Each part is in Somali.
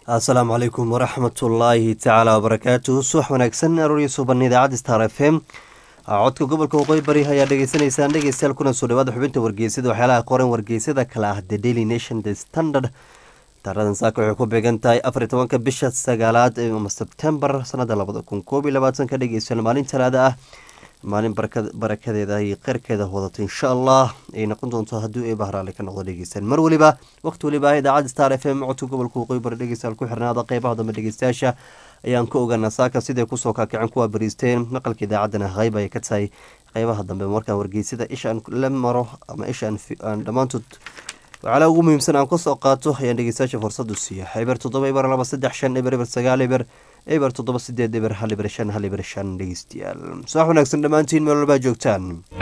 asalaamu calaykum waraxmatullaahi tacaala wabarakaatuhu subax wanaagsan aroorya suuban idaacadda star f m codka gobolka waqooyi bari ayaa dhegeysanaysaan dhegeystayaal kuna soo dhawaada xubinta wargeysada waxyaalaha qoran wargeysada kale ah the daily nation the standard taaradan saaka waxay ku beegan tahay afariy tobanka bisha sagaalaad ama sebtembar sanada labada kun koob iyo labaatanka dhegeystayaal maalin talaada ah maalin barakadeeda iyo kheyrkeeda wadato insha allah ay noqon doonto haddii ay bahraale ka noqdo dhegeystaan mar weliba waqti weliba idaacadda star f m codka gobolka waqooyi bari dhegeystayaal ku xirnaada qeybaha dambe dhegeystayaasha ayaan ka ogaanaa saaka siday kusoo kaakicin kuwa bariisteen maqalka idaacaddana qayb ay ka tahay qeybaha dambe markaan wargeysada ishaan la maro ama ishaan dhammaantood waxaala ugu muhiimsan aan kasoo qaato ayaan dhegeystayaasha fursadu siiya eber toddoba eber laba saddex shan eber eber sagaal eber eber toddoba sideed eber hal eber shan hal eber shan dhegeystayaal subax wanaagsan dhammaantiin meel walbaa joogtaan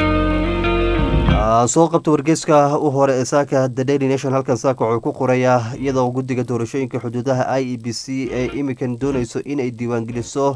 soo qabta wargeyska u hore ee saaka the daily nation halkan saaka wuxuu ku qorayaa iyadoo guddiga doorashooyinka xuduudaha i e b c ee imikan dooneyso inay diiwaangeliso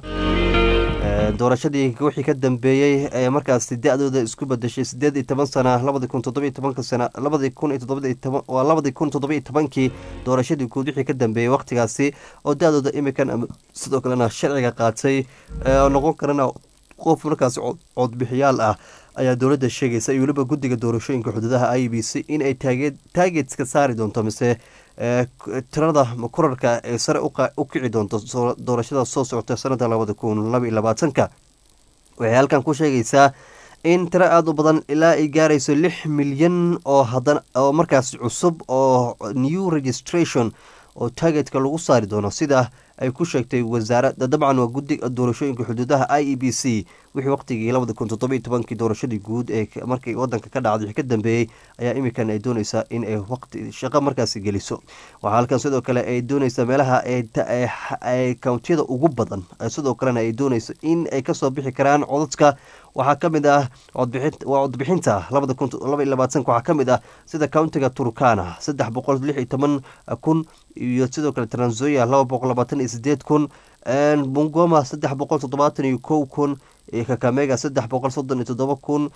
doorashadii wixii ka dambeeyey ee markaasi da-dooda isku badashay sideed iyo toban sana labadi kun toddobiyo tobanka sana labadi kun iyo toddoba waa labadii kun toddobiyo tobankii doorashadii guud wixii ka dambeeyey waqtigaasi oo da-dooda imikan sidoo kalena sharciga qaatay oo noqon karana qof markaasi codbixiyaal ah ayaa dowladda sheegaysa iyo weliba guddiga doorashooyinka xuduudaha i b c in ay taageetska saari doonto mise tirada kurarka ee sare u kici doonto doorashada soo socota sanada labada kun labaiyo labaatanka waxay halkan ku sheegaysaa in tiro aada u badan ilaa ay gaarayso lix milyan oo hadan oo markaas cusub oo new registration oo taageetka lagu saari doono sida ay ku sheegtay wasaarada dabcan waa guddiga doorashooyinka xuduudaha i e b c wixii waqtigii labada kun toddobiyo tobankii doorashadii guud ee markii wadanka ka dhacday wixii ka dambeeyey ayaa imikan ay dooneysaa in ay waqti shaqo markaasi geliso waxaa halkan sidoo kale ay dooneysaa meelaha ay kountiyada ugu badan sidoo kalena ay dooneyso in ay kasoo bixi karaan codadka waxaa kamid ah waa codbixinta labada kun laba iyo labaatanka waxaa kamid ah sida countiga turkana saddex boqol lix iyo toban kun iyo sidoo kale tranzoya laba boqol labaatan iyo sideed kun bungoma saddex boqol toddobaatan iyo kow kun kakamega saddex boqol soddon iyo toddoba kun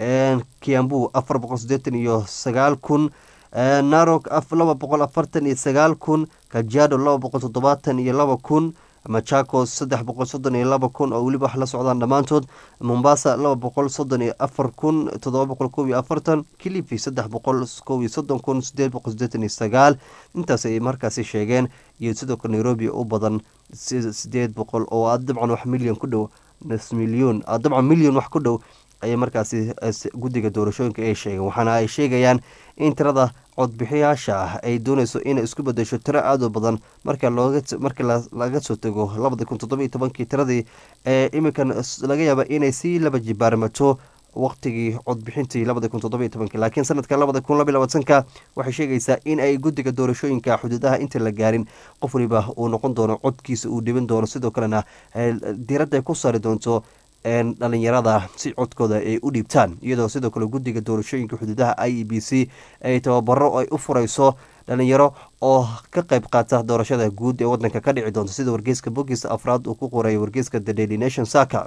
kiambu afar boqol sideetan iyo sagaal kun narok laba boqol afartan iyo sagaal kun kajado laba boqol toddobaatan iyo laba kun machakos saddex boqol soddon iyo laba kun oo weliba wax la socdaan dhammaantood mombasa laba boqol soddon iyo afar kun toddoba boqol kow iyo afartan kilifi saddex boqol kow iyo soddon kun sideed boqol sideetan iyo sagaal intaas ay markaasi sheegeen iyo sidoo kale nairobi u badan sideed boqol oo dabcan wax milyan ku dhow nus milyon dabcan milyan wax ku dhow ayay markaasi guddiga doorashooyinka ay sheegeen waxaana ay sheegayaan in tirada codbixiyaasha ah ay dooneyso inay isku bedesho tiro aada u badan marka markii laga soo tego labada kun toddoba iyo tobankii tiradii ee iminkan laga yaaba inay sii laba jibaarmato waqtigii codbixintii labada kun toddoba iyo tobankii laakiin sanadka labada kun laba iyo labaatanka waxay sheegaysaa in ay guddiga doorashooyinka xuduudaha inta la gaarin qof waliba uu noqon doono codkiisa uu dhiban doono sidoo kalena diiradda ay ku saari doonto dhalinyarada si codkooda ay u dhiibtaan iyadoo sidoo kale guddiga doorashooyinka xuduudaha i e b c ay tababaro ay u fureyso dhalinyaro oo ka qayb qaata doorashada guud ee wadanka ka dhici doonta sida wargeyska bogiisa afraad uu ku qoray wargeyska the daily nation saka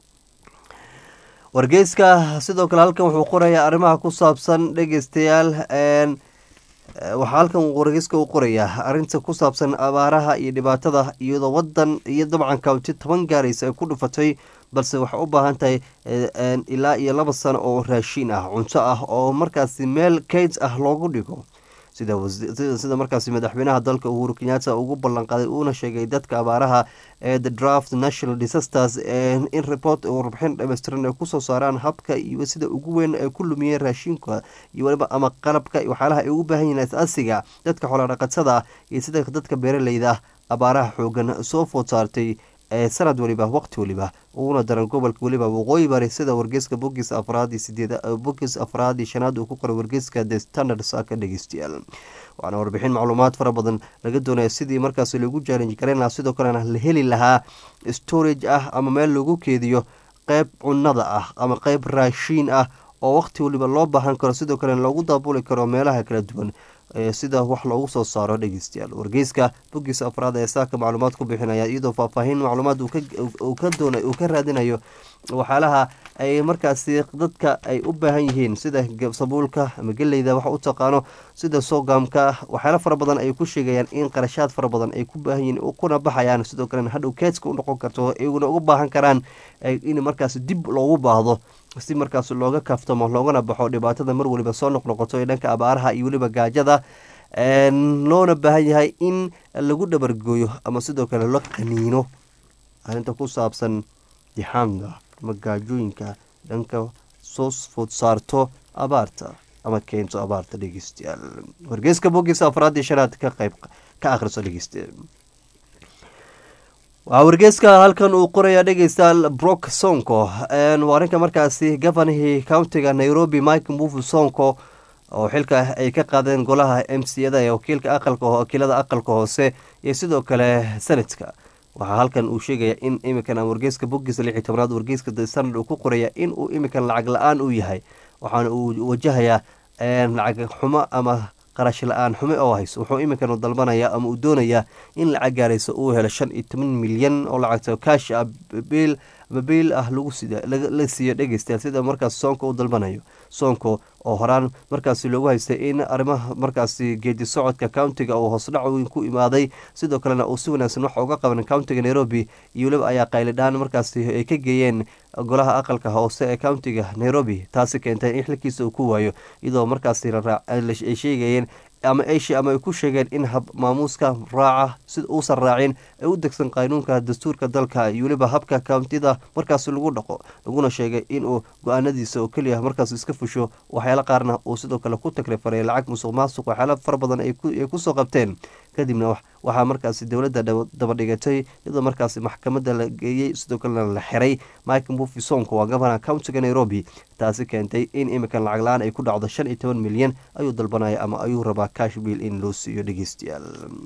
wargeyska sidoo kale halkan wuxuu qorayaa arrimaha ku saabsan dhegeystayaal waxaa halkan wargeyska u qorayaa arinta ku saabsan abaaraha iyo dhibaatada iyadoo wadan iyo dabcan counti toban gaaraysa ay ku dhufatay balse waxay u baahan tahay ilaa iyo laba sano oo raashiin ah cunto ah oo markaasi meel kayd ah loogu dhigo sida markaasi madaxweynaha dalka uhuru kenyatta ugu ballanqaaday uuna sheegay dadka abaaraha ee the draft national disasters in report warbixin dhameystiran ay kusoo saaraan habka iyo sida ugu weyn ay ku lumiyeen raashinka iyo waliba ama qalabka waxyaalaha ay ugu baahan yihiin asaasiga dadka xoolodhaqatada iyo sida dadka beeraleyda abaaraha xoogan soo food saartay ee sanad waliba waqti waliba uuna daran gobolka weliba waqooyi bari sida wargeyska bogiis afraad iyo sideed bogiis afraad iyo shanaad uu ku qoray wargeyska the standard saaka dhegeystayaal waxaana warbixin macluumaad fara badan laga doonaya sidii markaas lagu challenge garan lahaa sidoo kalena la heli lahaa storage ah ama meel lagu keediyo qeyb cunada ah ama qeyb raashiin ah oo waqti waliba loo baahan karo sidoo kalena loogu daabuli karo meelaha kala duwan sida wax loogu soo saaro dhegeystayaal wargeyska bogiisa afraad ee saaka macluumaad ku bixinaya iyadoo faahfaahin macluumaad uu ka raadinayo waxyaalaha ay markaasi dadka ay u baahan yihiin sida sabuulka ama geleyda waxa u taqaano sida sogamka waxyaala fara badan ay ku sheegayaan in qarashaad fara badan ay ku baahan yihiin kuna baxayaan sidoo kalena hadhow keedska u noqon karto iyaguna ugu baahan karaan in markaas dib loogu baahdo si markaas looga kaftamo loogana baxo dhibaatada mar waliba soo noqnoqoto ee dhanka abaaraha iyo weliba gaajada loona baahan yahay in lagu dhabargooyo ama sidoo kale la qaniino arrinta ku saabsan dixaamda ama gaajooyinka dhanka soo food saarto abaarta ama keento abaarta dhegeystayaal wargeyska bogiisa afraad iyo shanaad ka qayb ka akhriso dhegeyste waxaa wargeyska halkan uu qorayaa dhegeystayaal brock sonko waa arrinka markaasi gofanihii countiga nairobi mike move sonko oo xilka ay ka qaadeen golaha m c ada ee wakiilka aqalka wakiilada aqalka hoose iyo sidoo kale senatka waxaa halkan uu sheegaya in iminkan wargeyska bogiisa lix iyo tobnaad wargeyska the standard uu ku qoraya in uu iminkan lacag la-aan u yahay waxaana uu wajahayaa lacag xumo ama qarash la-aan xume oo hayso wuxuu iminkan dalbanaya ama uu doonayaa in lacag gaaraysa uu helo shan iyo toban milyan oo lacagta kaash ah biil ama biil ah la siiyo dhegeystayaal sida markaas soonka u dalbanayo soonko oo horaan markaasi loogu haystay in arrimaha markaasi geedi socodka countiga uu hoosdhac ku imaaday sidoo kalena uu si wanaagsan wax uga qaban countiga nairobi iyo weliba ayaa qaylidhaan markaasi ay ka geeyeen golaha aqalka hoose ee countiga nairobi taasi keentay in xilkiisa uu ku waayo iyadoo markaasi ay sheegayeen ama ama ay ku sheegeen in hab maamuuska raaca si uusan raacin ay u degsan qaanuunka dastuurka dalka iyo weliba habka kountida markaas lagu dhaqo laguna sheegay inuu go-aanadiisa oo keliya markaas iska fusho waxyaala qaarna uu sidoo kale ku takrifaray lacag musuq maasuq waxyaala fara badan ay kusoo qabteen kadibna waxaa markaasi dowladda dabadhigatay iyadoo markaasi maxkamadda la geeyey sidoo kalena la xiray mike mbufi sonko waa gabana countiga nairobi taasi keentay in iminkan lacag la-aan ay ku dhacdo shan iyo toban milyan ayuu dalbanaya ama ayuu rabaa kashbiil in loo siiyo dhegeystayaal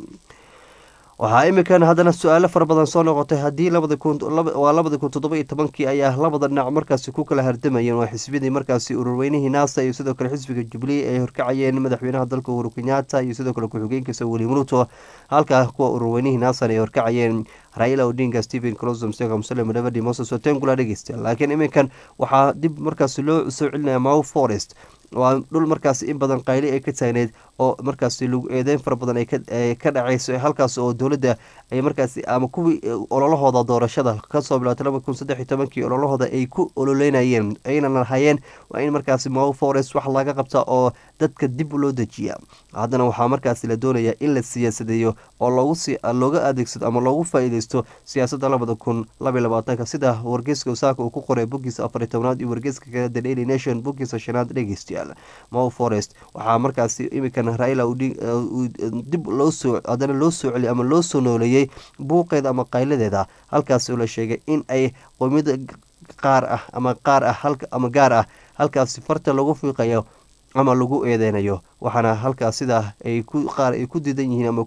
waxaa iminkan haddana su-aalo fara badan soo noqotay haddii waa labadi kun toddoba iyo tobankii ayaa labada dhinac markaasi ku kala hardamayeen waa xisbiyadii markaasi ururweynihii naasa iyo sidoo kale xisbiga jubilee ay horkacayeen madaxweynaha dalka uhuru kenyaata iyo sidoo kale ku-xigeenkiisa william ruto halka kuwa ururweynihii naasan ay horkacayeen raila odinga stephen closom sega muslim nabadi moses otengula dhegeystayaal laakiin iminkan waxaa dib markaasi loo soo celinaya mow forest waa dhul markaasi in badan qayli ay ka taagneyd oo markaasi lagu eedeyn fara badan ay ka dhaceyso halkaas oo dowladda ay markaasi ama kuwii ololahooda doorashada kasoo bilaatay laba kun saddex iyo tobankii ololahooda ay ku ololeynayeen ayna lahayeen waa in markaasi mow forest wax laga qabta oo dadka dib loo dejiya haddana waxaa markaasi la doonaya in la siyaasadeeyo oo looga adeegsado ama loogu faa-iideysto siyaasadda labada kun labaiy labaatanka sida wargeyska usaaka uu ku qoray bogiisa afariy tobnaad iyo wargeyska kale the daily nation bogiisa shanaad dhegeystayaal mow forest waxaa markaasi iminkan raila dib loosoo haddana loo soo celiy ama loo soo nooleeyey buuqeeda ama qayladeeda halkaas oo la sheegay in ay qoomiyada qaar ah ama qaar ah ama gaar ah halkaasi farta lagu fiiqayo ama lagu eedeynayo waxaana halkaas sidaa ay qaar ay ku diidan yihiin ama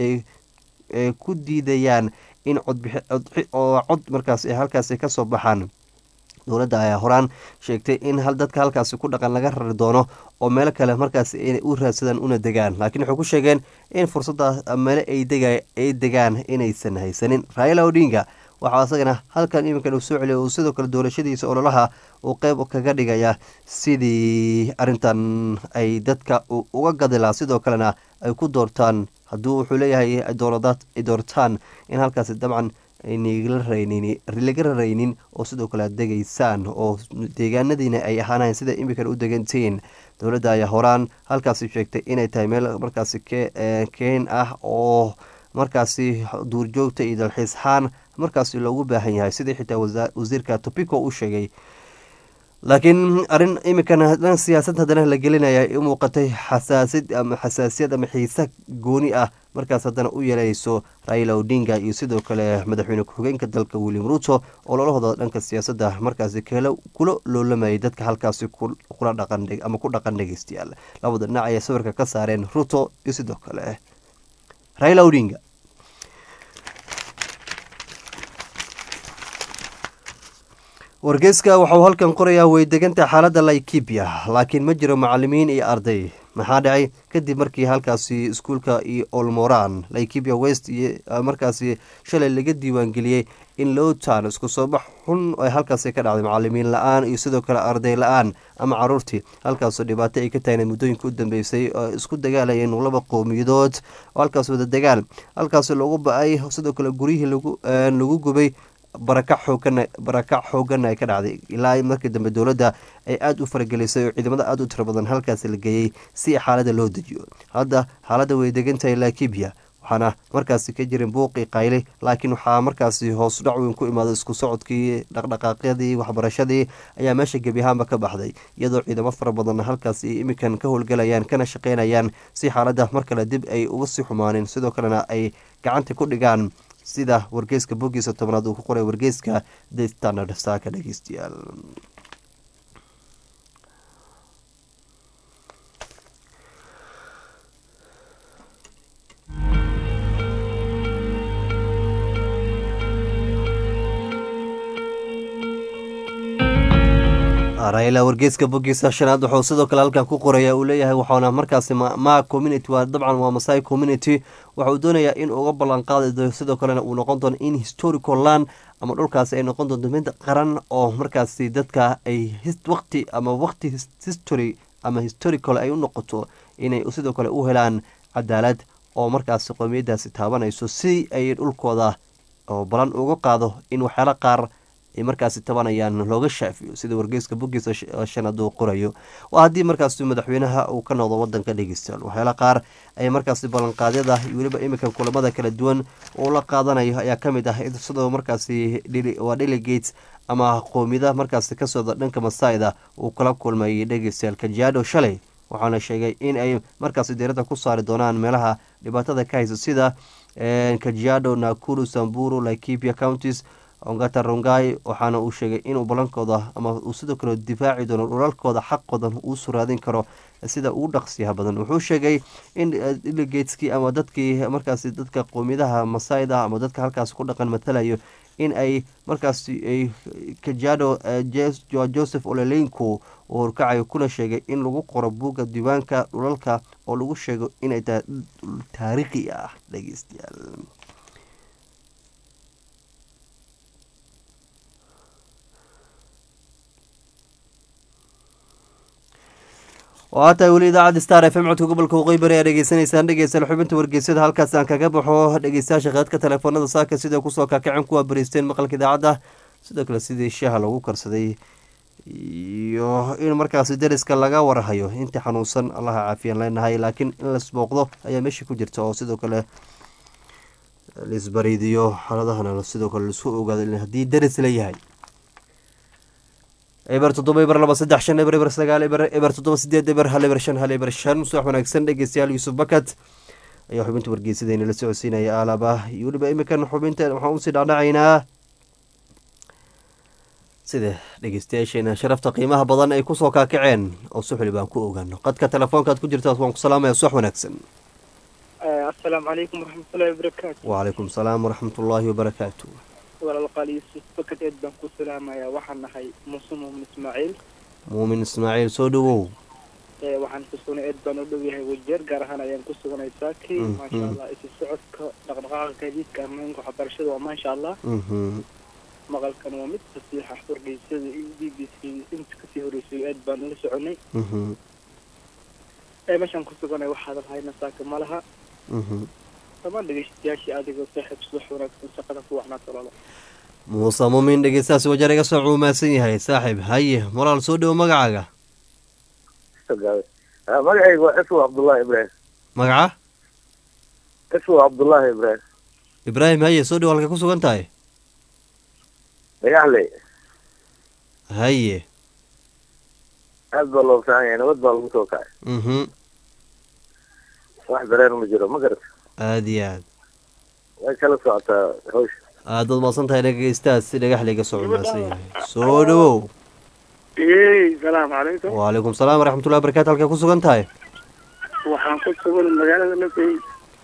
ku diidayaan in codoo cod markaas halkaas kasoo baxaan dowladda ayaa horaan sheegtay in dadka halkaasi ku dhaqan laga rari doono oo meelo kale markaas inay u raadsadaan una degaan laakiin waxay ku sheegeen in fursaddaas meele ay degaan inaysan haysanin raila odinga waxaa isagana halkan iminkan uu soo celiya uu sidoo kale doorashadiisa ololaha uu qeyb kaga dhigaya sidii arintan ay dadka uga gadilaa sidoo kalena ay ku doortaan hadduu wuxuu leeyahay dooradaad ay doortaan in halkaasi dabcan laga raraynin oo sidoo kale ad degaysaan oo deegaanadiina ay ahaanayn sida iminkan u degantihiin dowladda ayaa horaan halkaasi sheegtay inay tahay meel markaasi keen ah oo markaasi duurjoogta iyo dalxiisxaan markaasi loogu baahan yahay sidii xitaa wasiirka topico u sheegay laakiin arin iminkan dhan siyaasad haddana la gelinaya u muuqatay xasaasid ama xasaasiyad ama xiisa gooni ah markaas haddana u yeelayso raila odinga iyo sidoo kale madaxweyne ku-xigeenka dalka william ruto oo lolahooda dhanka siyaasadda markaasi kula loolamayay dadka halkaasi kula dhaqan ama ku dhaqan dhegeystayaal labada dhinac ayay sawirka ka saareen ruto iyo sidoo kale raila odinga wargeyska waxauu halkan qorayaa way deganta xaaladda laikibia laakiin ma jiro macalimiin iyo arday maxaa dhacay kadib markii halkaasi iskuulka iyo olmoran laikibia west iyo markaasi shalay laga diiwaangeliyey in lowtan isku soo bax xun ay halkaasi ka dhacday macalimiin la-aan iyo sidoo kale arday la-aan ama caruurtii halkaasoo dhibaato ay ka taagneed muddooyinka u dambeysay oo isku dagaalayeen laba qowmiyadood oo halkaas wada dagaal halkaasi lagu ba-ay sidoo kale guryihii lagu gubay barakac xoogan barakac xooganna ay ka dhacday ilaa markii dambe dowladda ay aada u faragelisay oo ciidamada aada u tiro badan halkaasi la geeyey si xaalada loo dejiyo hadda xaaladda way degantahay lakibiya waxaana markaasi ka jirin buuqii qayle laakiin waxaa markaasi hoos dhac weyn ku imaaday isku socodkii dhaqdhaqaaqyadii waxbarashadii ayaa meesha gebi ahaanba ka baxday iyadoo ciidamo fara badanna halkaasi imikan ka howlgalayaan kana shaqeynayaan si xaaladda mar kale dib ay uga sii xumaaneen sidoo kalena ay gacanta ku dhigaan sida wargeyska bogiisa tobnaad uu ku qoray wargeyska the standard saaka dhegeystayaal raila wargeyska bogiisa shanaad wuxuu sidoo kale halkan ku qoraya uu leeyahay waxaana markaasi ma community waa dabcan waa masai community waxa uu doonayaa in uga ballanqaadi sidoo kalena uu noqon doono in historical land ama dhulkaasi ay noqon doonto mid qaran oo markaasi dadka ay waqti ama waqti history ama historical ay u noqoto inay sidoo kale u helaan cadaalad oo markaasi qowmiyadaasi taabanayso si ay dhulkooda oo balan uga qaado in waxyaala qaar ay markaasi tabanayaan looga shaafiyo sida wargeyska bogiisa shanaad uu qorayo oo haddii markaasi madaxweynaha uu ka noqdo wadanka dhegeystayaal waxyaala qaar ay markaasi ballanqaadyada iyo weliba iminkan kulamada kala duwan uu la qaadanayo ayaa kamid ah sidoo markaasi waa delegates ama qoomiyada markaasi ka socda dhanka masaida uu kala kulmayay dhegeystayaal kajiado shalay waxaana sheegay in ay markaasi diiradda ku saari doonaan meelaha dhibaatada ka haysa sida kajiado nakuru samburu laikipia counties ongata rongai waxaana uu sheegay inuu balankooda ama uu sidoo kale difaaci doono dhulalkooda xaqoodan uu suraadin karo sida uu dhaqsiyaha badan wuxuu sheegay in delegateskii ama dadkii markaasi dadka qoomiyadaha masaida ama dadka halkaas ku dhaqan matalayo in ay markaasi ay kajado joseph olelenko uu horkacayo kuna sheegay in lagu qoro buugga diiwaanka dhulalka oo lagu sheego inay tahay taariikhi ah dhegeystayaal oo hataa weli idaacadda star f m codka gobolka waqooyi bari aa dhegeysanaysaan dhegeystayaal xubinta wargeysyada halkaas aan kaga baxo dhegeystayaasha khadka telefoonada saaka sida kusoo kakacen kuwa bariisteen maqalka idaacadda sidoo kale sidii shaaha lagu karsaday iyo in markaasi dariska laga warhayo intii xanuunsan allaha caafiyaan leenahay laakiin in lasbooqdo ayaa meesha ku jirta oo sidoo kale laisbariidiyo xaaladahana sidoo kale laisku ogaado haddii daris leeyahay eber toddoba eber laba saddex shan eber eber sagaal eber eber toddoba sideed eber hal eber shan hal eber shan subax wanaagsan dhegeystayaal yuusuf bakat ayaa xubinta wargeysadeyna la socodsiinaya aalaba iyo weliba imikan xubinta waxaan usii dhaadhacaynaa sida dhegeystayaasheena sharafta qiimaha badan ay kusoo kaakaceen oo suxli baan ku ogaano qadka telefoonkaad ku jirtaas waan ku salaamaya subax wanaagsan asalaamu calaykum waraxmatullahi wabarakaatu wacalaykum salaam waraxmatullaahi wabarakaatu walaalqaal yuusuf bakad eed baan ku salaamayaa waxaan nahay muuse muumin ismaaciil muumin ismaaciil soo dhawow waxaan ku sugnay eed baan u dhow yahay wajeer gaar ahaan ayaan ku sugnay saaki maasha allah isu socodka dhaqdhaqaaqa gaadiidka ammaanka waxbarashada waa maasha allah maqalkan waa mid fasiixa wargeysyada iyo b b c inta kasii horeysay aad baan ula soconay meeshaan ku suganay waxaadan hayna saaka ma laha dhammaan dhegeystayaashii adigoo saaxiib subax wanaagsan shaqada ku wacnaa tolada muuse muumin dhegeystahaas wajeer iga soo cuumaasan yahay saaxiib haye walaal soo dhowo magacaaga magacaygu waa iswa cabdullaahi ibraahim magaca iswa cabdullaahi ibraahim ibraahim haye soo dhowo halka ku sugan tahay dhagaxley haye aad baa loo fiican yahay nabad baa lagu soo kacay mhm wax dareen ma jiro ma garata aada iyo aad way kala socotaa hawsha aad baad maasan tahay dhegeystahaas si dhagaxley ga soo cuumaasan yahay soo dhowow salaamu calaykum wacalaykum salaam waraxmatullahi barakatu halka ku sugan tahay waxaan ku sugan magaalada lafey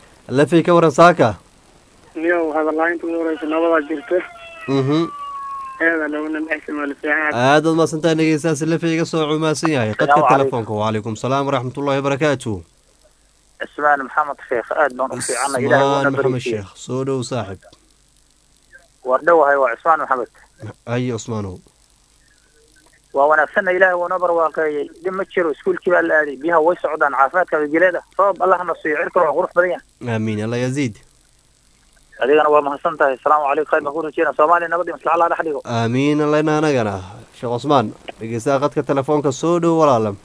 lafey ka waran saaka niyo hadalaainta ugu horeysa nabadaa jirta mhm eeda laguna dhexsan waa la fiican aad baad mahadsantahay dhegeystayaas lefe iga soo cumaasan yahay qadka Salaamu telefoonka wacalaykum salaam waraxmatullahi wabarakaatu cismaan maxamed sheekh aad baan u fiicana ilaahay ismaan wuuna maxamed bariisiye sheekh soo dhow saaxib war dhowahay waa cismaan maxamed haye cusmaanow waa wanaagsanna ilaahay wuuna barwaaqeeyey dhib ma jiro iskuulkii baa la aaday biyaha way socdaan caafimaadka wajileeda roob allahna siiyo cirkana waa qurux badan yahay aamiin alla yaziid adigana waa mahadsan tahay asalaamu calaykum khayr baan ku rajeyna soomaaliya nabad iyo maslaxa allah dhex dhigo aamiin allayna anagana sheekh cusmaan dhegeystaha qadka telefoonka soo dhow walaalam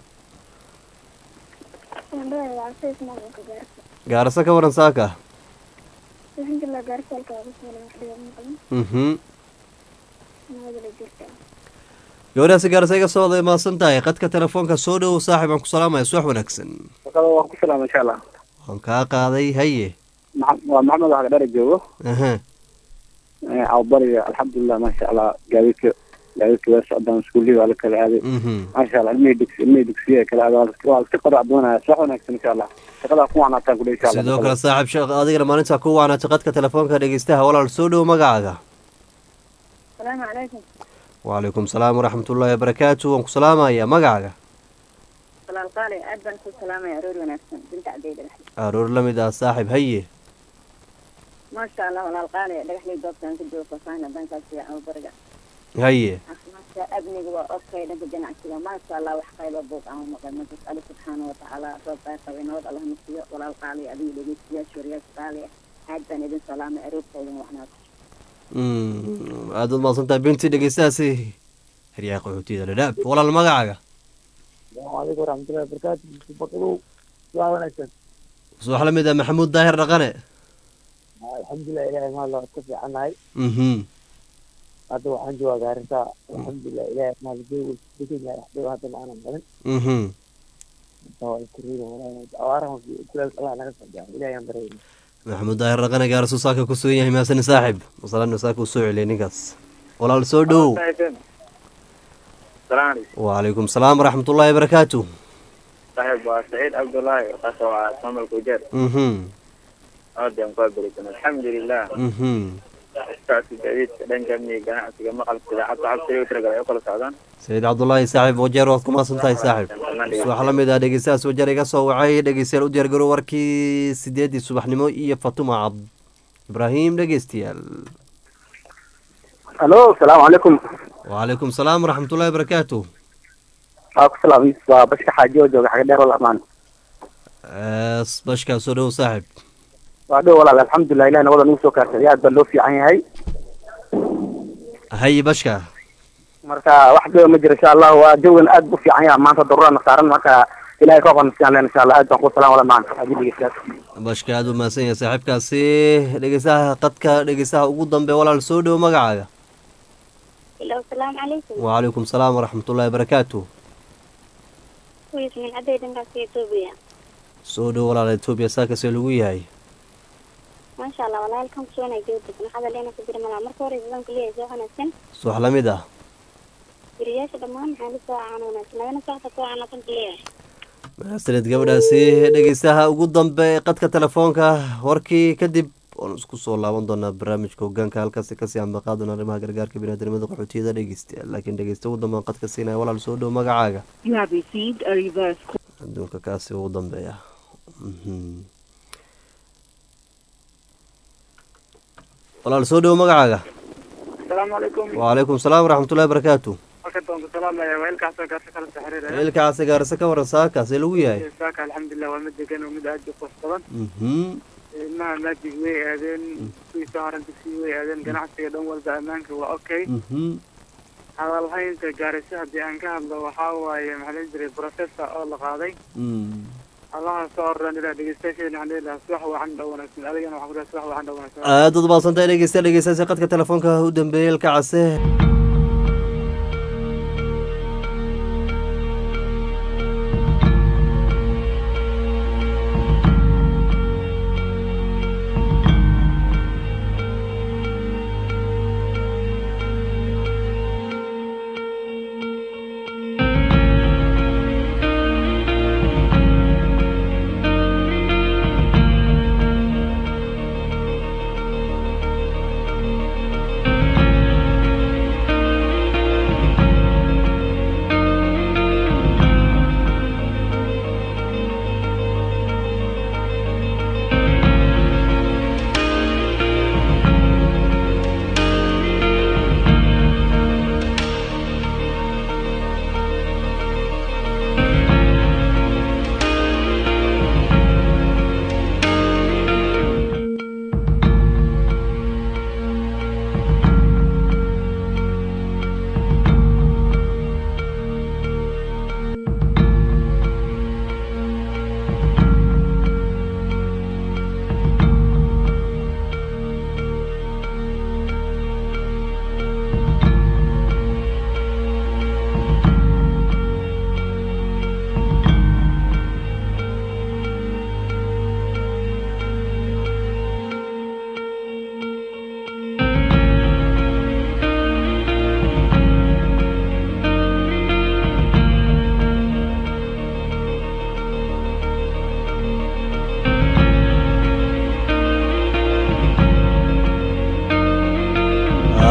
gaarasa ka waran saaka mhm gabadhaasi gaarasa iga soo wada mahadsan tahay qadka telefoonka soo dhow saaxib aan ku salaamaya subax wanaagsan waan ku salaama insha allah waan kaa qaaday haye waa maxamed wax dhara joogo aha awbariga alxamdulilah maasha allah gaadiidka gaadiidka waa socdaan iskuullii waa la kala aaday mhm maasha allah ilmihii dugsi ilmihii dugsiya kala aaday waa iska qorac doonaya subax wanaagsan insha allah shaqadaa ku wanaataan kule insha allah sidoo kale saaxib sheekh adigana maalinta ku waanaatay qadka telefoonka dhegeystaha walaal soo dhow magacaaga السلام عليكم wacalaykum salaam waraxmatullaahi wabarakaatu waan ku salaamaya magacaaga طلال قالي أدبن كل سلامة يا روري ونفسن بنت عبيد الحي aroor la mid ah saaxib haye ما شاء الله ولا القالي دقح لي دوبت أنت جو فصاينا بنك في أو برجع haye ما شاء ابني جوا أوكي لك جنع كذا ما شاء الله وحقي ببوك أو مقدم تسأل سبحانه وتعالى رب قوي نود الله مسيء ولا القالي أبي لقي سيا شوريا قالي أدبن إذن سلامة أروب سيدنا وحنا Mm, aad baad mahadsantahay binti dhegeystahaasi heryaha qaxootiyada dhadhaab walaal magacaaga asalaamu calaykum waraxmatullahi wabarakaatu baqadow waa wanaagsan subax la mid ah maxamuud daahir dhaqane alxamdulilah ilaahay maal waa ka fiicannahay mhm hadda waxaan joogaa gaarisa alxamdulilah ilaahay maal joogo degenyahay waxdhow hadda maanan galin mhm waa isku riida awaaraha kuleel allah naga soo gaaro ilaahay aan barayna maxamuud daahir dhaqane gaarasuu saaka ku sugan yahay mahadsan saaxib masalanu saaka uu soo celiyay ninkaas walaal soo dhow salaam calaykum wacalaykum salaam waraxmatullaahi wabarakaatu saaxiib waa saciid cabdullaahi kaas waa maamulka wajeer mhm aadaan ku abarisan alxamdulilah mhm socodka gaadiidka dhanka amniga ganacsiga maqalka idaacadda cabsiga tiragal ay u kala socdaan sayid cabdullaahi saaxib wajeer waad ku mahadsan tahay saaxib subax la mid ah dhegeystahaas wajeer iga soo wacay dhegeystayaal u diyaargaro warkii sideedii subaxnimo iyo fatuma cabd ibraahim dhegeystayaal halo asalaamu calaykum wacalaykum salaam waraxmatullaahi wabarakaatu waa ku salaamay waa bashka xaaji oo jooga xaga dheer wal amaan Ees, bashkaa soo dhow saaxib waa dhow walaal alxamdulilah ilahi nabada nagu soo kaarsaday aad baa loo fiican yahay haye bashka marka wax dhiba ma jiro insha allah waa jawigan aad bu fiican yahay maanta daruurana saaran marka ilahay ka qanasiyan len insha allah aad baan ku salaam wala maan ajiligiisaas bashka aad u mahadsan yahay saaxiibkaasi dhegeystaha qadka dhegeystaha ugu dambe walaal soo dhow magacaaga Hello, السلام عليكم wacalaykum salaam waraxmatullaahi wabarakaatu كويس من عدي دنقا في إثيوبيا soo dhow walaal etoobiya saakasee lagu yahay ما شاء الله والله لكم سوينا جودك نحن لنا كبير ملا مركو ريزان كلية زوحنا سن subax la mid ah برياش دمان حالي سواء عنونا سن أنا سواء سواء عنا كلية mahadsaned gabadhaasi dhegeystaha ugu dambe ee qadka telefoonka warkii kadib waan isku soo laaban doonaa barnaamijka hogaanka halkaasi kasii ambaqaadona arrimaha gargaarka biniaadamada qaxootiyada dhegeystayaal laakiin dhegeysta ugu dambe aan qadka siinaya walaal soo dhow magacaaga You have received a reverse call. adduunka kaasi ugu dambeeya Mhm. walaal soo dhow magacaaga asalaamu calaykum wacalaykum salaam waraxmatullahi wabarakaatu halkan baan ku salaamaya waa ilkaasoo gaarsa kala soo xiriiraya ilka case gaarase ka waran saakaasee lagu yahay saaka alxamdulilah waa mid degan oo mid aad u qurux badan Mhm. ilmaha maajig way aadeen kuwii soo haran dugsiga way aadeen ganacsiga dhan walba ammaanka waa okay Mhm. hadalhaynta gaarisa haddii aan ka hadlo waxaa waaye maxaa la jiray professor oo la qaaday Mm. allaha soo oran ilaa dhegeystayaasheena waxaan leedahay subax wacan dhow wanaagsan adigana waxaan ku leedahay subax wacan dhow wanaagsan aad ud maadsantahay dhegeysta dhegeystaasi qadka telefoonka u dambeeyey ilka case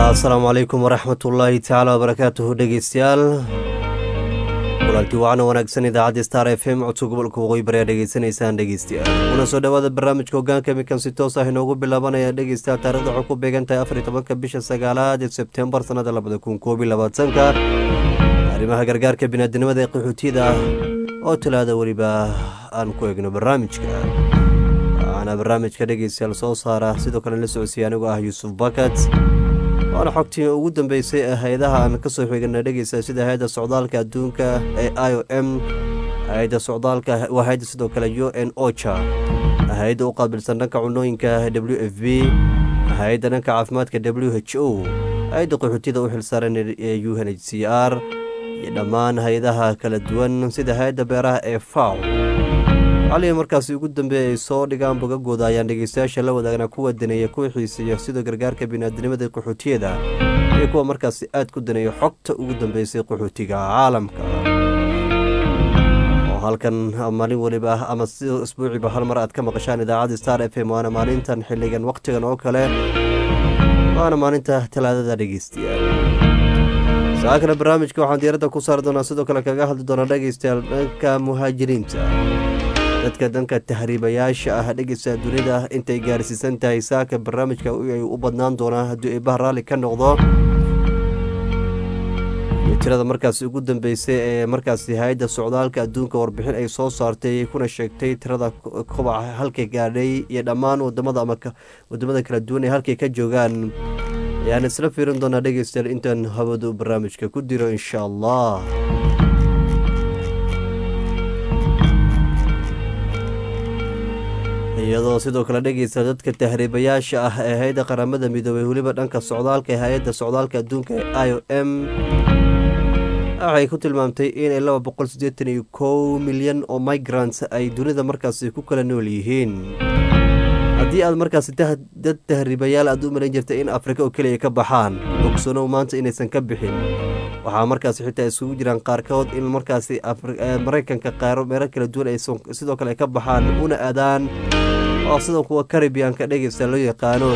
asalaamu calaykum waraxmat ullaahi tacaala wabarakaatuhu dhegeystayaal kulanti wacna wanaagsan idaacadda star f m codka gobolka waqooyi bari aad dhegeysanaysaan dhegeystayaal kuna soo dhowaada barnaamijka hogaanka mikan si toos ah inoogu bilaabanaya dhegeystayaal taarikhda waxay ku beegan tahay afar iyo tobanka bisha sagaalaad ee sebtembar sannada labada kun koob iyo labaatanka arrimaha gargaarka biniaadinimada ee qaxootiyada oo talaada weliba aan ku egno barnaamijka waxaana barnaamijka dhegeystayaal soo saara sidoo kale la socodsiiya anigoo ah yuusuf bakat waana xogtii ugu dambeysay ee hay-adaha aan kasoo xigana dhegeysa sida hay-adda socdaalka adduunka ee i o m hay-adda socdaalka waa hay-adda sidoo kale u n ocha hay-adda u qaabilsan dhanka cunooyinka w f b hay-adda dhanka caafimaadka w h o hay-adda qaxootiyada u xilsaaran ee u n h c r iyo dhammaan hay-adaha kala duwan sida hay-adda beeraha ee faw cali markaasi ugu dambeeya ay soo dhigaan bogagooda ayaan dhegeystayaasha la wadaagna kuwa daneeya kuwa xiiseeya sida gargaarka biniaadinimada ee qaxootiyada iyo kuwa markaasi aad ku daneeya xogta ugu dambeysay qaxootiga caalamka oo halkan maalin weliba ama si isbuuciiba hal mar aad ka maqashaan idaacadda star f m waana maalintan xilligan wakhtigan oo kale waana maalinta talaadada dhegeystayaal saakana barnaamijka waxaan diyaaradda ku saari doonaa sidoo kale kaga hadli doonaa dhegeystayaal dhanka muhaajiriinta dadka danka tahriibayaasha ah dhegeysta dunida intay gaarsiisan tahay saaka barnaamijka ay u badnaan doonaa haddii eebaha raalli ka noqdo iyo tirada markaasi ugu dambeysay ee markaasi hay-adda socdaalka adduunka warbixin ay soo saartay kuna sheegtay tirada kobaca halkay gaadhay iyo dhammaan wadamada ama wadamada kala duwan ee halkay ka joogaan ayaan isla fiirin doonaa dhegeystayaal intaan hawadu barnaamijka ku diro insha allah iyadoo sidoo kale dhegeysa dadka tahriibayaasha ah ee hay-adda qaramada midoobay weliba dhanka socdaalka ee hay-adda socdaalka adduunka ee i o m waxay ku tilmaamtay inay laba boqol siddeetan iyo kow milyan oo migrants ay dunida markaasi ku kala nool yihiin haddii aad markaasi dad tahriibayaal aad u malayn jirtay in afrika oo keliya ka baxaan ogsanow maanta inaysan ka bixin waxaa markaasi xitaa isugu jiraan qaarkood in markaasi maraykanka qaaro meelo kala duwan ay sidoo kale ka baxaan una aadaan oo sidoo kuwa caribianka dhegeystayaal loo yaqaano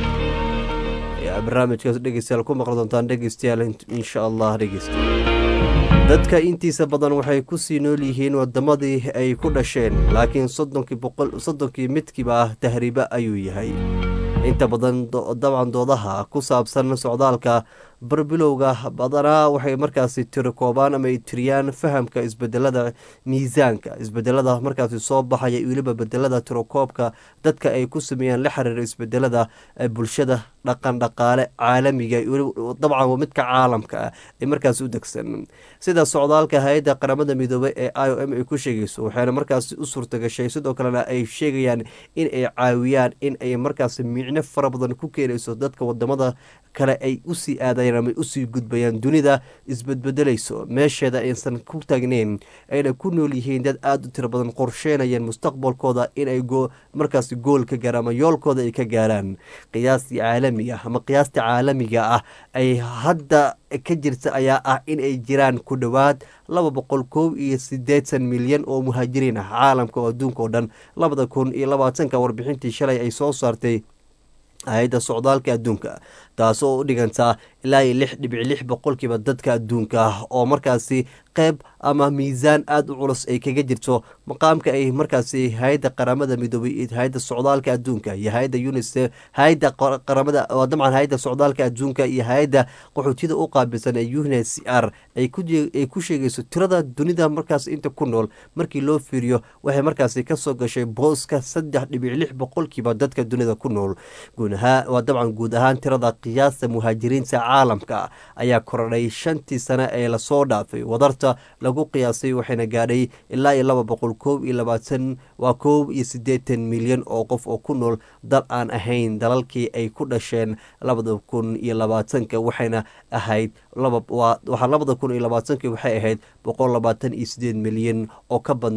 ayaa barnaamijkaas dhegeystayaal ku maqli doontaan dhegeystayaal insha allah dhegeystayaal dadka intiisa badan waxay ku sii nool yihiin wadamadii ay ku dhasheen laakiin soddonkii boqol soddonkii midkiiba ah tahriiba ayuu yahay inta badan dabcan doodaha ku saabsan socdaalka barbilowga badanaa waxay markaasi tiri koobaan ama ay tiriyaan fahamka isbedelada miisaanka isbedelada markaasi soo baxaya weliba bedelada tirokoobka dadka ay ku sameeyaan la xiriira isbedelada bulshada dhaqan dhaqaale caalamiga dabcan waa midka caalamka ah ee markaasi u degsan sida socdaalka hay-adda qaramada midoobey ee i o m ay ku sheegayso waxayna markaasi u suurtagashay sidoo kalena ay sheegayaan in ay caawiyaan in ay markaasi micno fara badan ku keenayso dadka wadamada kale ay usii aadayaan ama usii gudbayaan dunida isbedbedelayso meesheeda aysan ku taagneyn ayna ku nool yihiin dad aada u tiro badan qorsheynayaan mustaqbalkooda inay markaasi gool ka gaaraan ama yoolkooda ay ka gaaraan qiyaastii caalamiga ama qiyaasta caalamiga ah ay hadda ka jirta ayaa ah in ay jiraan ku dhowaad laba boqol koob iyo siddeetan milyan oo muhaajiriin ah caalamka oo adduunka oo dhan labada kun iyo labaatanka warbixintii shalay ay soo saartay hay-adda socdaalka adduunka taasoo u dhigantaa ilaa iyo lix dhibic lix boqolkiiba dadka adduunka ah oo markaasi qeyb ama miisaan aada u culus ay kaga jirto maqaamka ay markaasi hay-adda qaramada midoobay hay-adda socdaalka adduunka iyo hay-adda unisef hay-adda qaramada dabcan hay-adda socdaalka adduunka iyo hay-adda qaxootiyada u qaabilsan ee u n c r ay ku sheegayso tirada dunida markaas inta ku nool markii loo fiiriyo waxay markaasi kasoo gashay booska saddex dhibic lix boqolkiiba dadka dunida ku nool waa dabcan guud ahaan tirada qiyaasta muhaajiriinta caalamka ayaa korodhay shantii sane ee lasoo dhaafay wadarta lagu qiyaasay waxayna gaadhay ilaa iyo laba boqol koob iyo labaatan waa koob iyo siddeetan milyan oo qof oo ku nool dal aan ahayn dalalkii ay ku dhasheen labada kun iyo labaatanka waxayna ahayd waxaa labada kun iyo labaatankii waxay ahayd boqol labaatan iyo sideed milyan oo ka badnayd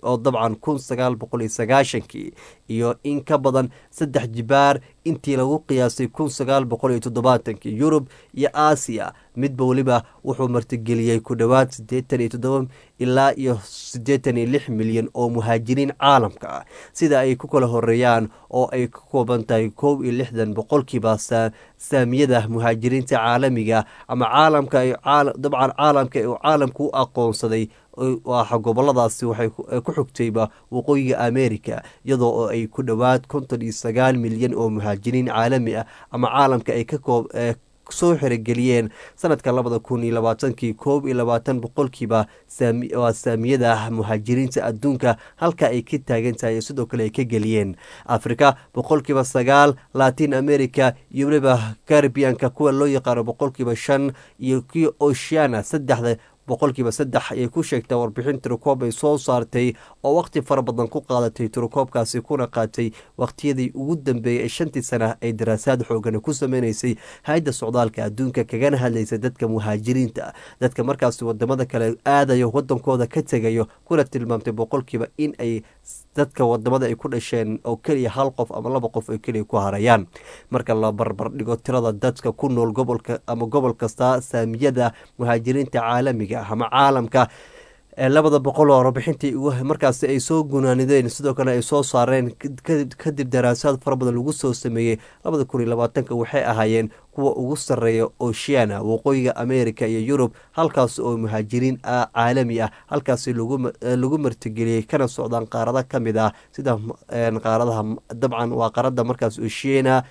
oo dabcan kun sagaal boqol iyo sagaashankii iyo in ka badan saddex jibaar intii lagu qiyaasay kun sagaal boqol iyo toddobaatankii yurub iyo aasiya midba weliba wuxuu martigeliyey ku dhowaad siddeetan iyo toddoba ilaa iyo siddeetan iyo lix milyan oo muhaajiriin caalamka ah sida ay ku kala horeeyaan oo ay ka kooban tahay kow iyo lixdan boqolkiiba saamiyada muhaajiriinta caalamiga ama caalamka dabcan caalamka uu caalamku u aqoonsaday waa goboladaasi waxay ku xigtayba waqooyiga america iyadoo oo ay ku dhowaad konton iyo sagaal milyan oo muhaajiriin caalami ah ama caalamka ay ka koob soo xerogeliyeen sanadka labada kun iyo labaatankii koob iyo labaatan boqolkiiba waa saamiyada muhaajiriinta adduunka halka ay ka taagan tahay sidoo kale ay ka geliyeen afrika boqolkiiba sagaal latin america iyo weliba caribianka kuwa loo yaqaano boqolkiiba shan iyo kii oceana saddexda boqolkiiba saddex ayay ku sheegtaa warbixin tirokoob ay soo saartay oo waqti fara badan ku qaadatay tirokoobkaasi kuna qaatay waqtiyadii ugu dambeeyey ee shantii sana ay daraasaad xoogan ku sameynaysay hay-adda socdaalka adduunka kagana hadlaysa dadka muhaajiriinta dadka markaasi wadamada kale aadayo wadankooda ka tegayo kuna tilmaamtay boqolkiiba in ay dadka wadamada ay ku dhasheen oo keliya hal qof ama laba qof ay keliya ku harayaan marka la barbar dhigo tirada dadka ku nool gobolka ama gobol kasta saamiyada muhaajiriinta caalamiga ama caalamka labada boqol oo warbixintii markaasi ay soo gunaanideen sidoo kale ay soo saareen kadib daraasaad fara badan lagu soo sameeyey labada kun iyo labaatanka waxay ahaayeen kuwa ugu sarreeya oceana waqooyiga america iyo yurub halkaas oo muhaajiriin caalami ah halkaasi lagu martigeliyey kana socdaan qaarada ka mid ah sida qaaradaha dabcan waa qaarada markaas oceana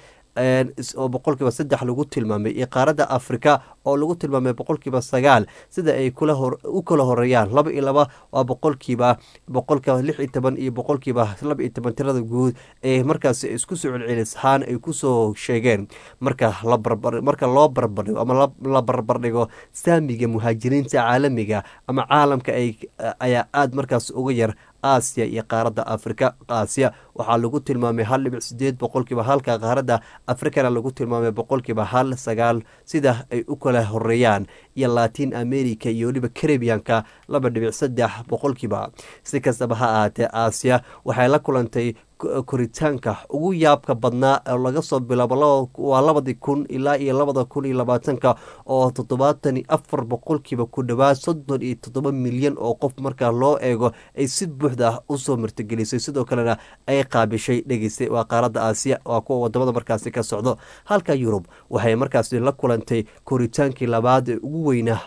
oo boqolkiiba saddex lagu tilmaamay iyo qaaradda afrika oo lagu tilmaamay boqolkiiba sagaal sida ay u kala horeeyaan laba iyo laba waa boqolkiiba boqolka lix iyo toban iyo boqolkiiba laba iyo toban tirada guud ee markaasi isku soo celcelishaan ay kusoo sheegeen marka marka loo barbardhigo ama la barbardhigo saamiga muhaajiriinta caalamiga ama caalamka ayaa aada markaas uga yar aasiya iyo qaaradda afrika aasiya waxaa lagu tilmaamay hal dhibic sideed boqolkiiba halka qaaradda afrikana lagu tilmaamay boqolkiiba hal sagaal sida ay u kala horeeyaan iyo latin america iyo weliba caribianka laba dhibic saddex boqolkiiba si kastaba ha ahaatee aasiya waxay la kulantay koritaanka ugu yaabka badnaa oo laga soo bilaabo waa labadii kun ilaa iyo labada kun iyo labaatanka oo toddobaatan iyo afar boqolkiiba ku dhowaad soddon iyo toddoba milyan oo qof markaa loo eego ay si buuxda usoo martigelisay sidoo kalena ay qaabishay dhegeystay waa qaaradda aasiya waa kuwa wadamada markaasi ka socdo halka yurub waxay markaasi la kulantay koritaankii labaad ee ugu weynaa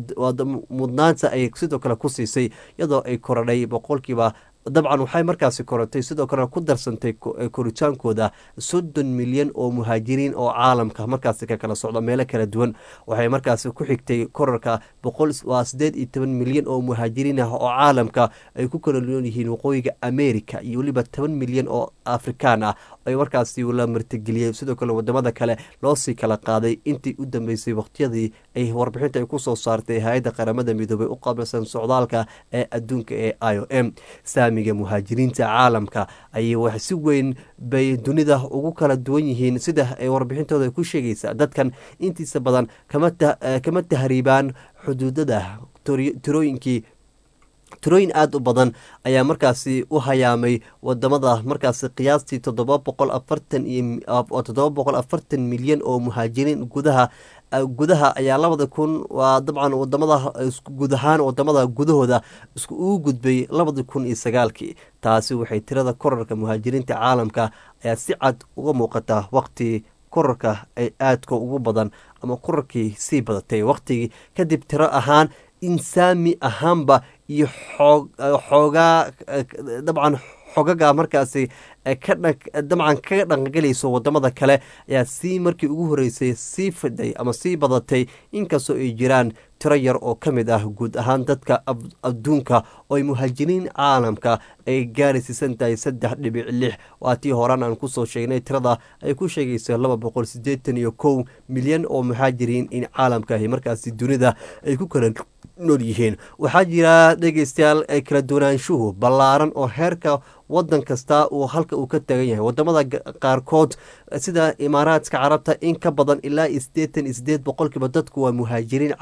mudnaanta ay sidoo kale ku siisay iyadoo ay koradhay boqolkiiba dabcan waxay markaasi korantay sidoo kalena ku darsantay koritaankooda soddon milyan oo muhaajiriin oo caalamka markaasi ka kala socdo meelo kala duwan waxay markaasi ku xigtay korarka waa sideed iyo toban milyan oo muhaajiriin ah oo caalamka ay ku kala nool yihiin waqooyiga america iyo weliba toban milyan oo afrikaan ah ay markaasi la martigeliyey sidoo kale wadamada kale loosii kala qaaday intii u dambeysay waqtiyadii ay warbixinta ay kusoo saartay hay-adda qaramada midoobay u qabilsan socdaalka ee adduunka ee i o m saamiga muhaajiriinta caalamka ayay wax si weyn bay dunida ugu kala duwan yihiin sida ay warbixintooda ku sheegaysa dadkan intiisa badan kama tahriibaan xuduudada tirooyinkii tirooyin aada u badan ayaa markaasi u hayaamay wadamada markaasi qiyaastii toddoba boqol afartan iyo toddoba boqol afartan milyan oo muhaajiriin gudaha gudaha ayaa labada kun waa dabcan wadamada guud ahaan wadamada gudahooda isku ugu gudbay labada kun iyo sagaalkii taasi waxay tirada korarka muhaajiriinta caalamka ayaa si cad uga muuqata waqti korarka ay aadka ugu badan ama korarkii sii badatay waqtigii kadib tiro ahaan insaami ahaanba iyo xoogaa dabcan xogaga markaasi dabcan kaga dhaqangelayso wadamada kale ayaa sii markii ugu horeysay sii fiday ama sii badatay inkastoo ay jiraan tiro yar oo ka mid ah guud ahaan dadka adduunka oo ay muhaajiriin caalamka ay gaaraysiisan tahay saddex dhibic lix waa tii horaan aan kusoo sheegnay tirada ay ku sheegayso laba boqol sideetan iyo kow milyan oo muhaajiriin in caalamkaahi markaasi dunida ay ku kala nool yihiin waxaa jira dhegeystayaal kala duwanaanshuhu ballaaran oo heerka wadan kasta uu halka uu ka tagan yahay wadamada qaarkood sida imaaraadka carabta in ka badan ilaa iyo sideetan iyo sideed boqolkiiba dadku waa muhaajiriin caalami ah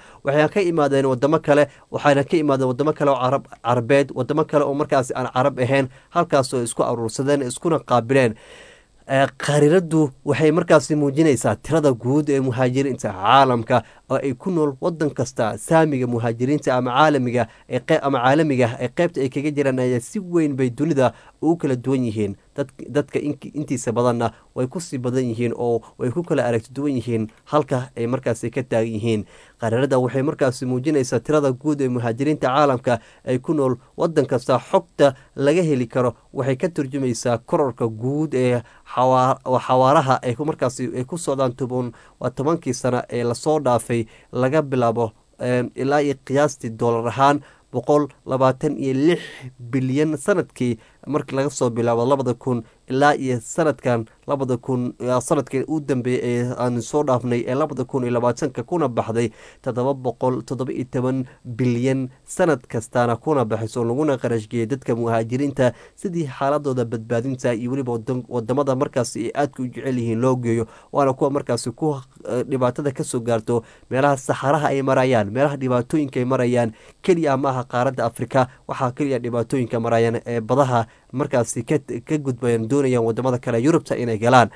waxayna ka imaadeen wadamo kale waxayna ka imaadeen wadamo kale oo carab carabeed wadamo kale oo markaasi aan carab ahayn halkaasoo isku aruursadeen iskuna qaabileen khariiradu waxay markaasi muujinaysaa tirada guud ee muhaajiriinta caalamka oo ay ku nool wadan kasta saamiga muhaajiriinta ama caalamiga ama caalamiga ee qeybta ay kaga jiraan ayaa si weyn bay dunida ugu kala duwan yihiin dadka intiisa badanna way kusii badan yihiin oo way ku kala aragti duwan yihiin halka ay markaasi ka taagan yihiin qariirada waxay markaasi muujinaysaa tirada guud ee muhaajiriinta caalamka ay ku nool wadan kasta xogta laga heli karo waxay ka turjumaysaa kororka guud ee xawaaraha ay markaasi ay ku socdaan toban waa tobankii sano ee lasoo dhaafay laga bilaabo ilaa iyo qiyaastii doolar ahaan boqol labaatan iyo lix bilyan sanadkii markii laga soo bilaabo labada kun ilaa iyo sanadkan labada kun sanadkan u dambeeyey ee aan soo dhaafnay ee labada kun iyo labaatanka kuna baxday toddoba boqol toddoba iyo toban bilyan sanad kastaana kuna baxayso laguna qarashgeeyay dadka muhaajiriinta sidii xaaladooda badbaadinta iyo weliba wadamada markaasi ay aadka u jecel yihiin loo geeyo waana kuwa markaasi ku dhibaatada kasoo gaarto meelaha saxaraha ay marayaan meelaha dhibaatooyinka ay marayaan keliya maaha qaaradda afrika waxaa keliya dhibaatooyinka marayaan ee badaha markaasi ka gudbayaan doonayaan wadamada kale yurubta inay galaan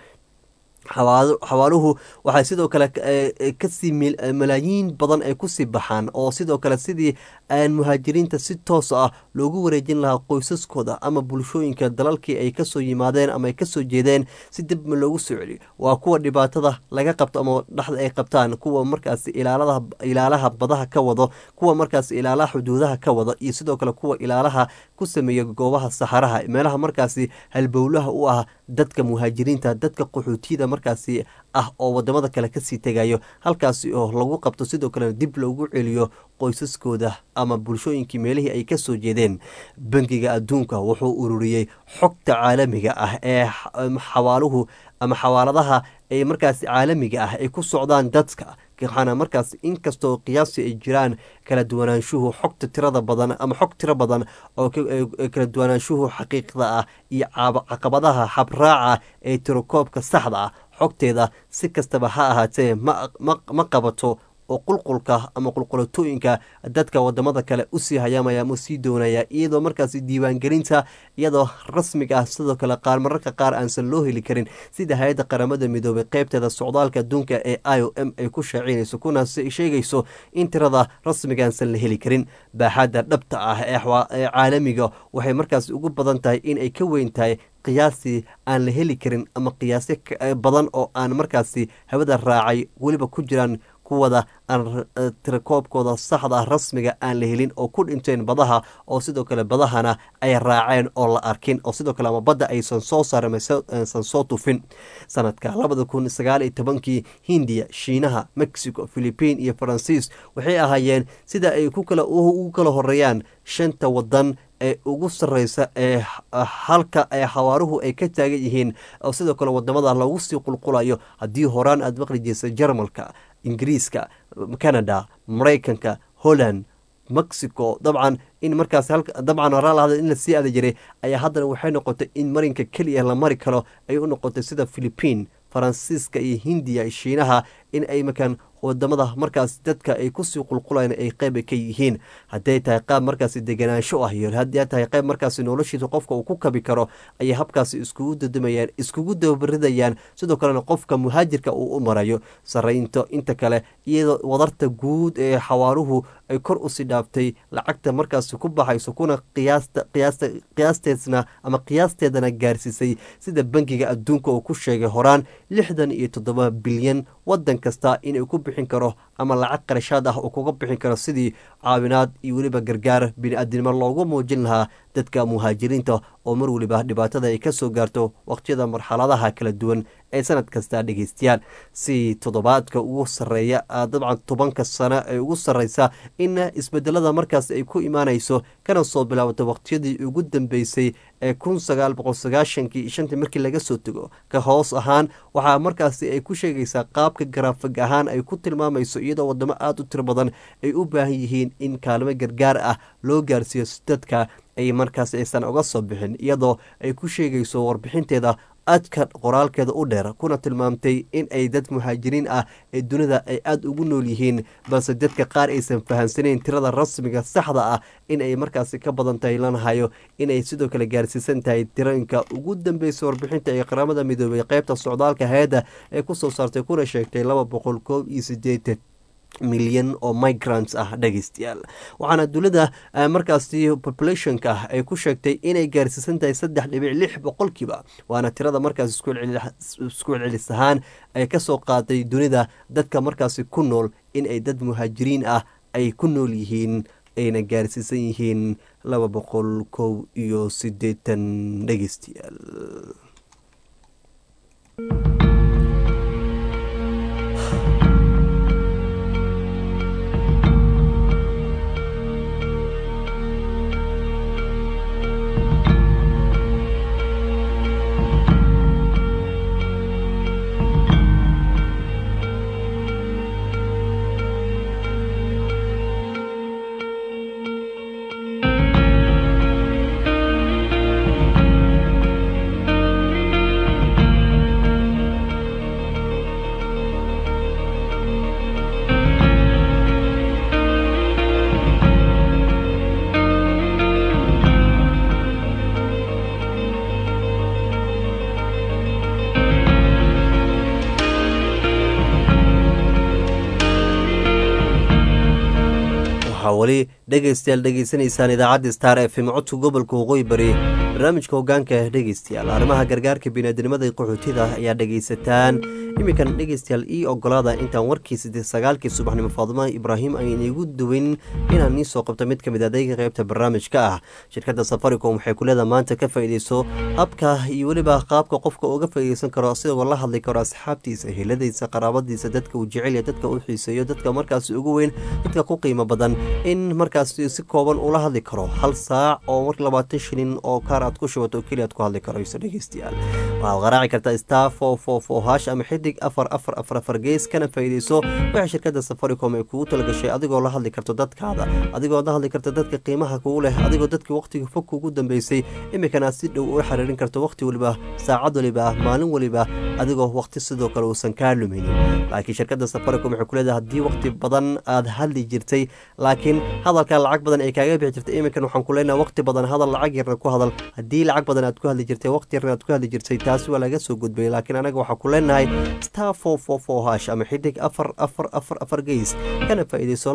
xawaaluhu waxay sidoo kale kasii malaayiin badan ay kusii baxaan oo sidoo kale sidii aan muhaajiriinta si toos ah loogu wareejin lahaa qoysaskooda ama bulshooyinka dalalkii ay kasoo yimaadeen ama ay kasoo jeedeen si dibma loogu soo celiyo waa kuwa dhibaatada laga qabto ama dhexda ay qabtaan kuwa markaasi ilaalaha badaha ka wado kuwa markaasi ilaalaha xuduudaha ka wado iyo sidoo kale kuwa ilaalaha ku sameeya goobaha saxaraha meelaha markaasi halbowlaha u ah dadka muhaajiriinta dadka qaxootiyada markaasi ah oo wadamada kale kasii tegayo halkaasi oo lagu qabto sidoo kalena dib loogu celiyo qoysaskooda ama bulshooyinkii meelihii ay kasoo jeedeen bangiga adduunka wuxuu ururiyey xogta caalamiga ah ee xawaaluhu ama xawaaladaha ee markaasi caalamiga ah ay ku socdaan dadka waxaana markaas inkastoo qiyaasi ay jiraan kala duwanaanshuhu xogta tirada badan ama xog tiro badan oo kala duwanaanshuhu xaqiiqda ah iyo caqabadaha habraaca ee tirokoobka saxda ah xogteeda si kastaba ha ahaatee ma qabato oo qulqulka ama qulqulatooyinka dadka wadamada kale usii hayaamaya ama usii doonaya iyadoo markaasi diiwaangelinta iyadoo rasmiga ah sidoo kale qaar mararka qaar aansan loo heli karin sida hay-adda qaramada midoobay qeybteeda socdaalka adduunka ee i o m ay ku shaacinayso kuna sheegayso in tirada rasmiga aansan la heli karin baaxadda dhabta ah ee caalamiga waxay markaasi ugu badan tahay in ay ka weyn tahay qiyaasii aan la heli karin ama qiyaasyo badan oo aan markaasi hawada raacay weliba ku jiraan kuwada aan tirakoobkooda saxda ah rasmiga aan la helin oo ku dhinteen badaha oo sidoo kale badahana ay raaceen oo la arkin oo sidoo kale ama badda aysan soo saarin aysan soo tufin sanadka labada kun sagaal iyo tobankii hindiya shiinaha mexico philipiin iyo faransiis waxay ahaayeen sida ay ku kala ugu kala horeeyaan shanta wadan ee ugu sareysa ee halka ee xawaaruhu ay ka taagan yihiin oo sidoo kale wadamada lagu sii qulqulayo haddii horaan aada maqli jirsa jarmalka ingiriiska canada maraykanka holland mexico dabcan in markaas dabcan horaalahada in lasii aada jiray ayaa haddana waxay noqotay in marinka keliya la mari karo ay u noqotay sida philipiin faransiiska iyo hindiya shiinaha in ay makaan wadamada markaas dadka ay kusii qulqulaan ay qeyb ka yihiin hadday tahay qaab markaasi deganaansho ah iyo haddii tahay qayb markaasi noloshiisa qofka uu ku kabi karo ayay habkaasi iskugu dadamayaan iskugu dabaridayaan sidoo kalena qofka muhaajirka uu u marayo saraynto inta kale iyadoo wadarta guud ee xawaaruhu ay kor usii dhaaftay lacagta markaasi ku baxayso kuna qiyaasteedna ama qiyaasteedana gaarsiisay sida bangiga adduunka uu ku sheegay horaan lixdan iyo toddoba bilyan wadan kasta inay ku bixin karo ama lacag qarashaad ah uu kuga bixin karo sidii caawinaad iyo weliba gargaar bini-aadnimo loogu muujin lahaa dadka muhaajiriinta oo mar weliba dhibaatada ay kasoo gaarto waqtiyada marxaladaha kala duwan ee sanad kasta dhegeystayaal si toddobaadka ugu sareeya dabcan tobanka sano ee ugu sareysa in isbedelada markaas ay ku imaanayso kana soo bilaabato waqtiyadii ugu dambeysay ee kun sagaal boqol sagaashankii shantii markii laga soo tego ka hoos ahaan waxaa markaasi ay ku sheegaysaa qaabka garaafig ahaan ay ku tilmaamayso iyadoo wadamo aada u tiro badan ay u baahan yihiin in kaalmo gargaar ah loo gaarsiiyo si dadka ay markaas aysan uga soo bixin iyadoo ay ku sheegayso warbixinteeda adka qoraalkeeda u dheer kuna tilmaamtay in ay dad muhaajiriin ah ee dunida ay aada ugu nool yihiin balse dadka qaar aysan fahamsanayn tirada rasmiga saxda ah in ay markaasi ka badan tahay lanahayo inay sidoo kale gaarsiisan tahay tirooyinka ugu dambeysa warbixinta ee qaramada midoobay qeybta socdaalka hay-adda ee kusoo saartay kuna sheegtay laba boqol koob iyo sideetan milyan oo migrants ah dhegeystayaal waxaana dowladda markaasi populationka ah ay ku sheegtay inay gaarsiisan tahay saddex dhibic lix boqolkiiba waana tirada markaas isku celcelis ahaan ay kasoo qaaday dunida dadka markaasi ku nool in ay dad muhaajiriin ah ay ku nool yihiin ayna gaarsiisan yihiin laba boqol kow iyo sideetan dhegeystayaal waxaa weli dhegeystayaal dhegeysanaysaan idaacadda star f m codka gobolka waqooyi bari barnaamijka hogaanka dhegeystayaal arrimaha gargaarka biniaadnimada ee qaxootida ayaa dhegeysataan iminkan dhegeystayaal ii ogolaada intaan warkii siddeed sagaalkii subaxnimo faadima ibraahim ay iniigu duwin inaan nii soo qabto mid ka mid adayga qeybta barnaamijka ah shirkadda safaricom waxay kuleeda maanta ka faa'iideyso habka iyo weliba qaabka qofka uga faa'iideysan karo asigoo la hadli karo asxaabtiisa heladiisa qaraabadiisa dadka uu jecelya dadka u xiiseeyo dadka markaasi ugu weyn dadka ku qiimo badan in markaasi si kooban ula hadli karo hal saac oo mar labaatan shilin oo kaar aad ku shubato oo keliya aad ku hadli karayso dhegeystayaal waxaad qaraaci kartaa star four four four hash ama xidig afar afar afar afar gees kana faa'iideyso waxay shirkadda safaricom ay kugu talagashay adigoo la hadli karto dadkaada adigoo la hadli karta dadka qiimaha kugu leh adigoo dadkii waqtiga fog kugu dambeysay iminkana si dhow ula xiriirin karto waqti waliba saacad waliba maalin waliba adigoo waqti sidoo kale uusan kaa luminin laakiin shirkadda safaricom waxay ku leedahay haddii waqti badan aad hadli jirtay laakiin hadalka lacag badan ay kaaga bixi jirtay iminkan waxaan ku leenahay waqti badan hadal lacag yarna ku hadal haddii lacag badan aad ku hadli jirtay waqti yarna aad ku hadli jirtay taasi waa laga soo gudbay laakiin anaga waxaan ku leenahay star four four four hash ama xidig afar afar afar afar geys kana faa'iideyso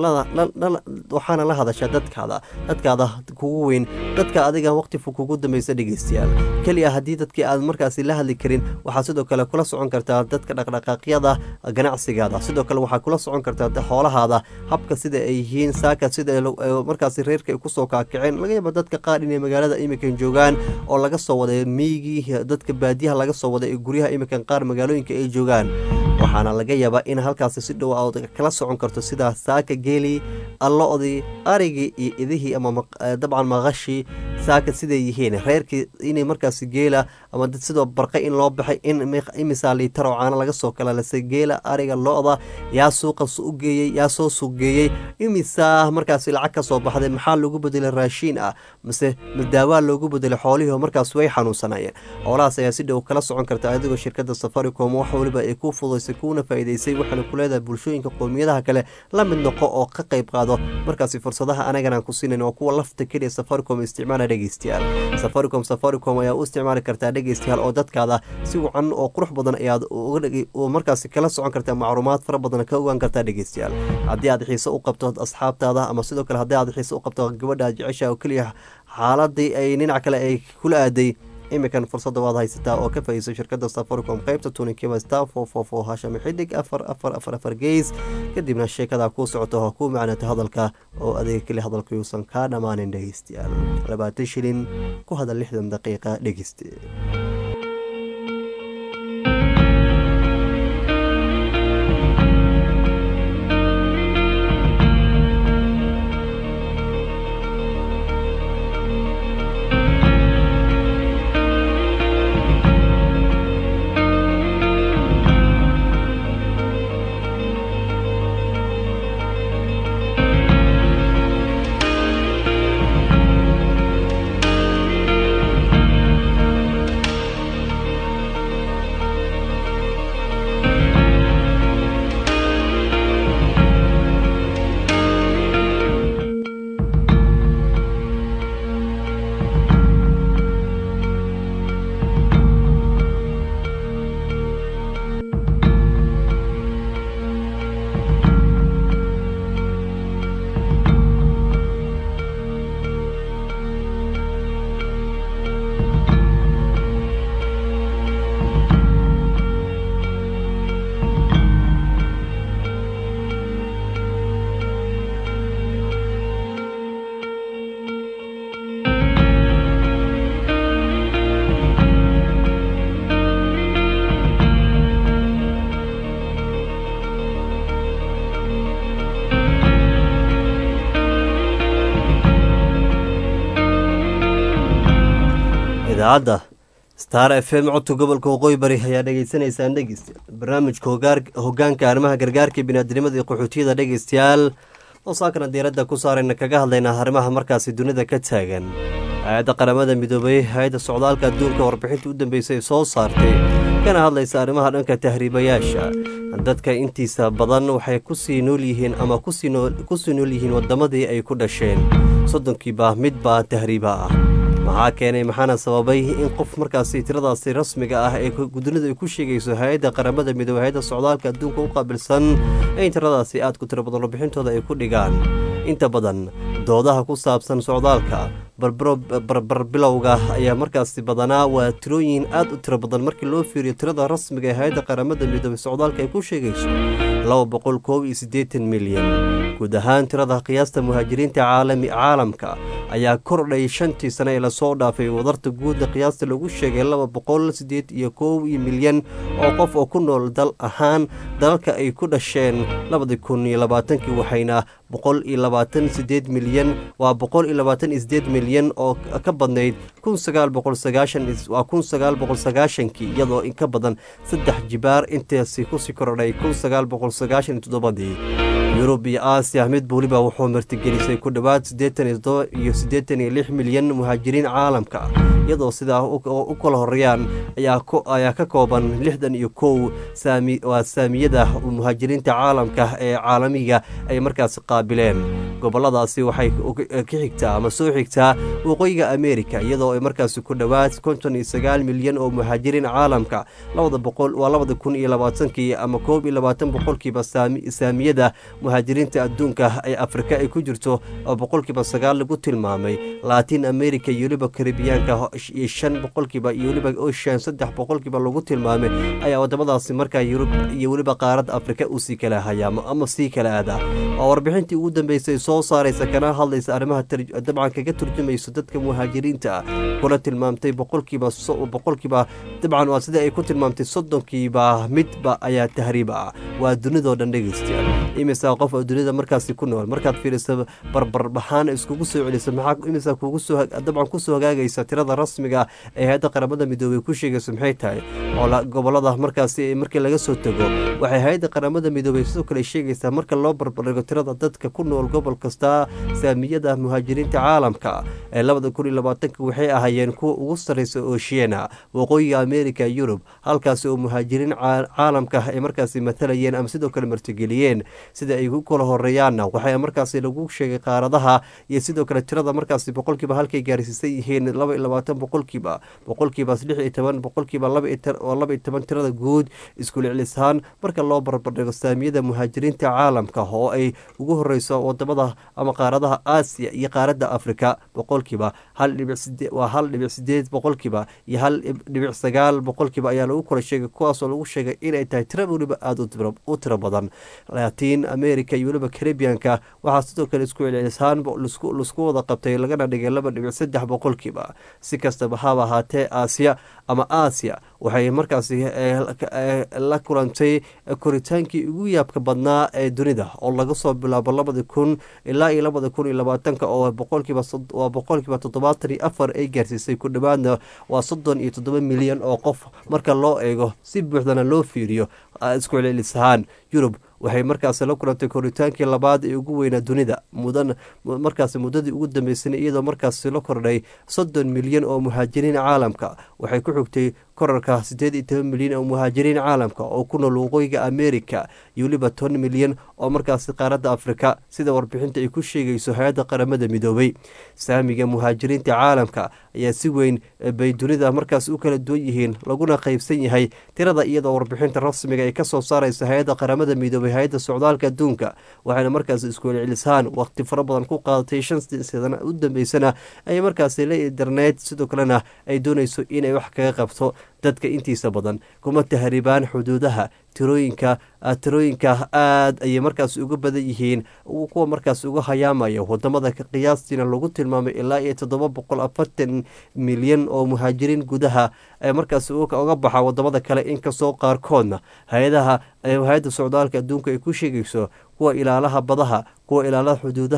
waxaana la hadashaa dadkaada dadkaada kugu weyn dadka adiga waqti fog kugu dambeysa dhegeystayaal keliya haddii dadkii aad markaasi la hadli karin waxaa sidoo kale kula socon kartaa dadka dhaqdhaqaaqyada ganacsigaada sidoo kale waxaa kula socon kartaa xoolahaada habka sida ay yihiin saaka sida markaasi reerka ay kusoo kaakaceen laga yaaba dadka qaar inay magaalada iminkan joogaan oo laga soo waday miygii dadka baadiyaha laga soo waday ee guryaha iminkan qaar magaalooyinka ay joogaan waxaana laga yaabaa in halkaasi si dhow aad kala socon karto sida saaka geelii allo-dii arigii iyo idihii ama dabcan maqashii saaka siday yihiin reerkii inay markaasi geela ama sidoo barqay in loo baxay in imisaa liitar oo caana laga soo kalalisay geela ariga lo-da yaa suuqa u geeyey yaa soo suuq geeyey imisaa markaasi lacag ka soo baxday maxaa loogu bedelay raashiin ah mise daawaa loogu bedelay xoolihii oo markaas way xanuunsanayeen xoolahaas ayaa si dhow kala socon karta adigoo shirkadda safaricom wax waliba ay ku fudaysay kuuna faa'iideysay waxaana ku leedahay bulshooyinka qowmiyadaha kale la mid noqo oo ka qayb qaado markaasi fursadaha anaganaan ku siinayn oo kuwa lafta keliya safaricom isticmaala dhegeystayaal safaricom safaricom ayaa u isticmaali kartaa dhegeystayaal oo dadkaada si wacan oo qurux badan ayaad markaasi kala socon kartaa macluumaad fara badan ka ogaan kartaa dhegeystayaal haddii aad xiise u qabto asxaabtaada ama sidoo kale haddii aad xiise u qabto gabadha aad jecesha oo keliya xaaladii ay dhinac kale ay kula aaday iminkan fursadda waad haysataa oo ka faa'iideyso shirkadda safaricom qaybta tuninkiba star four four four hashame xidig afar afar afar afar geys kadibna sheekada kuu socoto ha kuu macnata hadalka oo adeega keli hadalka yuusan kaa dhammaanin dhegeystayaal labaatan shilin ku hadal lixdan daqiiqa dhegeyste idaacadda star f m codka gobolka waqooyi bari ayaa dhegeysanaysaan dhegeystayaal barnaamijka hogaanka arrimaha gargaarka biniaadinimada iyo qaxootiyada dhegeystayaal oo saakana diiradda ku saarayna kaga hadlaynaa arrimaha markaasi dunida ka taagan hay-adda qaramada midoobay hay-adda socdaalka adduunka warbixinta u dambeysay soo saartay kana hadlaysa arrimaha dhanka tahriibayaasha dadka intiisa badan waxay kusii nool yihiin ama kusii nool yihiin wadamadii ay ku dhasheen soddonkiiba midbaa tahriiba ah maxaa keenay maxaana sababay in qof markaasi tiradaasi rasmiga ah ee dunida ay ku sheegayso hay-adda qaramada midoobey hay-adda socdaalka adduunka u qaabilsan in tiradaasi aad ku tiro badan warbixintooda ay ku dhigaan inta badan doodaha ku saabsan socdaalka barbilowga ayaa markaasi badanaa waa tirooyin aad u tiro badan markii loo fiiriyo tirada rasmiga ee hay-adda qaramada midoobey socdaalka ay ku sheegayso laba boqol koob iyo siddeetan milyan guud ahaan tirada qiyaasta muhaajiriinta caalami caalamka ayaa kordhay shantii sane ee lasoo dhaafay wadarta guudda qiyaasta lagu sheegay laba boqol siddeed iyo koob iyo milyan oo qof oo ku nool dal ahaan dalalka ay ku dhasheen labadii kun iyo labaatankii waxayna boqol iyo labaatan sideed milyan waa boqol iyo labaatan iyo sideed milyan oo ka badnayd kun sagaal boqol sagaashan waa kun sagaal boqol sagaashankii iyadoo in ka badan saddex jibaar intaasi kusii korodhay kun sagaal boqol sagaashan iyo toddobadii yurub iyo aasiya mid weliba wuxuu martigelisay ku dhowaad siddeetan iyo todoba iyo siddeetan iyo lix milyan muhaajiriin caalamka iyadoo sidaa u kala horeeyaan ayaa ka kooban lixdan iyo kow waa saamiyada muhaajiriinta caalamka ee caalamiga ay markaasi qaabileen goboladaasi waxay ka xigtaa ama soo xigtaa waqooyiga amerika iyadoo ay markaasi ku dhowaad konton iyo sagaal milyan oo muhaajiriin caalamka labada boqol waa labada kun iyo labaatankii ama koob iyo labaatan boqolkiiba saamiyada muhaajiriinta adduunka ee afrika ay ku jirto oo boqolkiiba sagaal lagu tilmaamay latin america iyo weliba karibiyaanka iyo shan boqolkiiba iyo weliba ocean saddex boqolkiiba lagu tilmaamay ayaa wadamadaasi markaa yurub iyo weliba qaaradda afrika uu sii kala hayaamo ama sii kala aadaa waa warbixintii ugu dambeysay soo saaraysa kana hadlaysa arrimaha dabcan kaga turjumayso dadka muhaajiriinta ah kuna tilmaamtay boqolkiiba boqolkiiba dabcan waa sida ay ku tilmaamtay soddonkiiba midba ayaa tahriib ah waa dunidoo dhan dhegeystayaal imisa qof oo dunida markaasi ku nool markaad fiiriso barbarbaxaan iskugu soo celiso maxaa imisa kugu soo dabcan kusoo hagaagaysa tirada rasmiga ee hay-adda qaramada midoobey ku sheegayso maxay tahay oo gobolada markaasi markii laga soo tego waxay hay-adda qaramada midoobey sidoo kale sheegaysaa marka loo barbardhigo tirada dadka ku nool gobol kasta saamiyada muhaajiriinta caalamka ee labada kun iyo labaatanka waxay ahaayeen kuwa ugu sarreysa ooshiana waqooyiga america yurub halkaasi oo muhaajiriin caalamka ay markaasi matalayeen ama sidoo kale martigeliyeen sida ay ku kala horeeyaanna waxaa markaasi lagu sheegay qaaradaha iyo sidoo kale tirada markaasi boqolkiiba halkay gaarsiisan yihiin laba iyo labaatan boqolkiiba boqolkiiba lix iyo toban boqolkiiba laba iyo toban tirada guud iskuliclisaan marka loo barbardhigo saamiyada muhaajiriinta caalamka oo ay ugu horeyso wadamada ama qaaradaha aasiya iyo qaaradda afrika boqolkiiba hal dhibic side waa hal dhibic sideed boqolkiiba iyo hal dhibic sagaal boqolkiiba ayaa lagu kala sheegay kuwaasoo lagu sheegay inay tahay tira weliba aada u tiro badan latin america iyo weliba caribianka waxaa sidoo kale isku celcelisaan laisku wada qabtay lagana dhigay laba dhibic saddex boqolkiiba si kastaba haba ahaatee aasiya ama aasiya waxay markaasi la kulantay koritaankii ugu yaabka badnaa ee dunida oo laga soo bilaabo labadi kun ilaa iyo labada kun iyo labaatanka oo boqolkiiba waa boqolkiiba toddobaatan iyo afar ay gaarsiisay ku dhowaadna waa soddon iyo toddoba milyan oo qof marka loo eego si buuxdana loo fiiriyo isku celcelis ahaan yurub waxay markaasi la kulantay koritaankii labaad ee ugu weynaa dunida mudan markaasi muddadii ugu dambeysana iyadoo markaasi la kordhay soddon milyan oo muhaajiriin caalamka waxay ku xigtay korarka siddeed iyo toban milyan oo muhaajiriin caalamka oo ku nool waqooyiga america iyo weliba toban milyan oo markaasi qaaradda afrika sida warbixinta ay ku sheegayso hay-adda qaramada midoobay saamiga muhaajiriinta caalamka ayaa si weyn bay dunida markaasi u kala duwan yihiin laguna qaybsan yahay tirada iyadoo warbixinta rasmiga ay kasoo saaraysa hay-adda qaramada midoobay hay-adda socdaalka adduunka waxayna markaasi isku celcelisaan waqti fara badan ku qaadatay shan sana u dambeysana ay markaasi la internet sidoo kalena ay doonayso inay wax kaga qabto dadka intiisa badan kuma tahribaan xuduudaha tirooyinka tirooyinka aad ayay markaas uga badan yihiin kuwa markaas uga hayaamaya wadamada qiyaastiina lagu tilmaamay ilaa iyo toddoba boqol afartan milyan oo muhaajiriin gudaha ee markaas uga baxa wadamada kale inkastoo qaarkoodna hay-adaha hay-adda socdaalka adduunka ay ku sheegayso kuwa ilaalaha badaha kuwa ilaalaha xuduudaha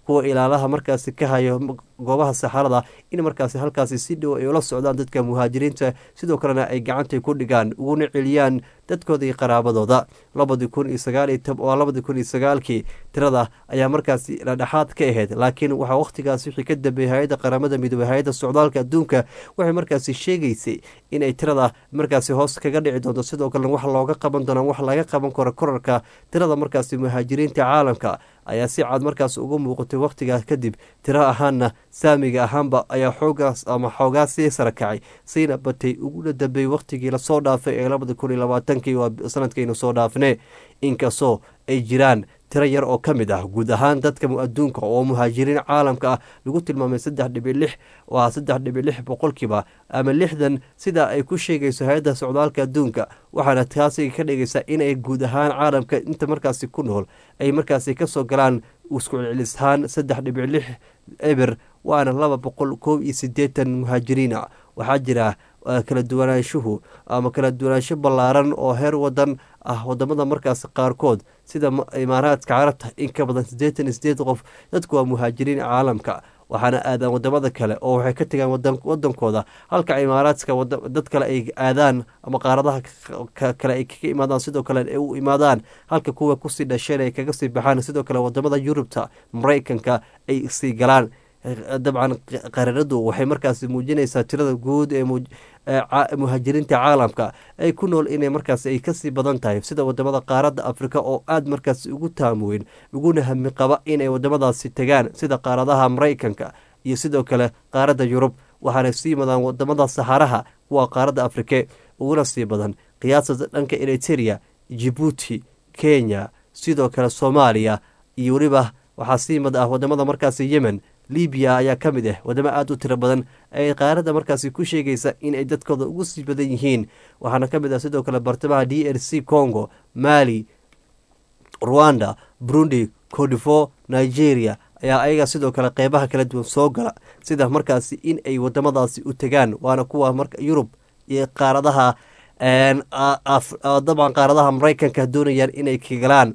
kuwa ilaalaha markaasi ka hayo goobaha saxarada in markaasi halkaasi si dhow ay ula socdaan dadka muhaajiriinta sidoo kalena ay gacantay ku dhigaan uguna celiyaan dadkooda iyo qaraabadooda labadii kun iyo sagaalwaa labadii kun iyo sagaalkii tirada ayaa markaasi dhadhexaad ka ahayd laakiin waxaa wakhtigaas wixii ka dambeeyey hay-adda qaramada midoobey hay-adda socdaalka adduunka waxay markaasi sheegaysay inay tirada markaasi hoos kaga dhici doonto sidoo kalena wax looga qaban doonaa wax laga qaban karo korarka tirada markaasi muhaajiriinta caalamka ayaa si cad markaas uga muuqatay wakhtigaa kadib tiro ahaanna saamiga ahaanba ayaa xoogaas ama xoogaa sii sara kacay siina batay uguna dambeeyey wakhtigii lasoo dhaafay ee labada kun iyo labaatankii waa sanadkaynu soo dhaafne inkastoo ay jiraan tiro yar oo ka mid ah guud ahaan dadka adduunka oo muhaajiriin caalamka ah lagu tilmaamay saddex dhibi lix waa saddex dhibi lix boqolkiiba ama lixdan sida ay ku sheegayso hay-adda socdaalka adduunka waxaana taasi ka dhigaysaa inay guud ahaan caalamka inta markaasi ku nool ay markaasi kasoo galaan isku celcelishaan saddex dhibi lix eber waana laba boqol koob iyo sideetan muhaajiriina waxaa jira kala duwanaanshuhu ama kala duwanaansho ballaaran oo heer wadan ah wadamada markaas qaarkood sida imaaraadka carabta in ka badan siddeetan iyo sideed qof dadku waa muhaajiriin caalamka waxaana aadaan wadamada kale oo waxay ka tegaan wadankooda halka imaaraadka dad kale ay aadaan ama qaaradaha kale ay kaga imaadaan sidoo kale ay u imaadaan halka kuwa kusii dhasheen ay kaga sii baxaan sidoo kale wadamada yurubta maraykanka ay sii galaan dabcan qaranadu waxay markaasi muujinaysaa tirada guud ee muhaajiriinta caalamka ay ku nool inay markaas ay kasii badan tahay sida wadamada qaaradda afrika oo aada markaas ugu taamuweyn uguna hami qaba inay wadamadaasi tegaan sida qaaradaha maraykanka iyo sidoo kale qaaradda yurub waxaana sii madaan wadamada saxaraha kuwa qaaradda afrike uguna sii badan qiyaasada dhanka eriteria jibuuti kenya sidoo kale soomaaliya iyo weliba waxaa sii mad ah wadamada markaasi yemen libiya ayaa ka mid ah wadamo aada u tiro badan ay qaaradda markaasi ku sheegaysa inay dadkooda ugu sii badan yihiin waxaana ka mid ah sidoo kale bartamaha d r c congo mali rwanda burundi codifo nigeria ayaa ayaga sidoo kale qeybaha kala duwan soo gala sida markaasi in ay wadamadaasi u tegaan waana kuwa yurub iyo qaaradaha dabcan qaaradaha maraykanka doonayaan inay kagalaan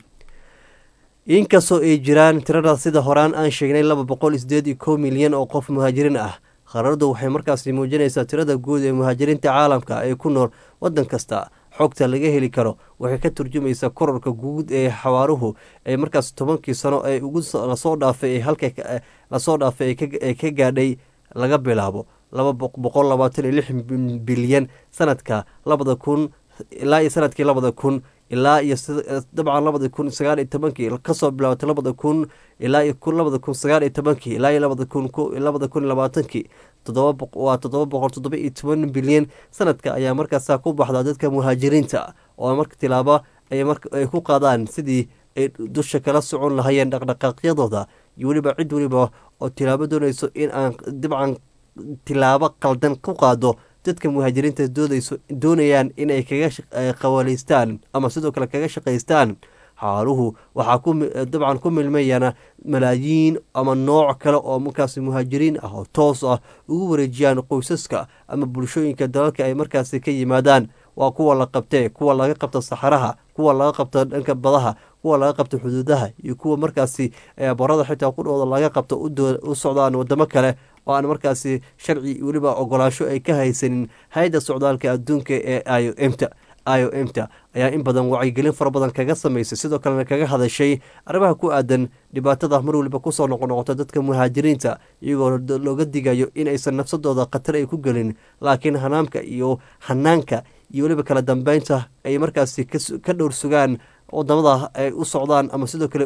inkastoo ay jiraan tirada sida horaan aan sheegnay laba boqol sideed iyo kow milyan oo qof muhaajiriin ah qararadu waxay markaasi muujinaysaa tirada guud ee muhaajiriinta caalamka ee ku nool wadan kasta xogta laga heli karo waxay ka turjumaysaa korarka guud ee xawaaruhu ee markaas tobankii sano ee lasoo dhaafay halka lasoo dhaafay ee ka gaadhay laga bilaabo laba boqol labaatan iyo lix bilyan sanadka labada kun ilaa iyo sanadkii labada kun ilaa iyo dabcan labada kun sagaal iyo tobankii kasoo bilaabatay labada kun ilaa iyo labada kun sagaal iyo tobankii ilaa iyo labada kun labada kun labaatankii todoba waa toddoba boqol toddoba iyo toban bilyan sanadka ayaa markaasaa ku baxdaa dadka muhaajiriinta oo marka tilaabo ay ku qaadaan sidii ay dusha kala socon lahayeen dhaqdhaqaaqyadooda iyo weliba cid weliba oo tilaabo doonayso in aan dabcan tilaabo qaldan ku qaado dadka muhaajiriinta doodayso doonayaan inay kaga qawaleystaan ama sidoo kale kaga shaqaystaan xaaluhu waxaa dabcan ku milmayana malaayiin ama nooc kale oo markaasi muhaajiriin ah oo toos ah ugu wareejiyaan qoysaska ama bulshooyinka dalalka ay markaasi ka yimaadaan waa kuwa la qabtee kuwa laga qabto saxaraha kuwa laga qabto dhanka badaha kuwa laga qabto xuduudaha iyo kuwa markaasi barada xitaa qudhooda laga qabto u socdaan wadamo kale oo aan markaasi sharci weliba ogolaasho ay ka haysanin hay-adda socdaalka adduunka ee i o m ta i o m ta ayaa in badan wacyigelin fara badan kaga samaysay sidoo kalena kaga hadashay arrimaha ku aadan dhibaatada mar weliba kusoo noqonoqota dadka muhaajiriinta iyagoo looga digayo in aysan nafsadooda khatar ay ku gelin laakiin hanaamka iyo hanaanka iyo weliba kala dambeynta ay markaasi ka dhowr sugaan wadamada ay u socdaan ama sidoo kale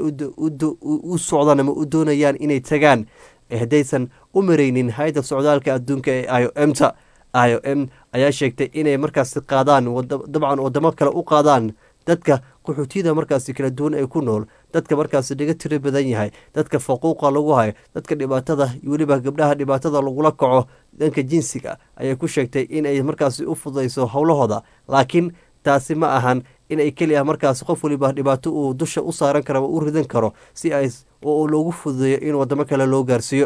u socdaan ama u doonayaan inay tagaan haddaysan u maraynin hay-adda socdaalka adduunka ee i o m ta i o m ayaa sheegtay inay markaasi qaadaan dabcan wadamo kale u qaadaan dadka qaxootiyada markaasi kala duwan ee ku nool dadka markaasi laga tiro badan yahay dadka faquuqa lagu hayo dadka dhibaatada iyo weliba gabdhaha dhibaatada lagula kaco dhanka jinsiga ayay ku sheegtay inay markaasi u fudayso howlahooda laakiin taasi ma ahan in ay keli ah markaasi qof waliba dhibaato uu dusha u saaran karo ama u ridan karo si ay oo loogu fududeeyo in wadamo kale loo gaarsiiyo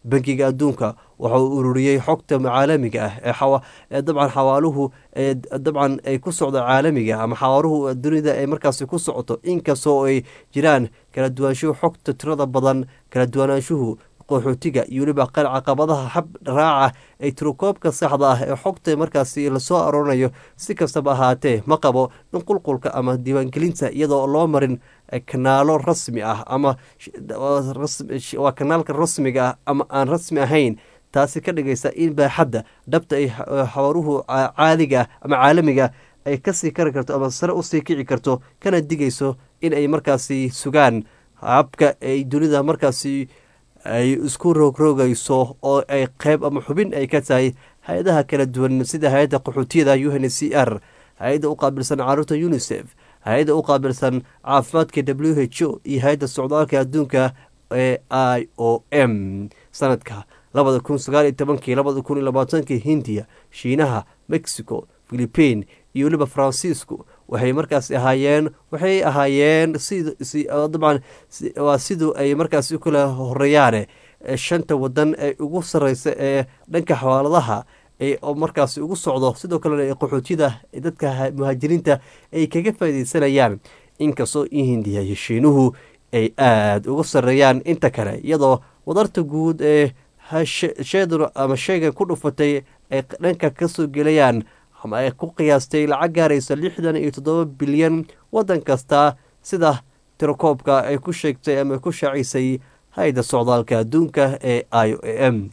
bangiga adduunka waxa uu ururiyey xogta caalamiga ah ee dabcan xawaaluhu dabcan ay ku socdo caalamiga ama xawaaluhu dunida ay markaasi ku socoto inkastoo ay jiraan kala duwanaanshuhu xogta tirada badan kala duwanaanshuhu qaxootiga iyo weliba caqabadaha xab raaca ay tirokoobka saxda ah ee xogta markaasi lasoo aroorinayo si kastaba ahaatee ma qabo in qulqulka ama diiwaangelinta iyadoo loo marin kanaalo rasmi ah ama waa kanaalka rasmiga ah ama aan rasmi ahayn taasi ka dhigaysa in baaxadda dhabta ay xawaaruhu caadiga ama caalamiga ay kasii kari karto ama sare usii kici karto kana digayso in ay markaasi sugaan habka ay dunida markaasi ay isku roogrogayso oo ay qeyb ama xubin ay ka tahay hay-adaha kala duwan sida hay-adda qaxootiyada u n c r hay-adda u qaabilsan caruurta unisef hay-adda u qaabilsan caafimaadka w h o iyo hay-adda socdaalka adduunka ee i o m sanadka labada kun sagaal iyo tobankii labada kun iyo labaatankii hindiya shiinaha mexico philipiin iyo weliba faransiisku waxay markaas ahaayeen waxay ahaayeen dabcan waa siduu ay markaas u kala horeeyaane shanta wadan ee ugu sareysa ee dhanka xawaaladaha markaas ugu socdo sidoo kalena qaxootiyada dadka muhaajiriinta ay kaga faaideysanayaan inkastoo in hindiya iyo shiinuhu ay aada uga sareeyaan inta kale iyadoo wadarta guud ee sheedur ama sheega ku dhufatay ay dhanka kasoo gelayaan ama ay ku qiyaastay lacag gaaraysa lixdan iyo toddoba bilyan waddan kasta sida tirakoobka ay ku sheegtay ama ku shaacisay hay-adda socdaalka adduunka ee i o m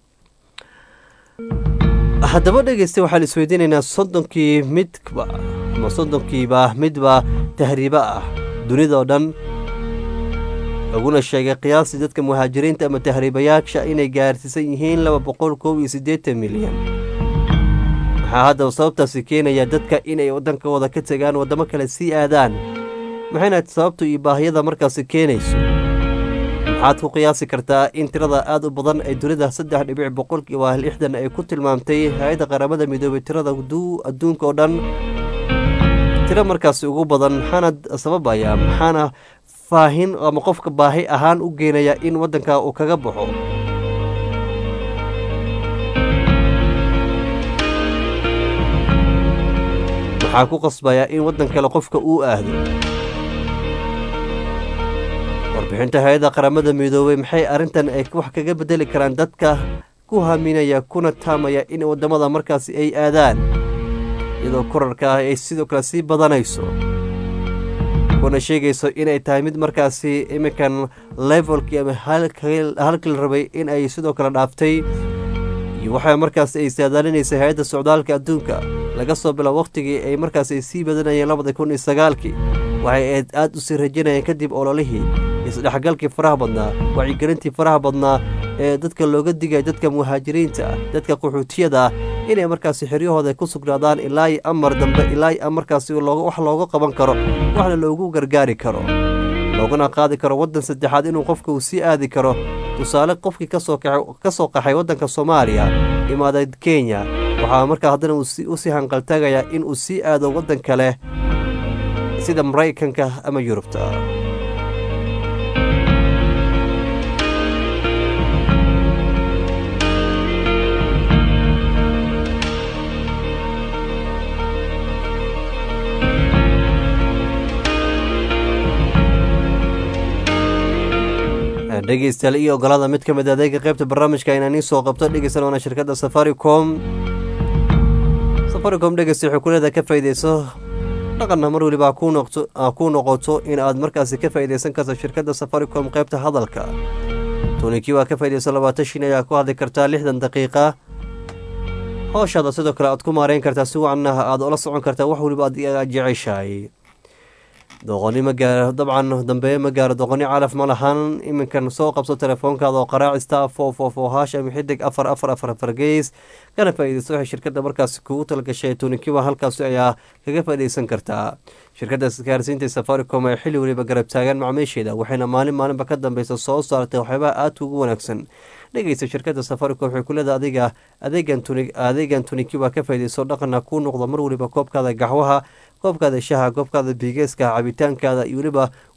haddaba dhegeysta waxaan isweydiinaynaa soddonkii midba ama soddonkiiba midba tahriibo ah dunidao dhan laguna sheegay qiyaastii dadka muhaajiriinta ama tahriibayaasha inay gaarsiisan yihiin laba boqol koob iyo siddeetan milyan waxaa haddaba sababtaasi keenaya dadka inay waddankooda ka tegaan waddamo kale sii aadaan maxayna sababtu iyo baahiyada markaasi keenayso maxaad ku qiyaasi kartaa in tirada aada u badan ee dunida saddex dhibic boqolkiiba lixdan ay ku tilmaamtay hay-adda qaramada midoobay tirada adduunka oo dhan tiro markaasi ugu badan maxaana sababaya maxaana faahin ama qofka baahi ahaan u geenaya in waddanka uu kaga baxo maxaa ku qasbaya in waddan kale qofka uu aado warbixinta hay-adda qaramada midoobey maxay arrintan ay wax kaga bedeli karaan dadka ku haminaya kuna taamaya in waddamada markaasi ay aadaan iyadoo korarka ah ay sidoo kale sii badanayso kuna sheegayso inay tahay mid markaasi iminkan levelkii ama halkii la rabay in ay sidoo kale dhaaftay iyo waxaa markaas ay saadaalinaysay hay-adda socdaalka adduunka laga soo bilo wakhtigii ay markaas ay sii badanayeen labada kun iyo sagaalkii waxay aada u sii rajanayeen kadib ololihii isdhexgalkii faraha badnaa wacyigelintii faraha badnaa ee dadka looga digaya dadka muhaajiriinta ah dadka qaxootiyada ah inay markaasi xiryahooda ku sugnaadaan ilaa amar dambe ilaa markaasi wax looga qaban karo waxna loogu gargaari karo loogana qaadi karo waddan saddexaad inuu qofka uu sii aadi karo tusaale qofkii ka soo qaxay waddanka soomaaliya imaaday kenya waxaa markaa haddana usii hanqaltaagayaa in uu sii aado waddan kale sida maraykanka ama yurubta dhegeystayaal iyo ogolaada mid ka mid adeega qaybta barnaamijka inaan ii soo qabto dhegeysan waana shirkadda safaricom safaricom dhegeysta waxay kuleedahay ka faa'iideyso dhaqanna mar weliba ku noqoto in aad markaasi ka faa'iideysan karto shirkadda safaricom qaybta hadalka tunikii waa ka faa'iideyso labaatan shin ayaa ku hadli kartaa lixdan daqiiqa hooshaada sidoo kale aad ku maareyn kartaa si wacanna aad ula socon kartaa wax weliba aad jeceshahay doqoni ma gaaro dabcan dambeeye ma gaaro doqoni calaf ma lahan iminkan soo qabso telefoonkaada oo qaraacista fo fo fo haash ama xidig afar afar afar afar geys kana faa'iideysto waxay shirkadda markaasi kugu talagashay tunikiba halkaasi ayaa kaga faa'iideysan kartaa shirkadda isgaarsiinta safaricom ee xilli weliba garab taagan macmiisheeda waxayna maalin maalinba ka dambeysa soo saartay waxyaabaha aadka ugu wanaagsan dhegeysta shirkadda safaricom waxay ku leedahay adiga adeegan tuni adeegan tuniki waa ka faa'iideysto dhaqana kuu noqdo mar weliba koobkaada gaxwaha koobkaada shaha koobkaada bigeeska cabitaankaada iyo weliba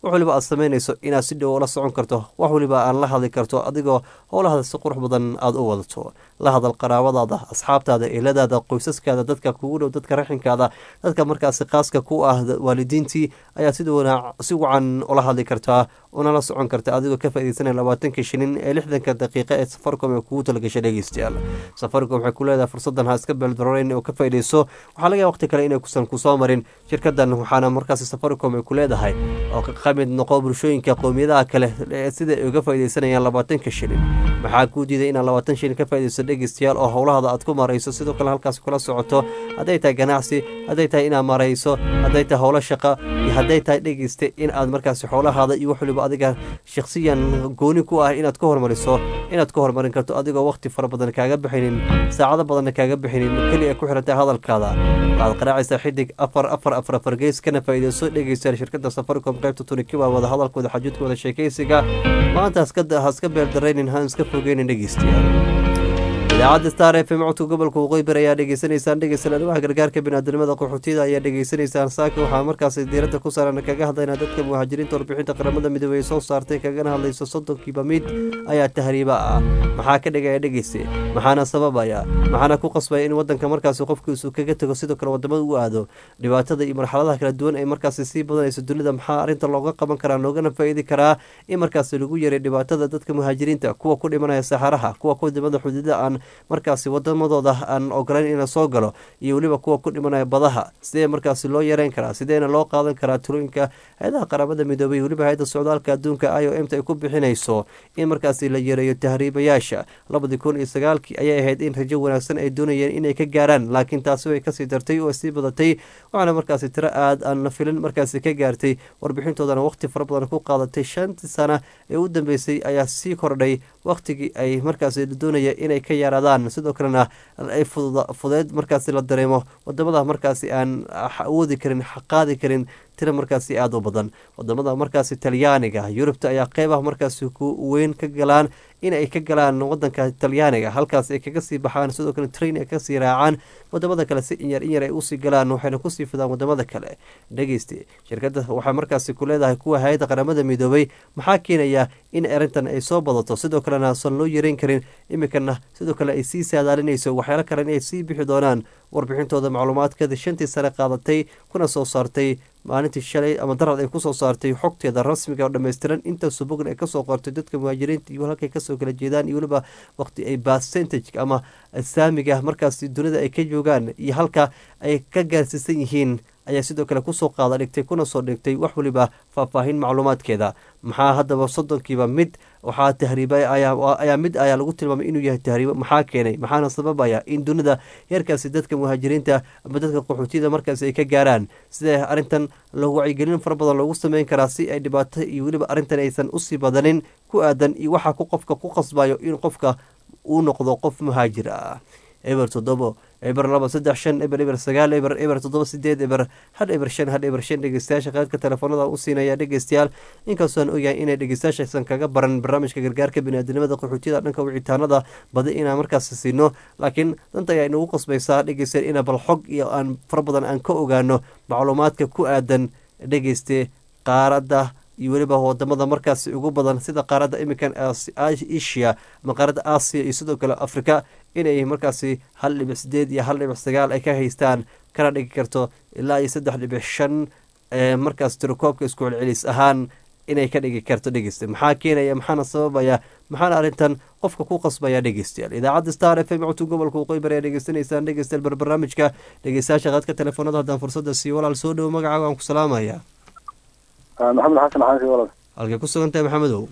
wax waliba aad samaynayso inaad si dhow la socon karto wax waliba aan la hadli karto adigoo howlahaada si qurux badan aada u wadato la hadal qaraabadaada asxaabtaada eeladaada qoysaskaada dadka kugu dhow dadka raxinkaada dadka markaasi qaaska ku ah waalidiintii ayaa sida si wacan ula hadli kartaa una la socon karta adigoo ka faaideysanaya labaatanka shilin ee lixdanka daqiiqa ee safaricom ee kugu talagashay dhegeystayaal safaricom waxay ku leedahay fursadan ha iska beeldaroreyn oo ka faaideyso waxaa laga waqti kale inay kusan kusoo marin shirkadan waxaana markaasi safaricom ay ku leedahay oo ka mid noqo bulshooyinka qowmiyadaha kale sida ay uga faaideysanayaan labaatanka shilin maxaa kuu diiday inaad labaatan shilin ka faaideyso dhegeystayaal oo howlahaada aad ku marayso sidoo kale halkaas kula socoto hadday tahay ganacsi hadday tahay inaad marayso hadday tahay howlo shaqa iyo hadday tahay dhegeysta in aad markaasi xoolahaada iyo wax waliba adiga shakhsiyan gooni ku ah inaad ka hormariso inaad ka hormarin karto adigoo waqti fara badan kaaga bixinin saacado badanna kaaga bixinin keliya ku xirantahay hadalkaada waxaad qaraacaysaa xidig afar afar afar afar gees kana faa'iideyso dhegeystayaal shirkadda safaricom qaybta tunikiba wada hadalkooda xajuudkooda sheekaysiga maanta haska beeldaraynin ha iska fogeynin dhegeystayaal idaacadda star f m codka gobolka waqooyi bari ayaa dhegeysanaysaan dhegeysan arrimaha gargaarka biniaadamada qaxootiyada ayaa dhegeysanaysaan saaka waxaa markaasi diiradda ku saaran kaga hadlaynaa dadka muhaajiriinta warbixinta qaramada midoobey ay soo saartay kagana hadlayso soddonkiiba mid ayaa tahriiba ah maxaa ka dhigaya dhegeyse maxaana sababaya maxaana ku qasbaya in wadanka markaasi qofkiisu kaga tego sidoo kale wadamada u aado dhibaatada iyo marxaladaha kala duwan ay markaasi sii badanayso dunida maxaa arrinta looga qaban karaa loogana faa'iidi karaa in markaasi lagu yaray dhibaatada dadka muhaajiriinta kuwa ku dhimanaya saxaraha kuwa ku dhimada xuduuda aan markaasi wadamadooda aan ogolayn ina soo galo iyo weliba kuwa ku dhimanaya badaha sidee markaasi loo yareyn karaa sideena loo qaadan karaa tulooyinka hay-adaha qaramada midoobay weliba hay-adda socdaalka adduunka i o m ta ay ku bixinayso in markaasi la yareeyo tahriibayaasha labadii kun iyo sagaalkii ayay ahayd in rajo wanaagsan ay doonayeen inay ka gaaraan laakiin taasi way kasii dartay oo sii badatay waxaana markaasi tiro aad aan la filin markaasi ka gaartay warbixintoodana waqti fara badan ku qaadatay shantii sana ee u dambeysay ayaa sii kordhay waqtigii ay markaasi doonaya inay ka yaaraadaan sidoo kalena ay fudeed markaasi la dareemo wadamada markaasi aan awoodi karin qaadi karin tira markaasi aada u badan wadamada markaasi talyaaniga yurubta ayaa qeybaha markaasi ku weyn ka galaan in ay ka galaan wadanka talyaaniga halkaas ay kaga sii baxaan sidoo kale train ay kasii raacaan wadamada kale si inyar inyar ay usii galaan waxayna kusii fidaan wadamada kale dhegeyste shirkadda waxaa markaasi ku leedahay kuwa hay-adda qaramada midoobay maxaa keenaya in arrintan ay soo badato sidoo kalena asan loo yareyn karin iminkana sidoo kale ay sii saadaalinayso waxyaalo kale inay sii bixi doonaan warbixintooda macluumaadkeeda shantii sane qaadatay kuna soo saartay maalintii shalay ama darad ay kusoo saartay xogteeda rasmiga oo dhammaystiran intaasoo bogn ay kasoo qortay dadka muhaajiriinta iyo halkay kasoo kala jeedaan iyo weliba waqti ay percentage ama saamiga markaas dunida ay ka joogaan iyo halka ay ka gaarsiisan yihiin ayaa sidoo kale kusoo qaada dhigtay kuna soo dhigtay wax waliba faahfaahin macluumaadkeeda maxaa haddaba soddonkiiba mid waxaa tahriibay ayaa mid ayaa lagu tilmaamay inuu yahay tahriibo maxaa keenay maxaana sababaya in dunida heerkaasi dadka muhaajiriinta ama dadka qaxootiyada markaasi ay ka gaaraan sidee arrintan lagu wacyigelin fara badan loogu sameyn karaa si ay dhibaato iyo weliba arrintan aysan usii badanin ku aadan iyo waxaa ku qofka ku qasbayo in qofka uu noqdo qof muhaajir ah eber toddobo eber laba saddex shan eber eber sagaal eber eber toddoba sideed eber had eber shan had eber shan dhegeystayaasha qaadka telefoonada u siinaya dhegeystayaal inkastoo aan ogyahay inay dhegeystayaashaysan kaga baran barnaamijka gargaarka biniaadamada qaxootiyada dhanka wicitaanada badi inaan markaas siino laakiin danta ayaa inagu qasbaysaa dhegeystayaal ina bal xog iyo aan fara badan aan ka ogaano macluumaadka ku aadan dhegeyste qaaradda iyo weliba wadamada markaasi ugu badan sida qaaradda iminkan asia ama qaaradda aasiya iyo sidoo kale afrika inay markaasi hal dhibic sideed iyo hal dhibic sagaal ay ka haystaan kana dhigi karto ilaa iyo saddex dhibic shan markaas tirokoobka isku celcelis ahaan inay ka dhigi karto dhegeysta maxaa keenaya maxaana sababaya maxaana arrintan qofka ku qasbaya dhegeystayaal idaacadda star f m codka gobolka waqooyi bari ayaa dhegeysanaysaan dhegeystayaal barbarnaamijka dhegeystayaasha qaadka telefoonada haddaan fursadda siiyo walaal soo dhowo magacaaga aan ku salaamaya maxamed xasan xaansi walal halkay ku sugan tahay maxamedow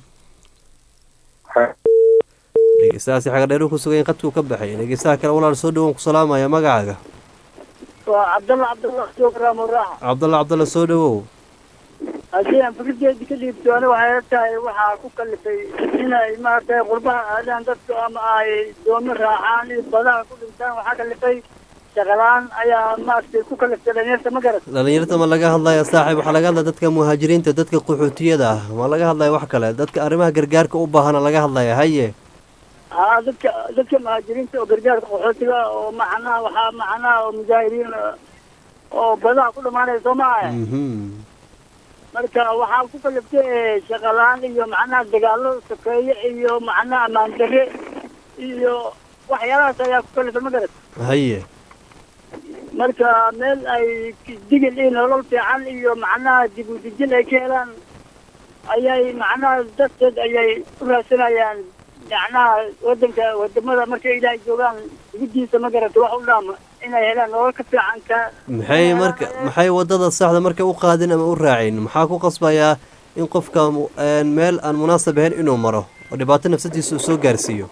dhegeystahaasi xagadheeru ku sugan qadkuu ka baxay dhegeystaha kale walaal soo dhowoon ku salaamaya magacaaga waa cabdalla cabdalla joograamo raaxa cabdalla cabdalla soo dhowow haddii aan fikirkeedi ka dhiibto ani waxay la tahay waxaa ku kalifay inay maaragtay qurbaha aadaan dadku ama ay doomo raacaan iyo badaha ku dhintaan waxaa kalifay shaqalaan ayaa maaragtay ku kaliftay dhalinyarta ma garat dhalinyarta ma laga hadlaya saaxiib waxaa laga hadlaya dadka muhaajiriinta dadka qaxootiyada ah ma laga hadlaya wax kale dadka arrimaha gargaarka u baahana laga hadlaya haye haa dadka dadka muhaajiriinta oo gargaarka qaxootiga oo macnaha waxaa macnaha oo mujaahiriin oo badaha ku dhamaanaya soo maaha marka waxaa ku kaliftay shaqalaan iyo macnaha dagaalo sokeeye iyo macnaha ammaan darre iyo waxyaalahaas ayaa ku kalifa ma garat haye marka meel ay digil iyo nolol fiican iyo macnaha dib u dejin ay ka helaan ayay macnaha darteed ayay u raadsanayaan macnaha wadanka wadamada markay ilaahay joogaan dibidiisa ma garata wax u dhaama inay helaan nolol ka fiican ka maxay marka maxay wadada saxda marka u qaadin ama u raacin maxaa ku qasbayaa in qofka mu- een, meel aan munaasab ahayn inuu maro oo dhibaato nafsadiisa uu soo gaarsiiyo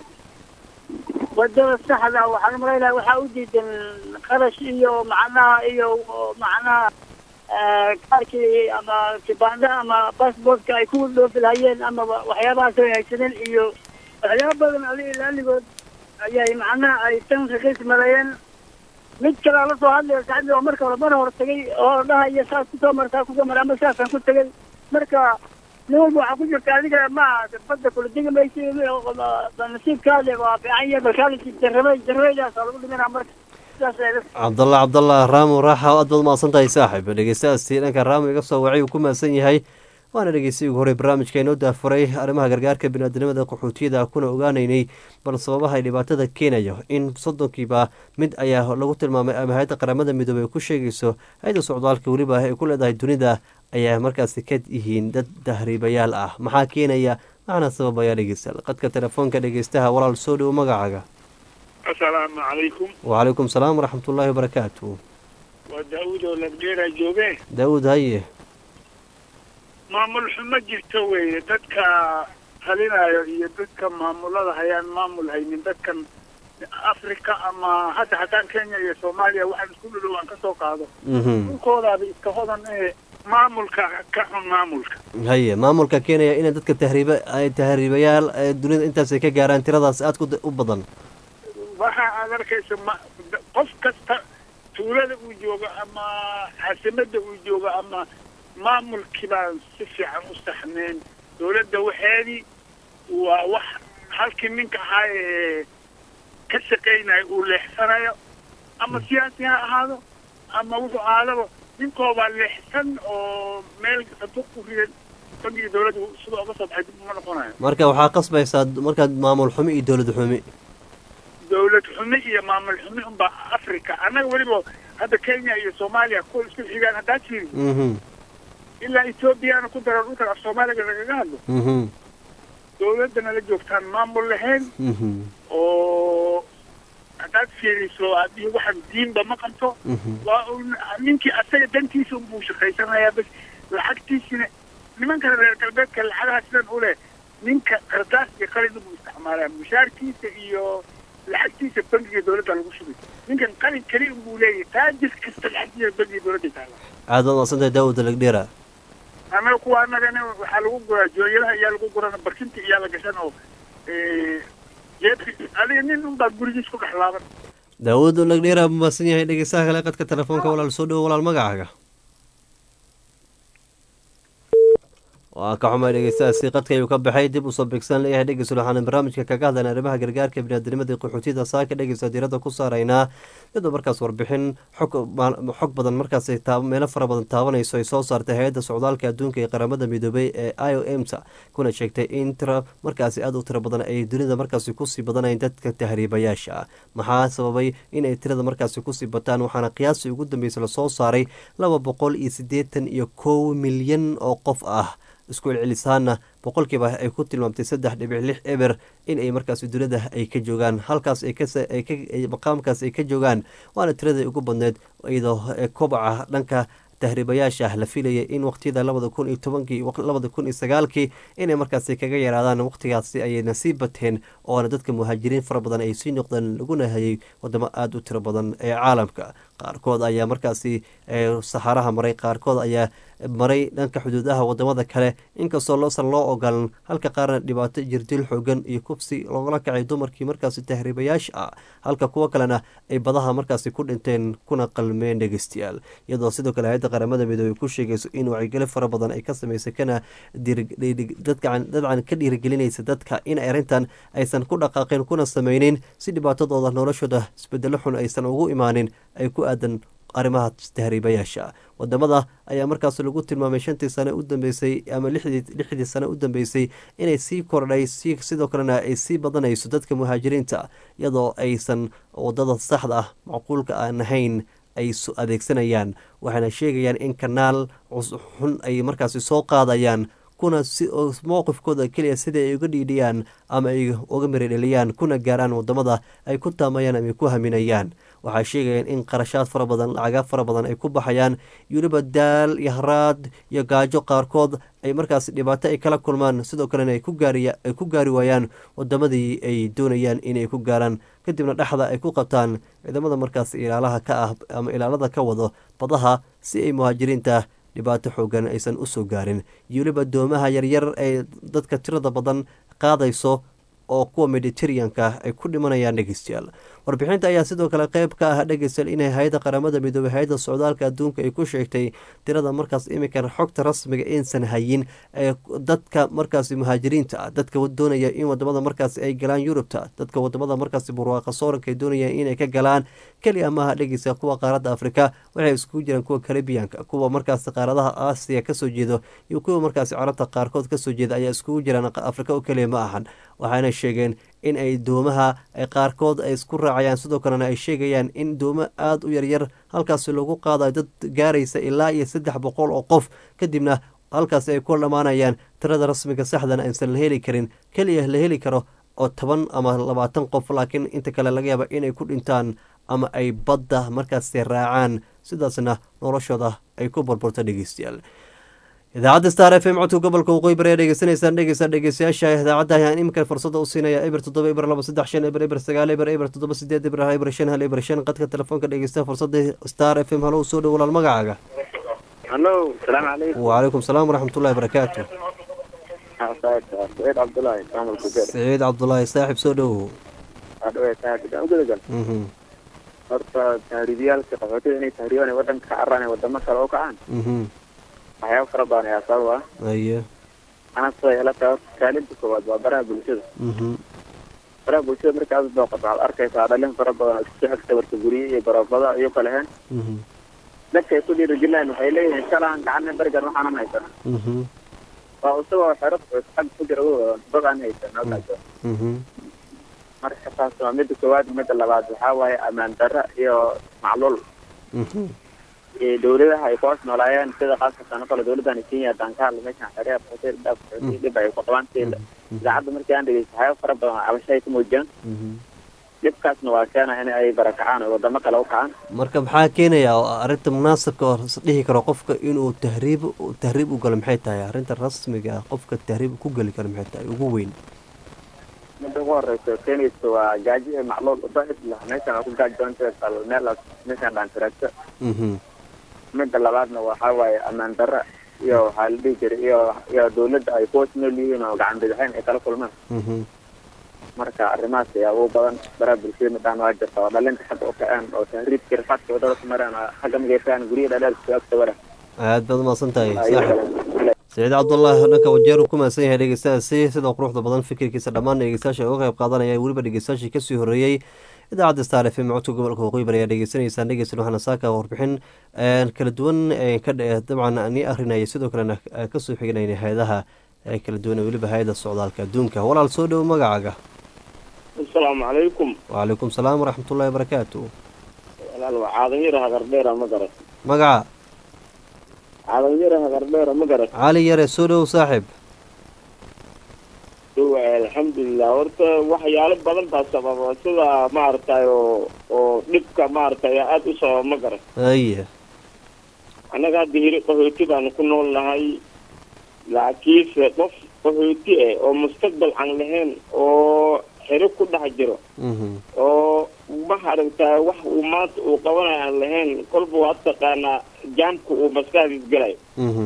wadada saxda waxaan umalaynaya waxaa u diidan qarash iyo macnaha iyo macnaha eh, kaarkii ama kibaanda ama passportka ay ku dhoofi lahayeen ama waxyaabahaas ay haysadeen iyo waxyaaba badan ali ilaaligood ayay macnaha ay tan raqiis maleeyeen mid kalea la soo hadlaya saxbi oo marka hore mar hor tagay oo dhahaya saas kusoo martaa kusoo mara ama saasaan ku tegay marka nin walba waxaa ku jirta adiga ma badda kula degi maysi nasiibkaade waa fiican yahay balkaalisi jarrabay jarrabaydaasa lagu dhimanaa marka sidaas ay cabdalla cabdalla raamo raaxa aad baad mahadsan tahay saaxib dhegeystayaastii dhanka raamo iga soo wacay uu ku mahadsan yahay waana dhegeystay ugu horey barnaamijka inoo daafuray arrimaha gargaarka biniaadamada qaxootiyada kuna ogaanaynay bal sababaha ay dhibaatada keenayo in soddonkiiba mid ayaa lagu tilmaamay ama hay-adda qaramada midoobey ay ku sheegayso hay-adda socdaalka weliba ay ku leedahay dunida ayaa markaasi ka yihiin dad tahriibayaal ah maxaa keenaya maxaana sababaya dhegeystayaal qadka telefoonka dhegeystaha walaal soo dhowo magacaaga asalaamu calaykum wacalaykum salaam waraxmatullaahi wabarakaatu waa daawud oo lagdheera jooge daawud haye maamul xumo jirto weeye dadka talinayo iyo dadka maamulada hayaan maamul haynin dadkan africa ama hadda haddaan kenya iyo soomaaliya waxaan isku dhudhow aan kasoo qaado mhm dhulkoodaaba iska hodan ee maamulka ka xun maamulka haye maamulka keenaya inay dadka tahriiba ay tahriibayaal ee dunida intaasay ka gaaraan tiradaas aad ku da- u badan waxa aad arkaysa ma qof kasta tuulada uu joogo ama caasimada uu joogo ama maamulkii baan si fiican u saxnayn dowladda waxeedii waa wax halkii ninka ahaa ee ka shaqaynayo uu leexsanayo ama siyaasi ha ahaado ama wuxuu ahaadaba ninkoobaa leexsan oo meel sanduuq ku ridan bangiga dowladda sida oga soo baxay dib uma noqonayo marka waxaa qasbaysaa markaad maamul xumi iyo dowlad xumi dowlad xumi iyo maamul xumi unbaa africa annaga weliba hadda kenya iyo soomaaliya kuwa isku xigaan haddaad fiiri mhm ilaa ethoobiyaana ku daro dhulkan af soomaaliga lagaga hadlo mhm dowladdana la joogtaan maamul lahayn mhm oo haddaad fiiriso haddii waxaan diinba ma qabto mhm waa un ninkii asaga dantiisa unbuu shaqaysanayaa bas lacagtiisina nimankan reer galbeedka lacagaha sidan u leh ninka qardaas iyo qalin buu isticmaalaa mushaarkiisa iyo lacagtiisa bangiga dowladda lagu shubay ninkan qalin keli unbuu leeyahay taajir kasta lacagtiisa bangiga dowladda taala aad baad mahadsantahay daawud lagdheera annaga kuwa annagana waxaa lagu guraa jooyadaha iyaa lagu gurana barkinta iyaa la gashan oo jeebki adiga nin unbaa gurigiis ku dhex laaban daawud lagdheera buu mahadsan yahay dhegeystaha kale qadka telefoonka walaal soo dhowo walaal magacaaga waa ka xumay dhegeystahaasi qadka ayuu ka baxay dib usoo bigsan leeyahay dhegeysul waxaana barnaamijka kaga hadlayna arrimaha gargaarka biniaadamada iyo qaxootiyada saaka dhegeysa diirada ku saaraynaa iyadoo markaas warbixin xog maal- xog badan markaas ay taab- meelo fara badan taabanayso ay soo saartay hay-adda socdaalka adduunka ee qaramada midoobay ee i o m ta kuna sheegtay in tira markaasi aada u tiro badan ay dunida markaasi kusii badanayeen dadka tahriibayaasha ah maxaa sababay in ay tirada markaasi kusii bataan waxaana qiyaasii ugu dambeysay lasoo saaray laba boqol iyo siddeetan iyo kow milyan oo qof ah isku celcelisaana boqolkiiba ay ku tilmaamtay saddex dhibic lix eber in ay markaasi dunida ay ka joogaan halkaas ay kas- ay ka ay maqaamkaas ay ka joogaan waana tiradii ugu badneed iyadoo ee kobaca dhanka tahriibayaasha la filayay in waqtiyada labada kun iyo tobankii labada kun iyo sagaalkii inay markaasi kaga yaraadaan waqtigaasi ayayna sii bateen oona dadka muhaajiriin fara badan ay sii noqdeen laguna hayay wadamo aada u tiro badan ee caalamka qaarkood ayaa markaasi ee saxaraha maray qaarkood ayaa maray dhanka xuduudaha wadamada kale inkastoo loosan loo ogolan halka qaarna dhibaato jirdil xoogan iyo kubsi loogala kacay dumarkii markaasi tahriibayaasha ah halka kuwo kalena ay badaha markaasi ku dhinteen kuna qalmeen dhegeystayaal iyadoo sidoo kale hay-adda qaramada midoobey ku sheegayso in wacyigeli fara badan ay ka sameysay kana dadkan dadcan ka dhiirigelinaysa dadka in arrintan aysan ku dhaqaaqin kuna sameynin si dhibaatadooda noloshooda isbedelo xun aysan ugu imaanin ay ku aadan arrimaha tahriibayaasha wadamada ayaa markaas lagu tilmaamay shantii sane u dambeysay ama lixdii sane u dambeysay inay sii kordhay sidoo kalena ay sii badanayso dadka muhaajiriinta iyadoo aysan wadada saxda ah macquulka aan ahayn ay adeegsanayaan waxayna sheegayaan in kanaal xun ay markaasi soo qaadayaan kuna mowqifkooda keliya sida ay uga dhiidhiyaan ama ay uga miradheliyaan kuna gaaraan wadamada ay ku taamayaan ama ay ku haminayaan waxay sheegayaan in qarashaad fara badan lacaga fara badan ay ku baxayaan weliba daal iyo haraad iyo gaajo qaarkood ay markaas dhibaato ay kala kulmaan sidoo kalena ay ku gaari waayaan wadamadii ay doonayaan inay ku gaaraan kadibna dhexda ay ku qabtaan ciidamada markaas ilaalaha ka ah ama ilaalada ka wado badaha si ay muhaajiriinta dhibaato xoogan aysan usoo gaarin iyo weliba doomaha yaryar ee dadka tirada badan qaadayso oo kuwa mediteraneanka ay ku dhimanayaan dhegeystayaal warbixinta ayaa sidoo kale qeyb ka ah dhegeystayaal inay hay-adda qaramada midoobey hay-adda socdaalka adduunka ay ku sheegtay tirada markaas iminkan xogta rasmiga insan hayin ee dadka markaasi muhaajiriinta ah dadka doonaya in wadamada markaasi ay galaan yurubta dadka wadamada markaasi burwaaqa sooranka ay doonayaan inay ka galaan keliya maaha dhegeysta kuwa qaaradda afrika waxay iskugu jiraan kuwa karibiyanka kuwa markaasi qaaradaha aasiya kasoo jeedo iyo kuwa markaasi carabta qaarkood kasoo jeeda ayaa iskugu jiraan afrika oo keliya ma ahan waxaana sheegeen in ay doomaha ay qaarkood ay isku raacayaan sidoo kalena ay sheegayaan in doomo aada u yaryar halkaasi lagu qaadayo dad gaaraysa ilaa iyo saddex boqol oo qof kadibna halkaasi ay ku dhammaanayaan tirada rasmiga saxdana aysan la heli karin keliya la heli karo oo toban ama labaatan qof laakiin inta kale laga yaaba inay ku dhintaan ama ay badda markaasi raacaan sidaasna noloshooda ay ku burburto dhegeystayaal idaacadda star f m codka gobolka waqooyi bari aad dhegeysanaysaan dhegeysa dhegeystayaasha idaacadda ayaan iminkan fursada u siinaya eber toddoba eber laba saddex shan eber eber sagaal eber eber toddoba sideed eber eber shan hal eber shan qadka telefoonka dhegeysta fursada star f m halo soo dhow walaal magacaaga halo salaamu calaykum wacalaykum salaam waraxmatullahi barakaatu saciid cabdulaahi maamulka beer saciid cabdulaahi saaxib soo dhowow adhawe saaxib ugudagal horta tahriibiyaalka qaxootiga inay tahriibaan wadanka ka caraan wadamo kale oo kacaan waxyaaba fara badan ayaa sabab ah aye ana sida ila tahay kaalinta koowaad waa baraha bulshada baraha bulshada marka aad booqato waxaad arkaysaa dhalin fara badan oo isku xigta warka gurye iyo garoobada iyo kale heen dadka ay ku dhiirigelinayaan waxay leeyihiin shalaan gacana berigan waxaanan haysana waa isagoo xero xag ku jira dad aan haysan marka taas waa midda koowaad midda labaad waxaa waaye ammaan darra iyo macluul dowladaha ay ku hoos noolaayeen sida qaasatan kale dowladdan kenya dankaal meeshan xereha hotel dhaaf dhib ay ku qabaan sida idaacadda markii aan dhegeysto waxyaaba fara badan cabasho ay ku muujiyaan dhibkaasna waa keena in ay barakacaan oo wadamo kale u kacaan marka maxaa keenaya arrinta munaasabka oo dhihi karo qofka inuu tahriib tahriib u galo maxay tahay arrinta rasmiga ah qofka tahriib ku geli karo maxay tahay ugu weyn midda ugu horeysa keenaysa waa gaaji macluul usaid lah meeshan waa ku gaajoonta meel meeshan dhaantiragta midda labaadna waxaa waaye ammaan darra iyo waxaa la dhihi jiray iyo iyo dawladda ay kuwas nool yihiin oo gacan bidixeyn ay kala kulmaan marka arrimahaas ayaa ugu badan baraha bulshada midaan waa jirta oo dhalinta xagga u kaceen oo tahriibka rifaadka wadada ku mareen oo xagga mageysaan guryaha dhadheerka agta wara aad baad umahadsan tahay saaxib saciid cabdullaahi dhanka wajeer uu ku mahadsan yahay dhegeystayaasi sida quruxda badan fikirkiisa dhammaan dhegeystayaasha uga qayb qaadanaya weliba dhegeystayaashii kasii horreeyey idaacadda star f m codka gobolka waqooyi bari ayaa dhegeysanaysaan dhegeysan waxaana saaka warbixin kala duwan dabcan ni akrinaya sidoo kalena kasoo xiganayna hay-adaha kala duwan weliba hay-ada socdaalka adduunka walaal soo dhowo magacaaga asalaamu calaykum wacalaykum salaam waraxmatullahi barakaatu walaal waa caadanyara hagardheera ma garat magaca caadanyara hagardheera ma garat cali yare soo dhowow saaxib alxamdulilah horta waxyaalo badan baa sababa sida maaragtay oo oo dhibka maaragtay aada u sababa ma garan aye annaga hadda hiri qaxooti baanu ku nool nahay laakiinse qof qaxooti ah oo mustaqbal aan lahayn oo xero ku dhex jiro oo maaragtay wax uu maanta uu qabanayo aan lahayn kolba waad taqaanaa jaamka uu maskaxdiis galayo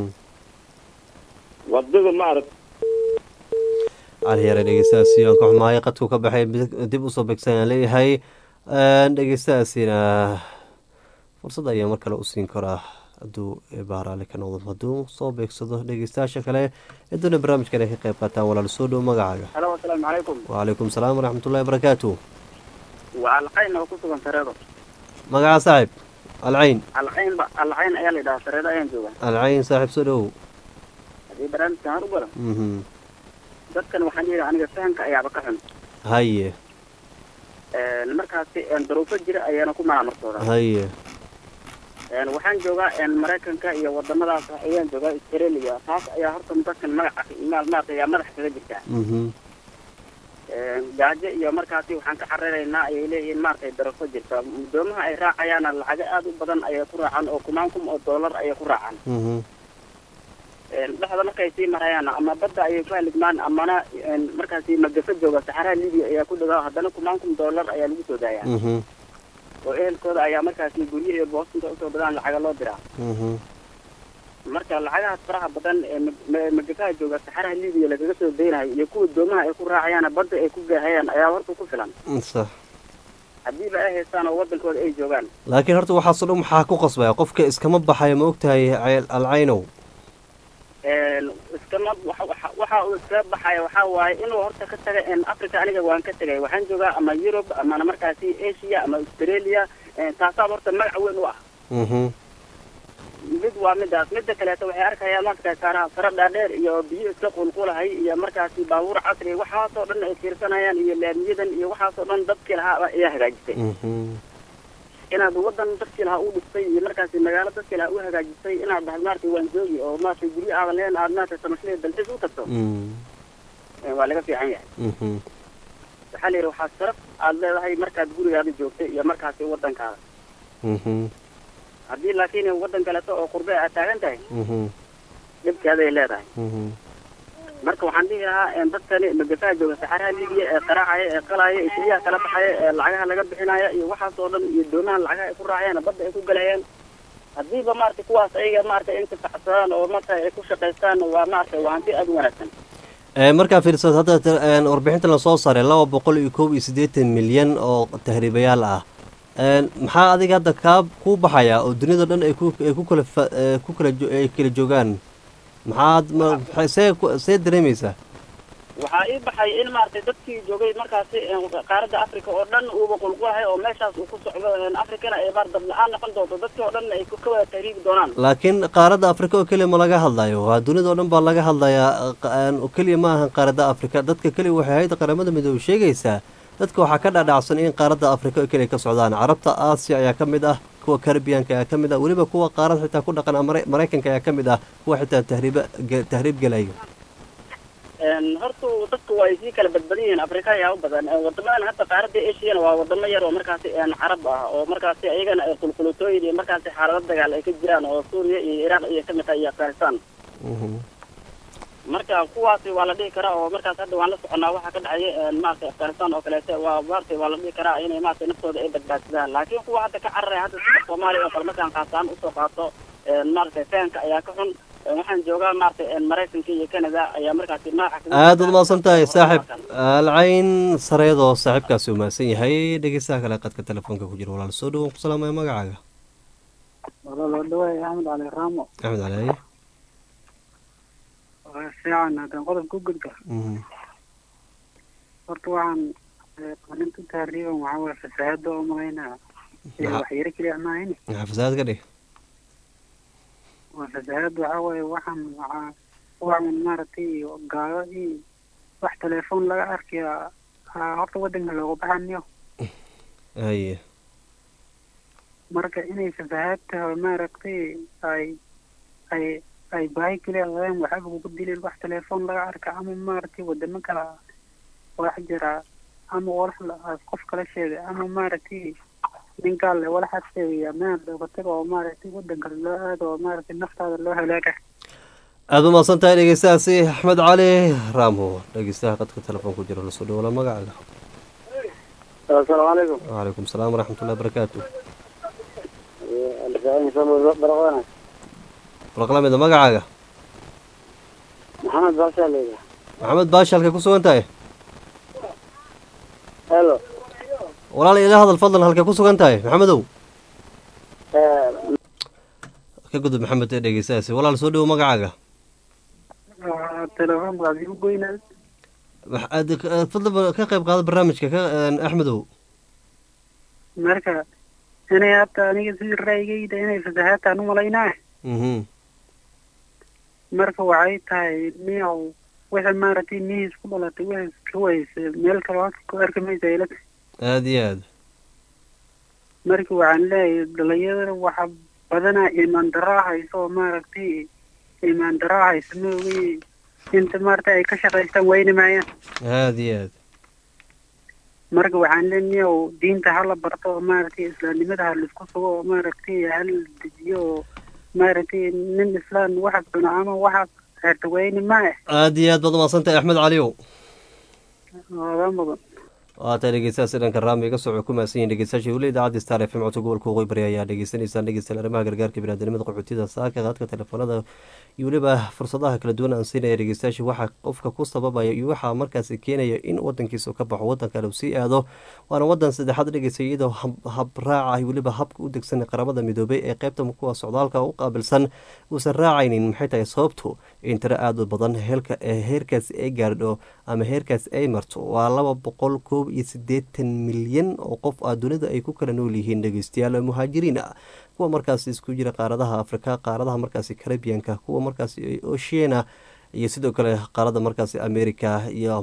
wadada maaragta cali yare dhegeystahaasi aan ka xumaayo qadku ka baxay dib usoo begsan aan leeyahay dhegeystahaasina fursad ayaa mar kale u siin karaa hadduu baaraale ka noqdo hadduu soo beegsado dhegeystayaasha kale ee doona barnaamijkan ay ka qayb qaataan walaal soo dhow magacaaga halo asalaamu calaykum wacalaykum salaam waraxmatullahi barakaatu waa alqayn oo ku sugan sareedo magaca saaxib alcayn alcayn ba alcayn ayaa la yidhahaa sareeda ayaan joogaa alcayn saaxiib soo dhowow haddii barnaamijkan har u galo mhm dadkan waxaan yidhi aniga fahamka ayaaba ka xun haye Een, markaasi een, daruufo jira ayaana ku maamulsoodaa haye Een, waxaan joogaa een, maraykanka iyo wadamadaas ayaan joogaa australia taas ayaa horta dadkan magaca maal maarata ayaa madax kaga jirtaa mhm Een, gaajo iyo markaasi waxaan ka cararaynaa ayay leeyihiin maaragtay daruufo jirta doomaha ay raacayaana lacago aad u badan ayay ku raacaan oo kumaan kun oo dollar ayay ku raacaan mhm Een, dhexda markay sii marayaan ama badda ayay ku haligmaan amana een, markaasi magafa jooga saxaraha libiya ayaa ku dhagaa haddana kumaan kun dollar ayaa lagu soo daayaa mhm oo ehelkooda ayaa markaasi guryaha iyo boostinta usoo badaan lacaga loo diraa mhm marka lacagahaas faraha badan ee mag- ma- magafaha jooga saxaraha libiya lagaga soo daynayo iyo kuwa doomaha ay ku raacayaana badda ay ku gaahayaan ayaa horta ku filan sax haddiiba ay haystaan oo wadankooda ay joogaan laakiin horta waxaasoo dhan maxaa ku qasbaya qofka iskama baxayo ma ogtahay cayl- alcaynow Een, iskama waxa- waxa- waxa uu iskaga baxaya waxaa waaye inuu horta ka taga een, africa aniga waan ka tegay waxaan joogaa ama yurub amana markaasi asia ama australia een, taasaa horta magac weyn u ah mhm mid waa midaas midda kaleeto waxay arkayaan marka saara sara dhaadheer iyo biyo iska qulqulahay iyo markaasi baabuur casri waxaasoo dhan ay fiirsanayaan iyo laamiyadan iyo waxaasoo dhan dadkii lahaa ayaa hagaajisay mhm inaad wadan dadkii lahaa u dhistay iyo markaasi magaalo dadkii lahaa u hagaajisay inaad dhahay maaragtay waan joogi oo maaragtay guryo aadan leen aad maaragtay samashley dalxiis u tagto mhm Eh, waa laga fiican yahay mhm waxaa la yidhi waxaa sharaf aad leedahay markaad gurigaada joogtay iyo markaasi wadankaada mhm haddii laakiin wadan kaleeto oo qurbe aad taagan tahay mhm dhibkeeday leedahay mhm marka waxaan dhihi lahaa een, dadkani magafaha jooga saxaraha libiya ee qaraacaya ee qalaya ee shiliyaha kala baxaya ee lacagaha laga bixinaya iyo waxaas oo dhan iyo doomaha lacagaha ay ku raacayaan badda ay ku galayaan haddiiba maaragtay kuwaas ayaga maaragtay intifacsadaan oo maaragtay ay ku shaqaystaan waa maaragtay waa hanti aad u wanaagsan Ee, markaa fiirsad hadda ta- een, warbixinta lasoo saaray laba boqol iyo koob iyo siddeetan milyan oo tahriibayaal ah Een, maxaa adiga hadda kaa kuu baxaya oo dunida dhan ay ku ay ku kala fa- ee, ku kala jo- ay kala joogaan maxaad ma maxay- see ku- see dareemaysaa waxaa ii baxay in maaragtay dadkii joogay markaasi een, qaaradda africa oo dhan uuba qulqulahay oo meeshaas uu ku socdo een, africana ay baar dab la-aan noqon doonto dadkii oo dhan ay ku- ka wada tahriibi doonaan laakiin qaaradda afrika oo keliya ma laga hadlayo waa dunida oo dhan baa laga hadlayaa qa- een, oo keliya ma ahan qaaradda afrika dadka keliya waxay hayda qaramada midoobey sheegaysaa dadka waxaa ka dhadhacsan in qaaradda afrika oo keliya ka socdaan carabta aasiya ayaa ka mid ah kuwa karibiyanka ayaa ka mid ah weliba kuwa qaarad xitaa ku dhaqan Mara- maraykanka ayaa ka mid ah kuwa xitaa tahriiba ge- tahriib gelayo Een, horta dadku waa ay sii kala badbadan yihiin afrika ayaa u badan Een, wadamadan hadda qaaradda ashiyana waa wadamo yar oo markaasi een, carab ah oo markaasi ayagana ay qulqulutooyin iyo markaasi xaalado dagaal ay ka jiraan oo suuriya iyo iraaq iyo kamid tahay iyo afghanistan marka kuwaasi waa la dhihi karaa oo markaas hadda waan la soconaa waxaa ka dhacaya een, maaragtay afghanistan oo kaleete waa maaragtay waa la dhihi karaa inay maaragtay naftooda ay badbaadsadaan laakiin kuwa hadda ka cararaya hadda sida soomaaliya oo kale markaan qaasaan usoo qaato een, maaragtay fahanka ayaa ka xun Een, waxaan joogaa maaragtay een, maraykanka iyo canada ayaa markaasi magaca kaga aad uad mahadsan tahay saaxib alcayn sareedoo saaxiibkaasi u mahadsan yahay dhegeystaha kale qadka telefoonka ku jira walaal soo dhowoon ku salaamaya magacaaga walaalo dhawaay axmed cali raamo axmed cali haye waa fiican haddaan qodobka u gudba Mhm. horta waxaan eh, qalinta tahriiban waxaa waye fasaahada oo malaynaa iyo Maxaa- waxyaro keliya maahin maxaa fasaad ka dhig waa fasaahad waxaa waye waxaan waxaa waxaan maaragtay gaalo iyo wax telefoon laga arkaya aa horta wadanka looga baxanayo haye marka inay fasaahad tahay maaragtay ay ay ay baahi keliya qabeen waxaa ugu dilay wax telefoon laga arka ama maaragtay wadamo kale wax jira ama walax la- qof kala sheegay ama maaragtay nin gaal le walaxaad sheegaya meel looga tago oo maaragtay wadanka loo aado oo maaragtay naftaada loo halaaga aad u mahadsan tahay dhegeystahaasi axmed cali raamo dhegeystaha qadka telefoon ku jira lasoo dhawala magacaaga asalaamu calaykum wacalaykum salaam waraxmatullahi barakaatu baraqana warqlamida magacaaga maxamed baashaa leeyahay maxamed baashi halkay ku sugan tahay helo walaal ila hadal fadlan halkay ku sugan tahay maxamedow ka gudub maxamed ee dhegeystahaasi walaal soo dhowo magacaaga telefoonka aad igu goynaa Wax- aad aad fadlan ba- ka qayb qaada barnaamijka ka een, axmedow marka inay hadda aniga sidii ra'yigayda inay fasahaadtaan u malaynaa mhm marka waxay tahay niyow wixii maaragtay nihiis ku dhalatay wixii ka wayse meel kale halka ku arki maysa ilata aada iyo aada marka waxaan leeyahay dhalinyarada waxa badanaa imaan daraa hayso oo maaragtay imaan daraa hayso maogay inta maaragtay ay ka shaqaystaan wayni maayaan aada iyo aada marka waxaan leeyahay niyow diinta hala barto oo maaragtay islaamnimada ha laisku sugo oo maaragtay hala dejiyo oo maaragtay nin islaan waxa cuno ama waxa herta wayni maaya aada iyo aad baad umaadsantahay axmed caliyow oga mudan waata dhegeystayaas dhanka raami iga soco ku maasan yihin dhegeystayaasha weli idaacadda star f m codka gobolka waqooyi bari ayaa dhegeysanaysaan dhegeystayaal arrimaha gargaarka biniaadamnimada qaxootiyada saaka qaadka telefoonada iyo weliba fursadaha kala duwan aan siinaya dhegeystayaasha waxaa qofka ku sababaya iyo waxaa markaasi keenaya in wadankiisa ka baxo wadan kale uu sii aado waana wadan saddexaad dhegeystay iyadoo habraaca iyo weliba habka u degsan qaramada midoobay ee qeybta kuwa socdaalka u qaabilsan uusan raacaynin maxay tahay sababtu in tiro aada u badan heelka heerkaasi ay gaardho ama heerkaasi ay marto waa laba boqol koob iyo siddeetan milyan oo qof ah dunida ay ku kala nool yihiin dhegeystayaal muhaajiriin ah kuwa markaasi isku jira qaaradaha afrika qaaradaha markaasi caribianka kuwa markaasi oceana iyo sidoo kale qaarada markaasi america iyo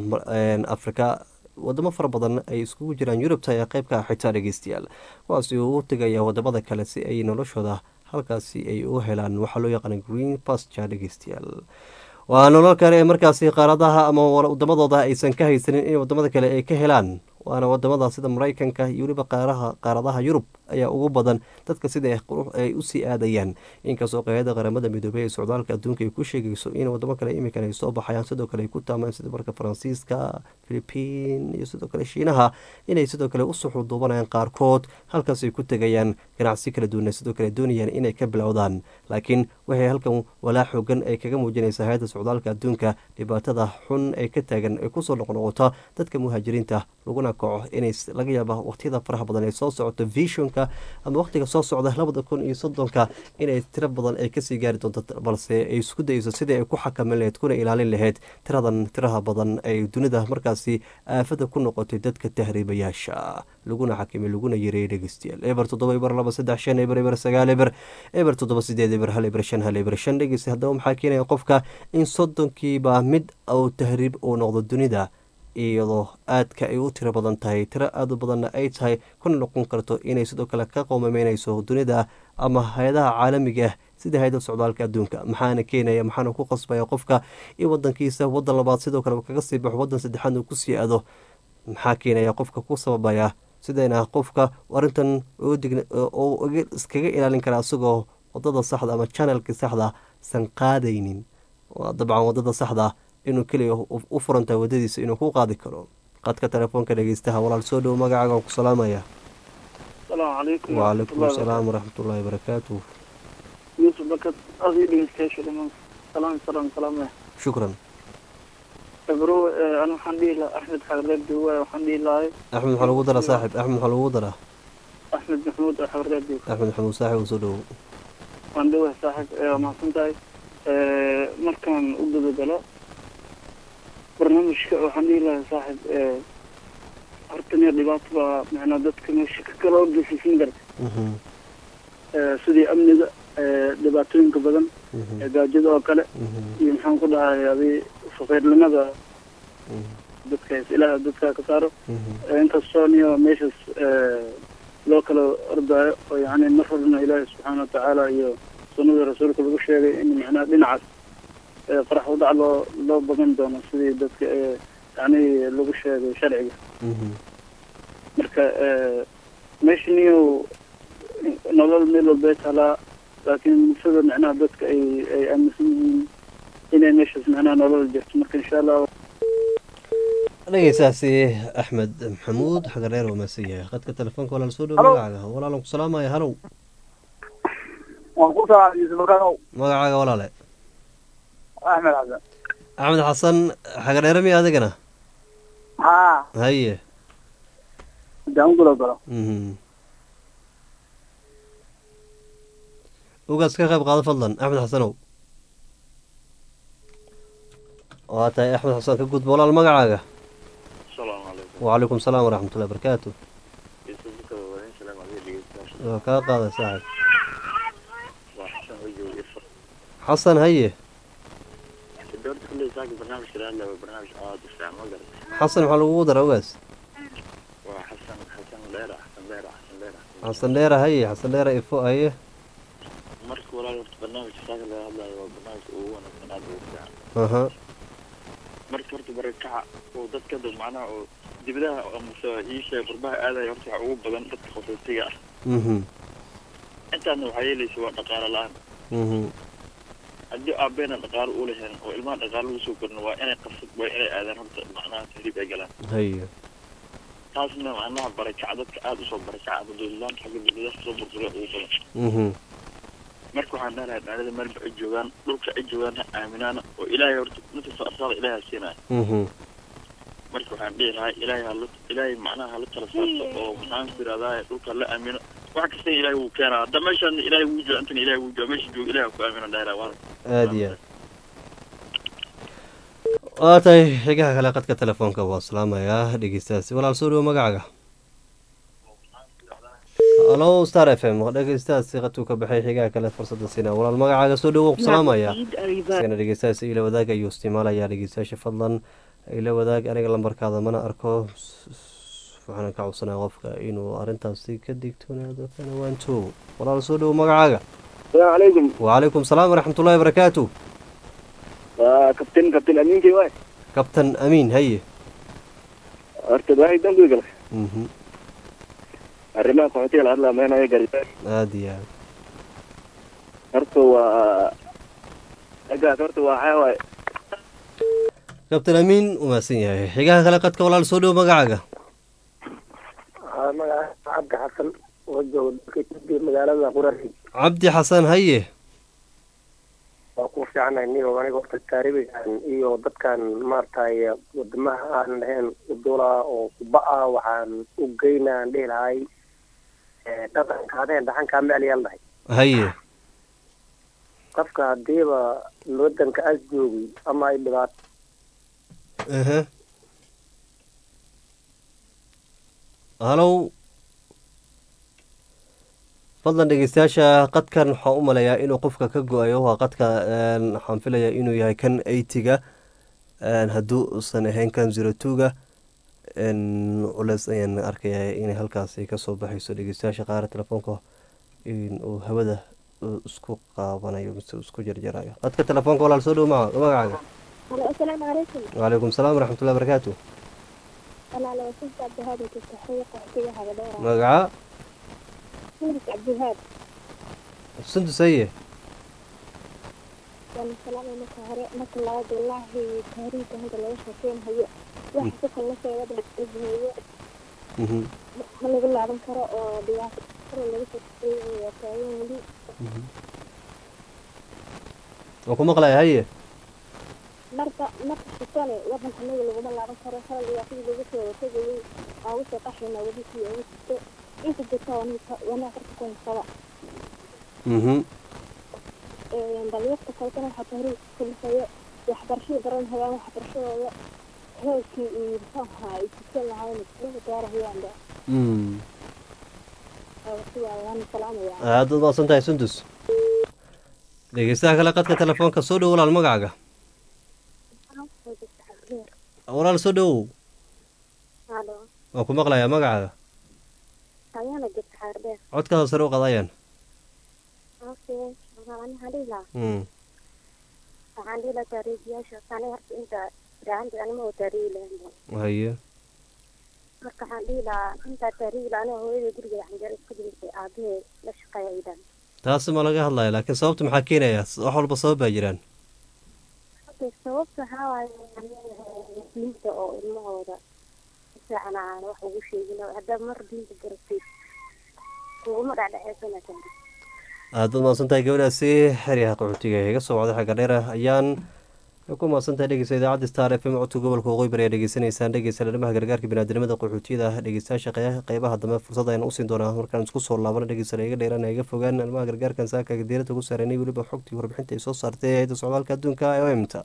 africa wadamo fara badan ay iskugu jiraan yurubta ee qeybka xitaa dhegeystayaal kuwaasi uu u tegaya wadamada kale si ay noloshooda halkaasi ay u helaan waxaa loo yaqaana green pasture dhegeystayaal waa nolol kale ee markaasi qaaradaha ama wadamadooda aysan ka haysanin in wadamada kale ay ka helaan waana wadamada sida maraykanka iyo weliba qaaraha qaaradaha yurub ayaa ugu badan dadka sida ay usii aadayaan inkastoo qeeyada qaramada midoobey ee socdaalka adduunka ay ku sheegayso in wadamo kale imikan ay soo baxayaan sidoo kale ay ku taamaan sida marka faransiiska philipiin iyo sidoo kale shiinaha inay sidoo kale u suxuduubanayaan qaarkood halkaas ay ku tegayaan ganacsi kala duwana sidoo kale doonayaan inay ka bilowdaan laakiin waxay halkan walaa xoogan ay kaga muujinaysaa hay-adda socdaalka adduunka dhibaatada xun ee ka taagan ee kusoo noqnoqota dadka muhaajiriinta laguna kaco inay laga yaaba waqtiyada faraha badan ee soo socoto visionka ama waqtiga soo socda labada kun iyo soddonka inay tiro badan ay kasii gaari doonto balse ay isku dayeyso sidii ay ku xakamin laheyd kuna ilaalin laheyd tiradan tiraha badan ay dunida markaasi aafada ku noqotay dadka tahriibayaasha laguna xakimay laguna yareeyay dhegeystayaal eber toddoba eber laba saddex shan eber eber sagaal eber eber toddoba sideed eber hal eber shan hal eber shan dhegeysta haddaba maxaa keenaya qofka in soddonkiiba mid uu tahriib uu noqdo dunida iyadoo aadka ay u tiro badan tahay tiro aada u badanna ay tahay kuna noqon karto inay sidoo kale ka qoomameynayso dunida ama hay-adaha caalamiga ah sida hay-ada socdaalka adduunka maxaana keenaya maxaana ku qasbaya qofka in wadankiisa wadan labaad sidoo kale kaga sii baxo wadan saddexaad uu kusii aado maxaa keenaya qofka ku sababaya sidayna qofka arintan oo iskaga ilaalin kara isagoo wadada saxda ama janalka saxda san qaadaynin dabcan wadada saxda inuu keliya u furantahay wadadiisa inuu ku qaadi karo qadka telefoonka dhegeystaha walaal soo dhowo magacaaga waan ku salaamaya asalaamu calaykum wacalaykum asalaam waraxmatullaahi barakaatu yuusuf bakad adii dhegeystayaasha dhamaan salaam salaam salaam shukran ebro an waxaan dhihi lahaa axmed xareeb duwa waxaan dhihi lahay axmed maxaa lagu daraa saaxib axmed maxaa lagu daraa axmed maxamuud xareeb duwa axmed maxamuud saaxib soo dhowo waan dhawahay saaxib waa mahadsan tahay markaan u gudagalo barnaamijka waxaan dhihi lahaa saaxib hortaniya dhibaato baa macnaa dadka meesha ka kala orgeysiisan karta sidii amniga dhibaatooyinka badan gaajada oo kale iyo maxaan ku dhahay adi faqiirnimada dadka ilaaha dadka ka saaro inkastoo niyo meeshaas loo kala ordaayo oo yani mar horna ilaahi subxaana watacaala iyo sunnada rasuulka lagu sheegay in macnaha dhinacaas farax udac loo loo badan doono sidii dadka yani lagu sheegay sharciga marka meesha niyo nolol meel walbay talaa laakiin sida macnaha dadka ay ay aaminsan yihiin inay meeshaas macnaha nolol jirto marka insha allah dhegeysaasi axmed maxamuud xagareer waa maasan yahay qadka telefoonka walaal soo dhowo magacaaga walaalan ku salaamaya halow waan ku salaam yuusuf bakanow magacaaga walaale axmed xasan axmed xasan xagareere miya adigana haa haye hadaan gulo galo ugaas ka qayb qaado fadlan axmed xasanow waa tahay axmed xasan ka gudba walaal magacaaga asalaamu calaykum wacalaykum salaam waraxmatullahi barakaatu waa kaa qaaday saaxib waa xasan wajow ifo xasan haye doorta kulley saaki barnaamijka raadla waa barnaamij aada u fiican ma garan xasan maxaa lagugu dara ogaas waa xasan xasan dheera xasan dheera xasan dheera xasan dheera haye xasan dheera ifo haye marka walaal horta barnaamijka saaka laga hadlayo waa barnaamijka ugu wanaagsan aada ugu fiican aha marka horta barakaca oo dadka dad macnaha oo dibadaha amase iisha qurbaha aadaya horta waxaa ugu badan dadka qaxootiga ah mhm intaasna waxaa yeelaysa waa dhaqaale la-aan mhm haddii aabeena dhaqaalo u lahayn oo ilmaha dhaqaalo lagu soo korno waa inay qabsad waa inay aadaan horta macnaha tahriib ay galaan haye taasna macnaha barakaca dadka aada usoo barakaca dadweylaan xagga dibadaha soo burburay ugu badan mhm marka waxaan dhahalahay dhalinyarada meelba ay joogaan dhulka ay joogaan ha aaminaana oo ilaahay horta inta soo arsaada ilaahay ha siinaya mhm marka waxaan dhihi lahaa ilaahay hala ilaahay macnaha hala tala saarto oo maxaan ku yidhahdaa dhulka la aamino wax kasta ilaahay wuu keenaa hadda meeshaan ilaahay wuu jooga intana ilaahay wuu jooga meesha jooga ilaahay ha ku aamino dhahi lahaa waa aada iyo aad waa tahay xigaha kale qadka telefoonka waa salaamayaa dhegeystaasi walaal soo dhawo magacaaga halo star f m dhegeystaasi qadkuu ka baxay xigaha kale fursadda siina walaal magacaaga soo dhawo ku salaamaya isagana dhegeystaasi ila wadaag ayuu isticmaalayaa dhegeystayaasha fadlan ila wadaag aniga lambarkaada mana arko waxaana ka codsanaya qofka inuu arrintaasi ka digtoonaado kana waanto walaal soo dhawo magacaaga السلام عليكم وعليكم السلام ورحمة الله وبركاته كابتن كابتن امين كي واي كابتن أمين هي horta waxay dan guda galay mhm arrimaha qaxootiga la hadlaa meenaya gargaar aada iyo aad horta waa agaas horta waa waxaa waaye كابتن أمين وماسين yahay xigaha kale qadka walaal soo dhawo magacaaga magaca cabdi xasan oo jooga dalka Itoobiya magaalada qurari cabdi xasan haye waa ku fiicanahay niyo aniga horta taaribigan iyo dadkan maaragtay wadamaha aan lahayn udula oo kuba ah waxaan u geynaa aan dhihi lahay eh, dhaqanka adeen dhaxankaa meel yaal dhahay haye qofka hadiiba wadanka as joogay ama ay dhibaato aha halow fadlan dhegeystayaasha qadkan waxaan u maleeyaa inuu qofka ka go-ayo waa qadka een, waxaan filayaa inuu yahay kan eighty-ga hadduu uusan ahayn kan zero two-ga culeys ayaan arkayaa inay halkaasi kasoo baxayso dhegeystayaasha qaar telefoonka in uu hawada uu isku qaabanayo mise uu isku jarjarayo qadka telefoonka walaal soo dhow maca magacaaga Halo, asalaamu calaykum. وعليكم السلام ورحمة الله وبركاته Walaal waa Sundus Cabdihaad oo taxaye qaxootiga Hagadheera. magaca Sundus Cabdihaad. sundus haye Waan salaamay marka hore marka labaad wallaahi taariikhda hadda laga sheekeynayo wax si kale sheegay dadweeye Mhm, ma lagu laaban karo oo dhibaato kale laga sheekeeyay waa taagan weli mhm. waan ku maqlaya haye marka marka shitane wadan anaga laguma laaban karo kala dhibaatadii lagu soo watagayay waa ugu soo qaxayna weli sii ugu jirto inta jirta wanaa horta ku haysaba Mhm, dhalinyarta kaletana waxaa taariikh kulisayo waxbarashada baran hayaan waxbarashadooda heerkii iyo muxuu ahaa ay tukan lahaayeen iskuulka gaarahayaanba mm. sidaa waan salaamaya aad baad mahadsan tahay sundus dhegeystaha kale qadka telefoonka soo dhow walaal magacaaga walaal soo dhowow halo waan ku maqlayaa magacaaga ayaana jirta xaardheer codkaada sare u qadayaan okay waxaan dhihi lahaa Mm, waxaan dhihi lahaa taariikhyaasha ani horta inta gacanta anima oo taariikhi lahayn haye marka waxaan dhihi lahaa intaa taariikhi la aniga hooyada gurigeeda xanjeer isku jirtay aabahee la shaqeeya aydan taasi ma laga hadlaya laakiin sababta maxaa keenaya wax walba sabab baa jiraan sababta waxaa waaye diinta oo ilmahooda si fiican aan wax ugu sheegin oo haddaad mar diinta garatid kuguma dhacdhaceysanaa aad baad mahadsan tahay gabadhaasi xeryaha qaxootiga iga soo wacday xagga dheer ayaan ku mahadsan tahay dhegeysta idaacadda star f m codka gobolka waqooyi bari ayaa dhegeysanaysaan dhegeysta dhalimaha gargaarka biniaadamada qaxootiyada ah dhegeystayaasha qey- qeybaha dambe fursad ayaan usiin doonaa markaan isku soo laabano dhegeysta iga dheeraan iga fogaan dhalimaha gargaarkan saaka diirada ugu saareynay weliba xogtii warbixinta ay soo saartay hayadda socdaalka adduunka ee omta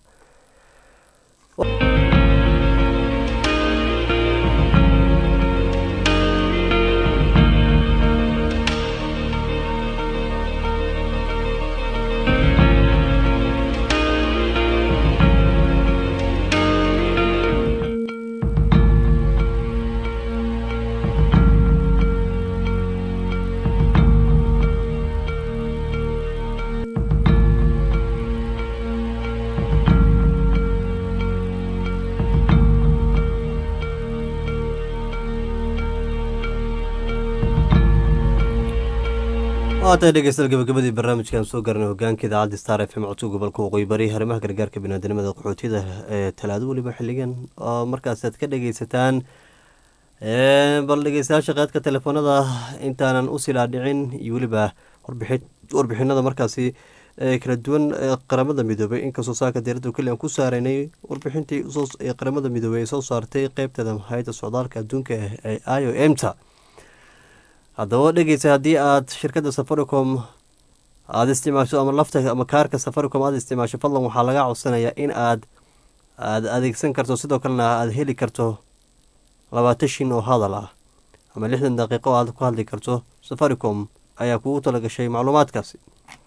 waatay dhegeystayaal gabagabadii barnaamijkan soo garanay hogaanka idaacadda star f m codka gobolka waqooyi bari arrimaha gargaarka biniaadamada qaxootiyada ee talaado weliba xiligan oo markaas aad ka dhegeysataan bal dhegeystayaasha qaadka telefoonada intaanan u silaadhicin iyo weliba warbixinada markaasi kala duwan qaramada midoobay inkastoo saaka diirada keli aan ku saareynay warbixintii qaramada midoobey ay soo saartay qeybteeda hay-adda socdaalka adduunka ee i o m ta haddaba dhegeysa haddii aad shirkadda safaricom aada isticmaasho ama lafta ama kaarka safaricom aada isticmaasho fadlan waxaa laga codsanayaa in aad aada adeegsan karto sidoo kalena aada heli karto labaatan shin oo hadal ah ama lixdan daqiiqo aad ku hadli karto safaricom ayaa kugu talagashay macluumaadkaasi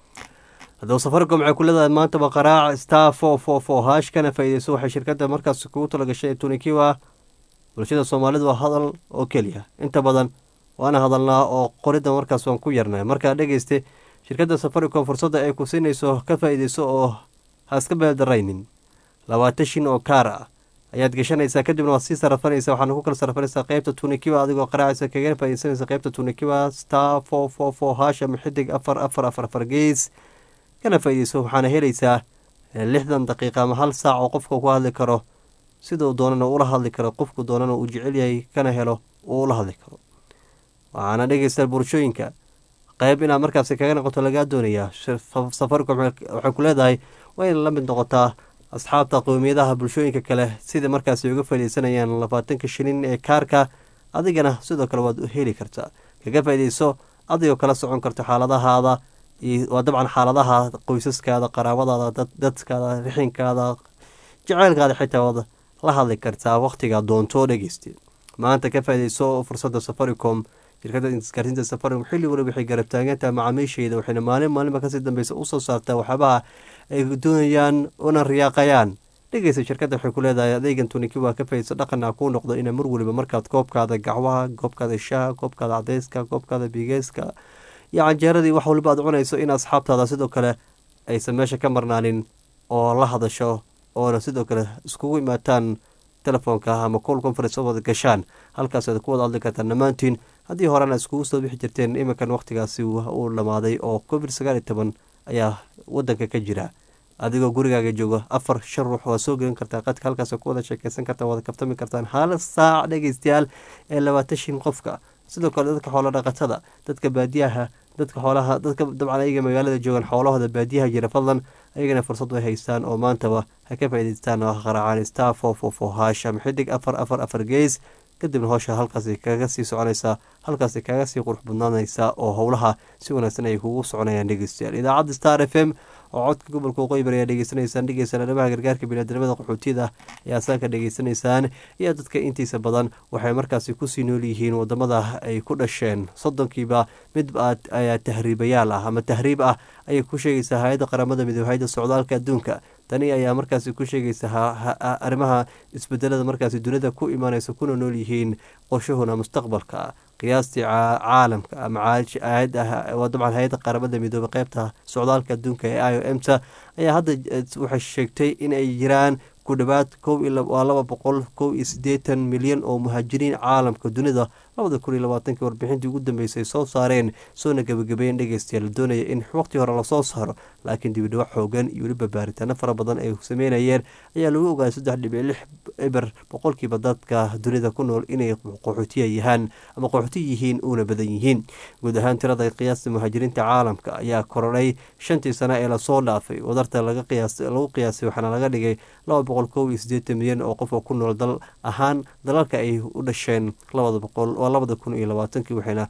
haddaba safaricom waxay ku leedahay maantaba qaraac star four four four hash kana faa-ideyso waxay shirkadda markaas kugu talagashay tunikiwa bulshada soomaalidu waa hadal oo keliya inta badan waana hadalnaa oo qorida markaas waan ku yarnay markaa dhegeyste shirkadda safaricom fursadda ay ku siinayso ka faa-ideyso oo ha iska beeldaraynin labaatan shin oo kaar ah ayaad gashanaysaa kadibna waad sii sarafanaysa waxaana ku kala sarafanaysaa qeybta tunikiwa adigoo qaraacaysa kaga faa-ideysanaysa qeybta tunikiwa star four four four hash ama xidig afar afar afar afar gees kana faa-ideyso waxaana helaysaa lixdan daqiiqa ama hal saac oo qofka ku hadli karo siduu doonana ula hadli karo qofku doonana uu jecel yahay kana helo uu ula hadli karo waxaana dhegeysta bulshooyinka qeyb inaad markaasi kaga noqoto lagaa doonayaa safaricom waxay ku leedahay waa ina la mid noqotaa asxaabta qowmiyadaha bulshooyinka kale sida markaasi uga faaideysanayaan labaatanka shilin ee kaarka adigana sidoo kale waad heli kartaa kaga faa-ideyso adigoo kala socon karto xaaladahaada waa dabcan xaaladaha qoysaskaada qaraabadaada dadkaada rixinkaada jaceylkaada xitaa waad la hadli kartaa wakhtigaa doonto dhegeyste maanta ka faa-ideyso fursadda safaricom shirkadda isgaarsiinta safaricom xilli waliba waxay garab taagantaha macaamiisheeda waxayna maalin maalinba kasii dambeysa usoo saartaa waxyaabaha ay doonayaan una riyaaqayaan dhegeysa shirkadda waxay ku leedahay adeegan tuniki waa ka faa-ideyso dhaqana kuu noqdo ina mar waliba markaad koobkaada gacwaha goobkaada shaha koobkaada cadeyska koobkaada bigeeska iyo canjeeradii wax waliba aad cunayso in asxaabtaada sidoo kale aysan meesha ka marnaanin oo la hadasho oona sidoo kale iskugu imaataan telefoonka ama col conference oo wada gashaan halkaas aad ku wada hadli kartaan dhammaantiin haddii horena iskugu soo bixi jirteen iminkan wakhtigaasi uu dhamaaday oo covid sagaal iyo toban ayaa wadanka ka jira adigoo gurigaaga joogo afar shan ruux waa soo gelin kartaa qadka halkaas ku wada sheekeysan kartaan wada kaftami kartaan hal saac dhegeystayaal ee labaatan shin qofka sidoo kale dadka xoolo dhaqatada dadka baadiyaha dadka xoolaha dadka dabcan ayaga magaalada joogaan xoolahooda baadiyaha jira fadlan ayagana fursad way haystaan oo maantaba ha ka faa-ideystaan oo qaraacaan star four four four hash ama xidig afar afar afar gees kadibna howsha halkaasi kaga sii soconaysaa halkaasi kaga sii qurux badnaanaysaa oo howlaha si wanaagsan ay kugu soconayaan dhegeystayaal idaacadda star f m oo codka gobolka waqooyi bari ayaa dhegeysanaysaan dhegeysaan arrimaha gargaarka biniadamada qaxootiyada ayaa saaka dhegeysanaysaan iyo dadka intiisa badan waxay markaasi kusii nool yihiin wadamada ay ku dhasheen soddonkiiba mid ayaa tahriibayaal ah ama tahriib ah ayay ku sheegaysaa hay-adda qaramada midoobe hay-adda socdaalka adduunka tani ayaa markaasi ku sheegaysa arrimaha isbedelada markaasi dunida ku imaanaysa kuna nool yihiin qorshahuna mustaqbalka qiyaastii caalamka ama dabcan hay-adda qaramada midoobe qeybta socdaalka adduunka ee i o m ta ayaa hadda waxay sheegtay in ay jiraan ku dhawaad waa laba boqol kow iyo sideetan milyan oo muhaajiriin caalamka dunida labada kun iyo labaatanki warbixintii ugu dambeysay soo saareen soona gebagabeyen dhegeystayaal doonaya in waqti hore lasoo saaro laakiin dibidhawac xoogan iyo weliba baaritaano fara badan ay sameynayeen ayaa lagu ogaaday saddex dhibic lix eber boqolkiiba dadka dunida ku nool inay qaxootiya yahaan ama qaxooti yihiin uuna badan yihiin guud ahaan tirada qiyaasta muhaajiriinta caalamka ayaa korodhay shantii sano ee lasoo dhaafay wadarta lagu qiyaasay waxaana laga dhigay laba boqol kow iyo sideetan milyan oo qof oo ku nool dal ahaan dalalka ay u dhasheen labada boqol waa labada kun iyo labaatankii waxayna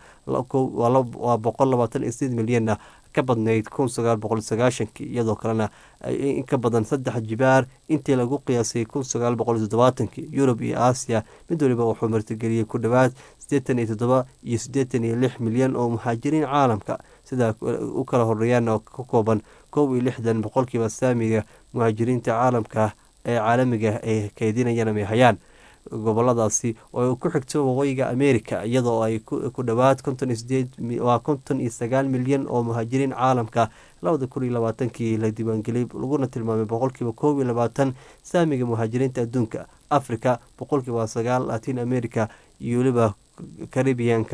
waa boqol labaatan iyo sideed milyanna ka badnayd kun sagaal boqol sagaashankii iyadoo kalena in ka badan saddex jibaar intii lagu qiyaasay kun sagaal boqol toddobaatankii yurub iyo aasiya mid waliba wuxuu martigeliyey ku dhowaad siddeetan iyo toddoba iyo siddeetan iyo lix milyan oo muhaajiriin caalamka sidaa u kala horeeyaan oo ka kooban kow iyo lixdan boqolkiiba saamiga muhaajiriinta caalamka ee caalamiga ay keydinayaan ama hayaan goboladaasi oo ku xigto waqooyiga america iyadoo ay ku dhowaad konton iyo sideed waa konton iyo sagaal milyan oo muhaajiriin caalamka labada kun iyo labaatankii la diiwaangeliyay laguna tilmaamay boqolkiiba koob iyo labaatan saamiga muhaajiriinta adduunka africa boqolkiiba sagaal latin america iyo weliba caribianka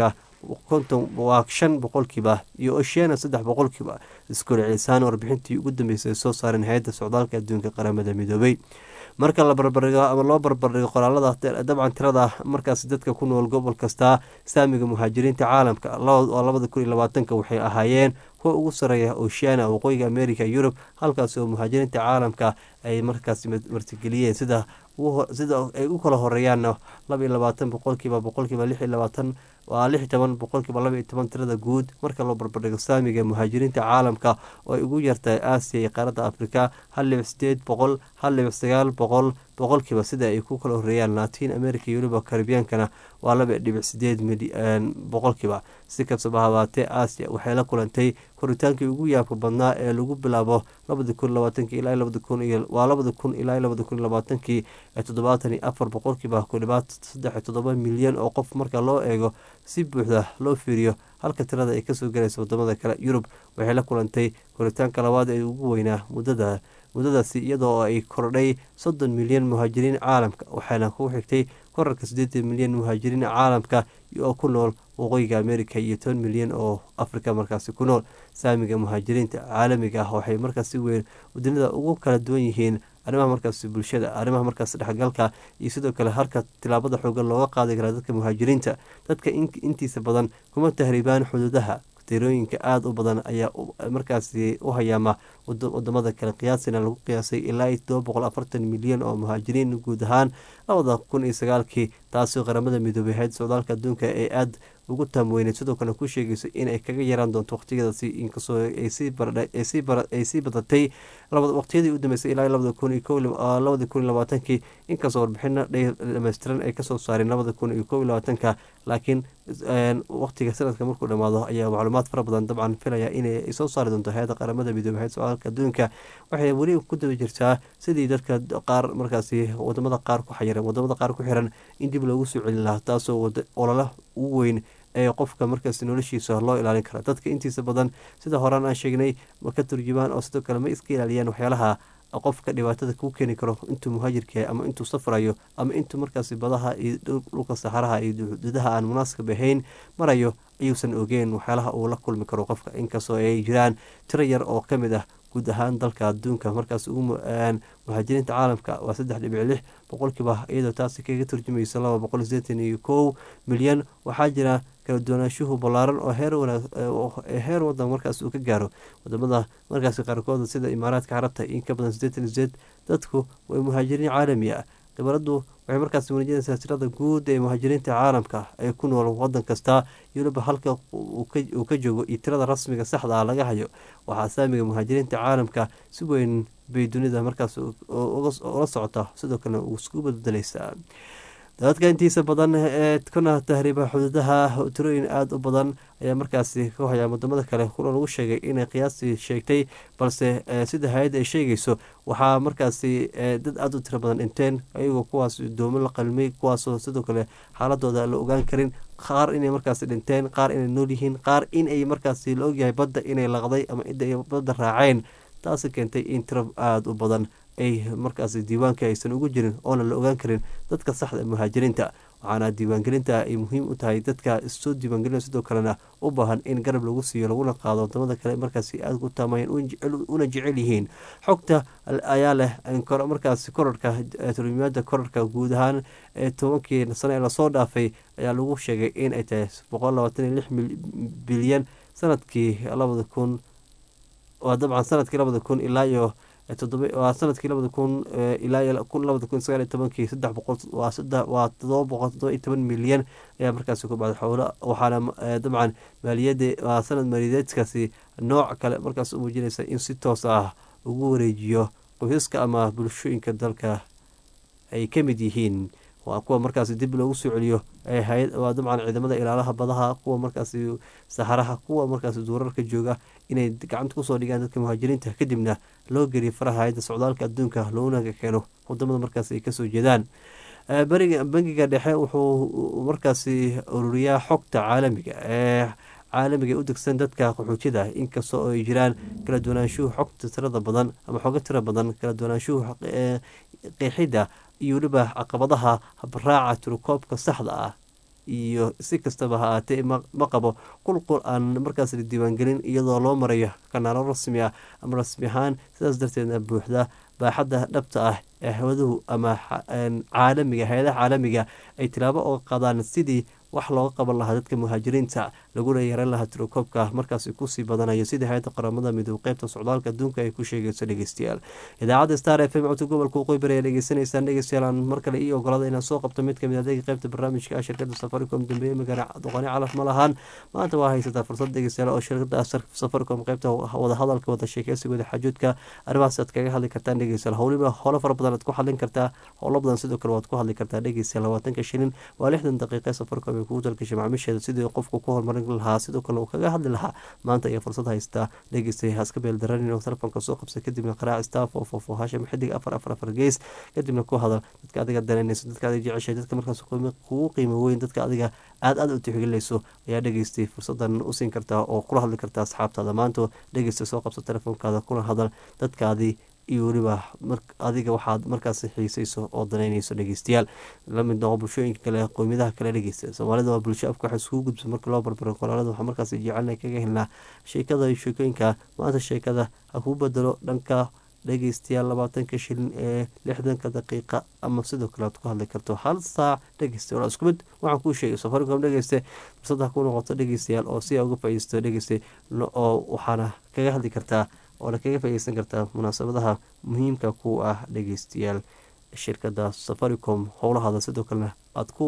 konton waa shan boqolkiiba iyo oceana saddex boqolkiiba isku celcelisaan warbixintii ugu dambeysay ay soo saareen hay-adda socdaalka adduunka qaramada midoobay marka la barbardhigo ama loo barbardhigo qoraalada dabcan tirada markaas dadka ku nool gobol kasta saamiga muhaajiriinta caalamka labada kun iyo labaatanka waxay ahaayeen kuwa ugu sareeya oceana waqooyiga america yurub halkaas oo muhaajiriinta caalamka ay markaas martigeliyeen sida sida ay u kala horeeyaanna laba iyo labaatan boqolkiiba boqolkiiba lix iyo labaatan waa lix iyo toban boqolkiiba laba iyo toban tirada guud marka loo barbardhigo saamiga muhaajiriinta caalamka oo ay ugu yartahay aasiya iyo qaaradda afrika hal dhibic sideed boqol hal dhibic sagaal boqol boqolkiiba sida ay ku kala horeeyaan latin america iyo weliba karibiyaankana waa laba dhibic sideed boqolkiiba si kastaba habaatee aasiya waxay la kulantay koritaankii ugu yaabka badnaa ee lagu bilaabo labadi kun labaatankii ilaa labadi kun iyo waa labadi kun ilaa labadi kun labaatankii ee toddobaatan iyo afar boqolkiiba ku dhibaat saddex iyo toddoba milyan oo qof marka loo eego si buuxda loo fiiriyo halka tirada ay kasoo galaysa wadamada kale yurub waxay la kulantay koritaanka labaad ee ugu weynaa muddada muddadaasi iyadoo ay kordhay soddon milyan muhaajiriin caalamka waxaana ku xigtay korarka siddeetan milyan muhaajiriin caalamka oo ku nool waqooyiga america iyo toban milyan oo afrika markaasi ku nool saamiga muhaajiriinta caalamiga ah waxay markaas si weyn wadunida ugu kala duwan yihiin arrimaha markaas bulshada arrimaha markaas dhexgalka iyo sidoo kale halka tilaabada xoogan looga qaadi karaa dadka muhaajiriinta dadka intiisa badan kuma tahriibaan xuduudaha tirooyinka aada u badan ayaa markaasi u hayaama wadamada kale qiyaasina lagu qiyaasay ilaa iyo todoba boqol afartan milyan oo muhaajiriin guud ahaan labada kun iyo sagaalkii taasoo qaramada midoobay hay-adda socdaalka adduunka ee aada ugu taamweyneed sidoo kale ku sheegayso inay kaga yaraan doonto waqtigeedasi inkastoo ay sii badatay waqtiyadii u dambeysay ilaa labada kun labada kun iyo labaatankii inkastoo warbixino dhameystiran ay kasoo saareen labada kun iyo kow iyo labaatanka laakiin waqtiga sanadka markuu dhamaado ayaa macluumaad fara badan dabcan filaya inay soo saari doonto hay-adda qaramada midoobey hay-adda socdaalka adduunka waxay weli ku daba jirtaa sidii dadka qaar markaasi wadamada qaar ku xayiran wadamada qaar ku xiran in dib loogu soo celin lahaa taasoo olala ugu weyn ee qofka markaas noloshiisa loo ilaalin kara dadka intiisa badan sida horaan aan sheegnay ma ka turjumaan oo sidoo kale ma iska ilaaliyaan waxyaalaha qofka dhibaatada kuu keeni karo intuu muhaajirka yahay ama intuu safrayo ama intuu markaasi badaha iyo dhulka saxaraha iyo xuduudaha aan munaasib ahayn marayo ayuusan ogeen waxyaalaha uu la kulmi karo qofka inkastoo ay jiraan tiro yar oo ka mid ah guud ahaan dalka adduunka markaas ugu muhaajiriinta caalamka waa saddex dhibic lix boqolkiiba iyadoo taasi kaga turjumaysa laba boqol sideetan iyo kow milyan waxaa jira kala duwanaanshuhu ballaaran oo heer wadan markaas uu ka gaaro wadamada markaas qaarkooda sida imaaraadka carabta in ka badan sideetan sideed dadku waa muhaajiriin caalami ah khibaradu waxay markaas muujinaysaa tirada guud ee muhaajiriinta caalamka ee ku nool wadan kasta yuruba halka uu ka joogo iyo tirada rasmiga saxda ah laga hayo waxaa saamiga muhaajiriinta caalamka si weyn bay dunida markaas ula socota sidoo kalena uu isku badbedelaysaa dadka intiisa badan ee kuna tahriiba xuduudaha tirooyin aada u badan ayaa markaasi ka hoyaa wadamada kale kuna lagu sheegay inay qiyaastii sheegtay balse sida hay-adda ay sheegayso waxaa markaasi dad aada u tiro badan dhinteen ayagoo kuwaas doomo la qalmay kuwaasoo sidoo kale xaaladooda la ogaan karin qaar inay markaasi dhinteen qaar inay nool yihiin qaar inay markaasi la ogyahay badda inay laqday ama cidda ay badda raaceen taasi keentay in tiro aada u badan ay markaasi diiwaanka aysan ugu jirin oona la ogaan karin dadka saxda muhaajiriinta waxaana diiwaangelinta ay muhiim u tahay dadka soo diiwaangelina sidoo kalena u baahan in garab lagu siiyo laguna qaado wadamada kale markaasi aada ku taamayeen una jecel yihiin xogta ayaa leh markaasi korarka turjumaada korarka guud ahaan ee tobankii sano ee lasoo dhaafay ayaa lagu sheegay in ay tahay boqol labaatan iyo lix bilyan sanadkii labada kun waa dabcan sanadkii labada kun ilaa iyo waa sanadkii labada kun ilaa kun labada kun sagaal iyo tobankii saddex boqol waa saddex waa todoba boqol todoba iyo toban milyan ayaa markaasi ku bacday xoolo waxaana dabcan maaliyadda waa sanad maaliyadeedkaasi nooc kale markaas u muujinaysa in si toos ah ugu wareejiyo qoysaska ama bulshooyinka dalka ay ka mid yihiin waa kuwa markaasi dib loogu soo celiyo waa dabcan ciidamada ilaalaha badaha kuwa markaasi saxaraha kuwa markaasi duurarka jooga inay gacanta kusoo dhigaan dadka muhaajiriinta kadibna loo geliyo faraha hay-adda socdaalka adduunka loona keeno wadamada markaasi ay kasoo jeedaan bangiga dhexe wuxuu markaasi ururiyaa xogta caalamiga ee caalamiga u degsan dadka qaxootida inkastoo ay jiraan kala duwanaanshuhu xogta tirada badan ama xogo tira badan kala duwanaanshuhu qeexidda iyo weliba caqabadaha habraaca tirukoobka saxda ah iyo si kastaba ha aatee ma qabo qulqul aan markaas la diiwaangelin iyadoo loo marayo kanaalo rasmi ah ama rasmi ahaan sidaas darteedna buuxda baaxadda dhabta ah ee hawaduhu ama caalamiga hay-adaha caalamiga ay tilaabo oo qaadaan sidii wax looga qaban lahaa dadka muhaajiriinta laguna yaran lahaa tirokoobka markaasi kusii badanayo sidii hay-adda qaramada midoob qeybta socdaalka adduunka ay ku sheegayso dhegeystayaal idaacadda star f m codka gobolka waqooyi bari ayaa dhegeysanaysaan dhegeystayaal aan mar kale ii ogolada inaan soo qabto mid kamid adeega qeybta barnaamijka ah shirkada safaricom dambeeye magana doqoni calaf ma lahaan maanta waa haysataa fursad dhegeystayaal oo shirkada safaricom qeybta wadahadalka wada sheekeysigooda xajuudka arrimahaas aad kaga hadli kartaan dhegeystayaal howliba howlo fara badan aad ku hadlin kartaa howlo badan sidoo kale waad ku hadli kartaa dhegeystayaal labaatanka shilin waa lixdan daqiiqe safaricom kugu dalgashay macaamiisheeda sidii qofku ku horumarin lahaa sidoo kale uu kaga hadli lahaa maanta ayaa fursad haystaa dhegeystay haska beeldaran inuu telefoonka soo qabsa kadibna qaraac staff oo foofo hasham xidig afar afar afar gees kadibna ku hadal dadka adiga danaynayso dadka adiga jeceshay dadka markaas kugu qiimo weyn dadka adiga aad aad u tixgelinayso ayaa dhegeystay fursadan u siin kartaa oo kula hadli kartaa asxaabtaada maanta dhegeysta soo qabsa telefoonkaada kuna hadal dadkaadii iyo weliba adiga waxaad markaas xiisayso oo danaynayso dhegeystayaal lamid noqo bulshooyinka kale qowmiyadaha kale dhegeysta soomaalida waa bulsho afka waxa iskugu gudbsa marka loo barbaro kolaalada waxaa markaas jecelna kaga helnaa sheekada iyo sheekooyinka maanta sheekada ha kuu bedelo dhanka dhegeystayaal labaatanka shilin ee lixdanka daqiiqa ama sidoo kale aad ku hadli karto hal saac dhegeysta waa isku mid waxaan kuu sheegay safaricom dhegeyste fursada ku noqoto dhegeystayaal oo si aa uga faaideysto dhegeysta oo waxaana kaga hadli kartaa oona kaga faaideysan kartaa munaasabadaha muhiimka ku ah dhegeystayaal shirkada safaricom howlahaada sidoo kalena aad ku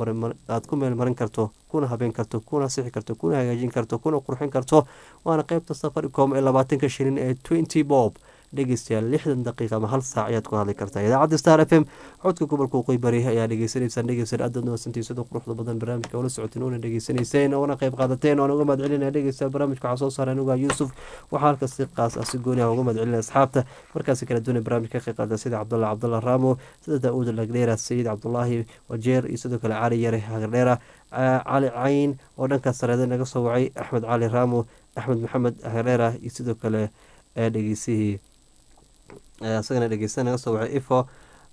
aad ku meelmarin karto kuna habeen karto kuna sixi karto kuna hagaajin karto kuna qurxin karto waana qeybta safaricom ee labaatanka shilin ee twenty bob dhegeystayaal lixdan daqiiqa ama hal saac ayaad ku hadli kartaa idaacadda star f m codka gobolka waqooyi bari ayaa dhegeysanaysaan dhegeystayaal aad nawasantiin sida quruxda badan barnaamijka oola socoteen oona dhegeysanayseen oona qayb qaadateen oona uga mahad celinaya dhegeystayaal barnaamijka waxaa soo saaray anuga yuusuf waxaa halkaas si qaas ah si gooni ah uga mahad celinaya asxaabta markaasi kala duwanay barnaamijka ka qayb qaada sida cabdullah cabdullah raamo sida daa-uud lagdheera sayid cabdulaahi wajeer iyo sidoo kale cali yare hagardheera cali cayn oo dhankaas sareeda naga soo wacay axmed cali raamo axmed maxamed hagardheera iyo sidoo kale dhegeysihii isagana dhegeysta naga soo wacay ifo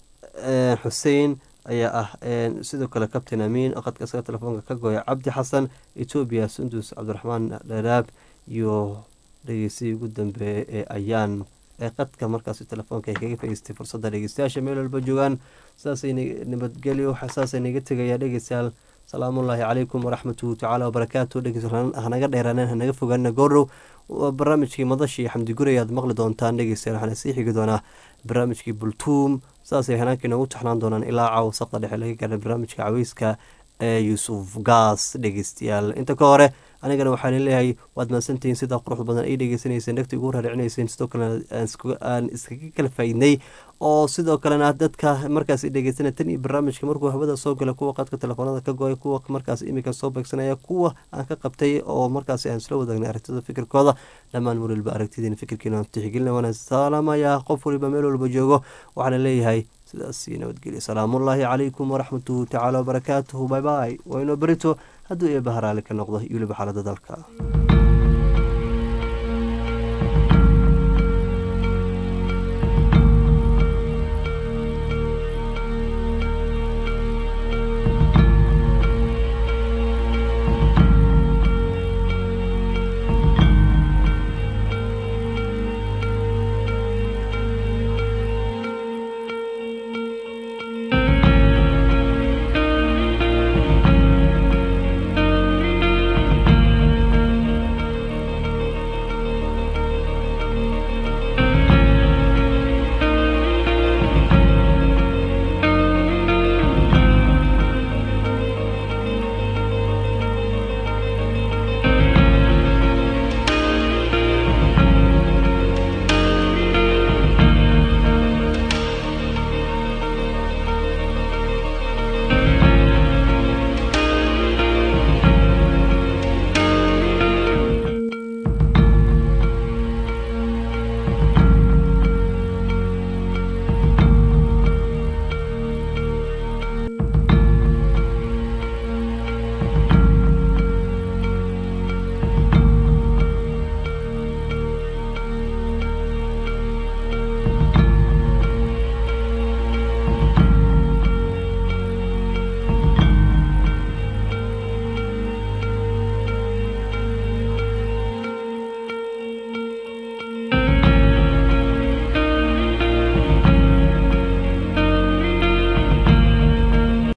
xuseen ayaa ah sidoo kale captain amiin qadka isaga telefoonka ka gooya cabdi xasan etoobiya sundus cabdiraxmaan dharaab iyo dhegeystihii ugu dambeeyey ee ayaan ee qadka markaasi telefoonka ay kaga faiistay fursadda dhegeystayaasha meel walba joogaan saasay nabadgelyo saasay naga tegayaa dhegeystayaal salaamullaahi calaykum waraxmatuhu tacaala wabarakaatu dhegeystayaal hanaga dheeraaneen hanaga fogaanina goordhow barnaamijkii madashii xamdi guri ayaad maqli doontaan dhegeystayaal waxaana sii xigi doonaa barnaamijkii bultuum saasay hanaanka inoogu taxnaan doonaan ilaa caawa saqda dhexe laga gaara barnaamijka caweyska ee yuusuf gaas dhegeystayaal inta ka hore anigana waxaan leeyahay waad mahadsantihiin sidaa quruxda badan ay dhegeysanayseen dhegta ugu raaricinayseen sidoo kalena aan iskaga kala faaidnay oo sidoo kalena dadka markaas dhegeysana tan iyo barnaamijka markuu hawada soo gala kuwa qadka telefoonada ka go-ay kuwa markaas iminka soo beegsanaya kuwa aan ka qabtay oo markaas aan isla wadaagnay aragtida fikirkooda dhammaan mar waliba aragtidiina fikirkiina tixgelina waana salaamaya qof waliba meel walba joogo waxaana leeyahay sidaasi nabadgelya salaamullaahi calaykum waraxmatuhu tacaala wabarakaatuhu bay bay waynoo berito hadduu eebaharaali ka noqdo iyo weliba xaalada dalka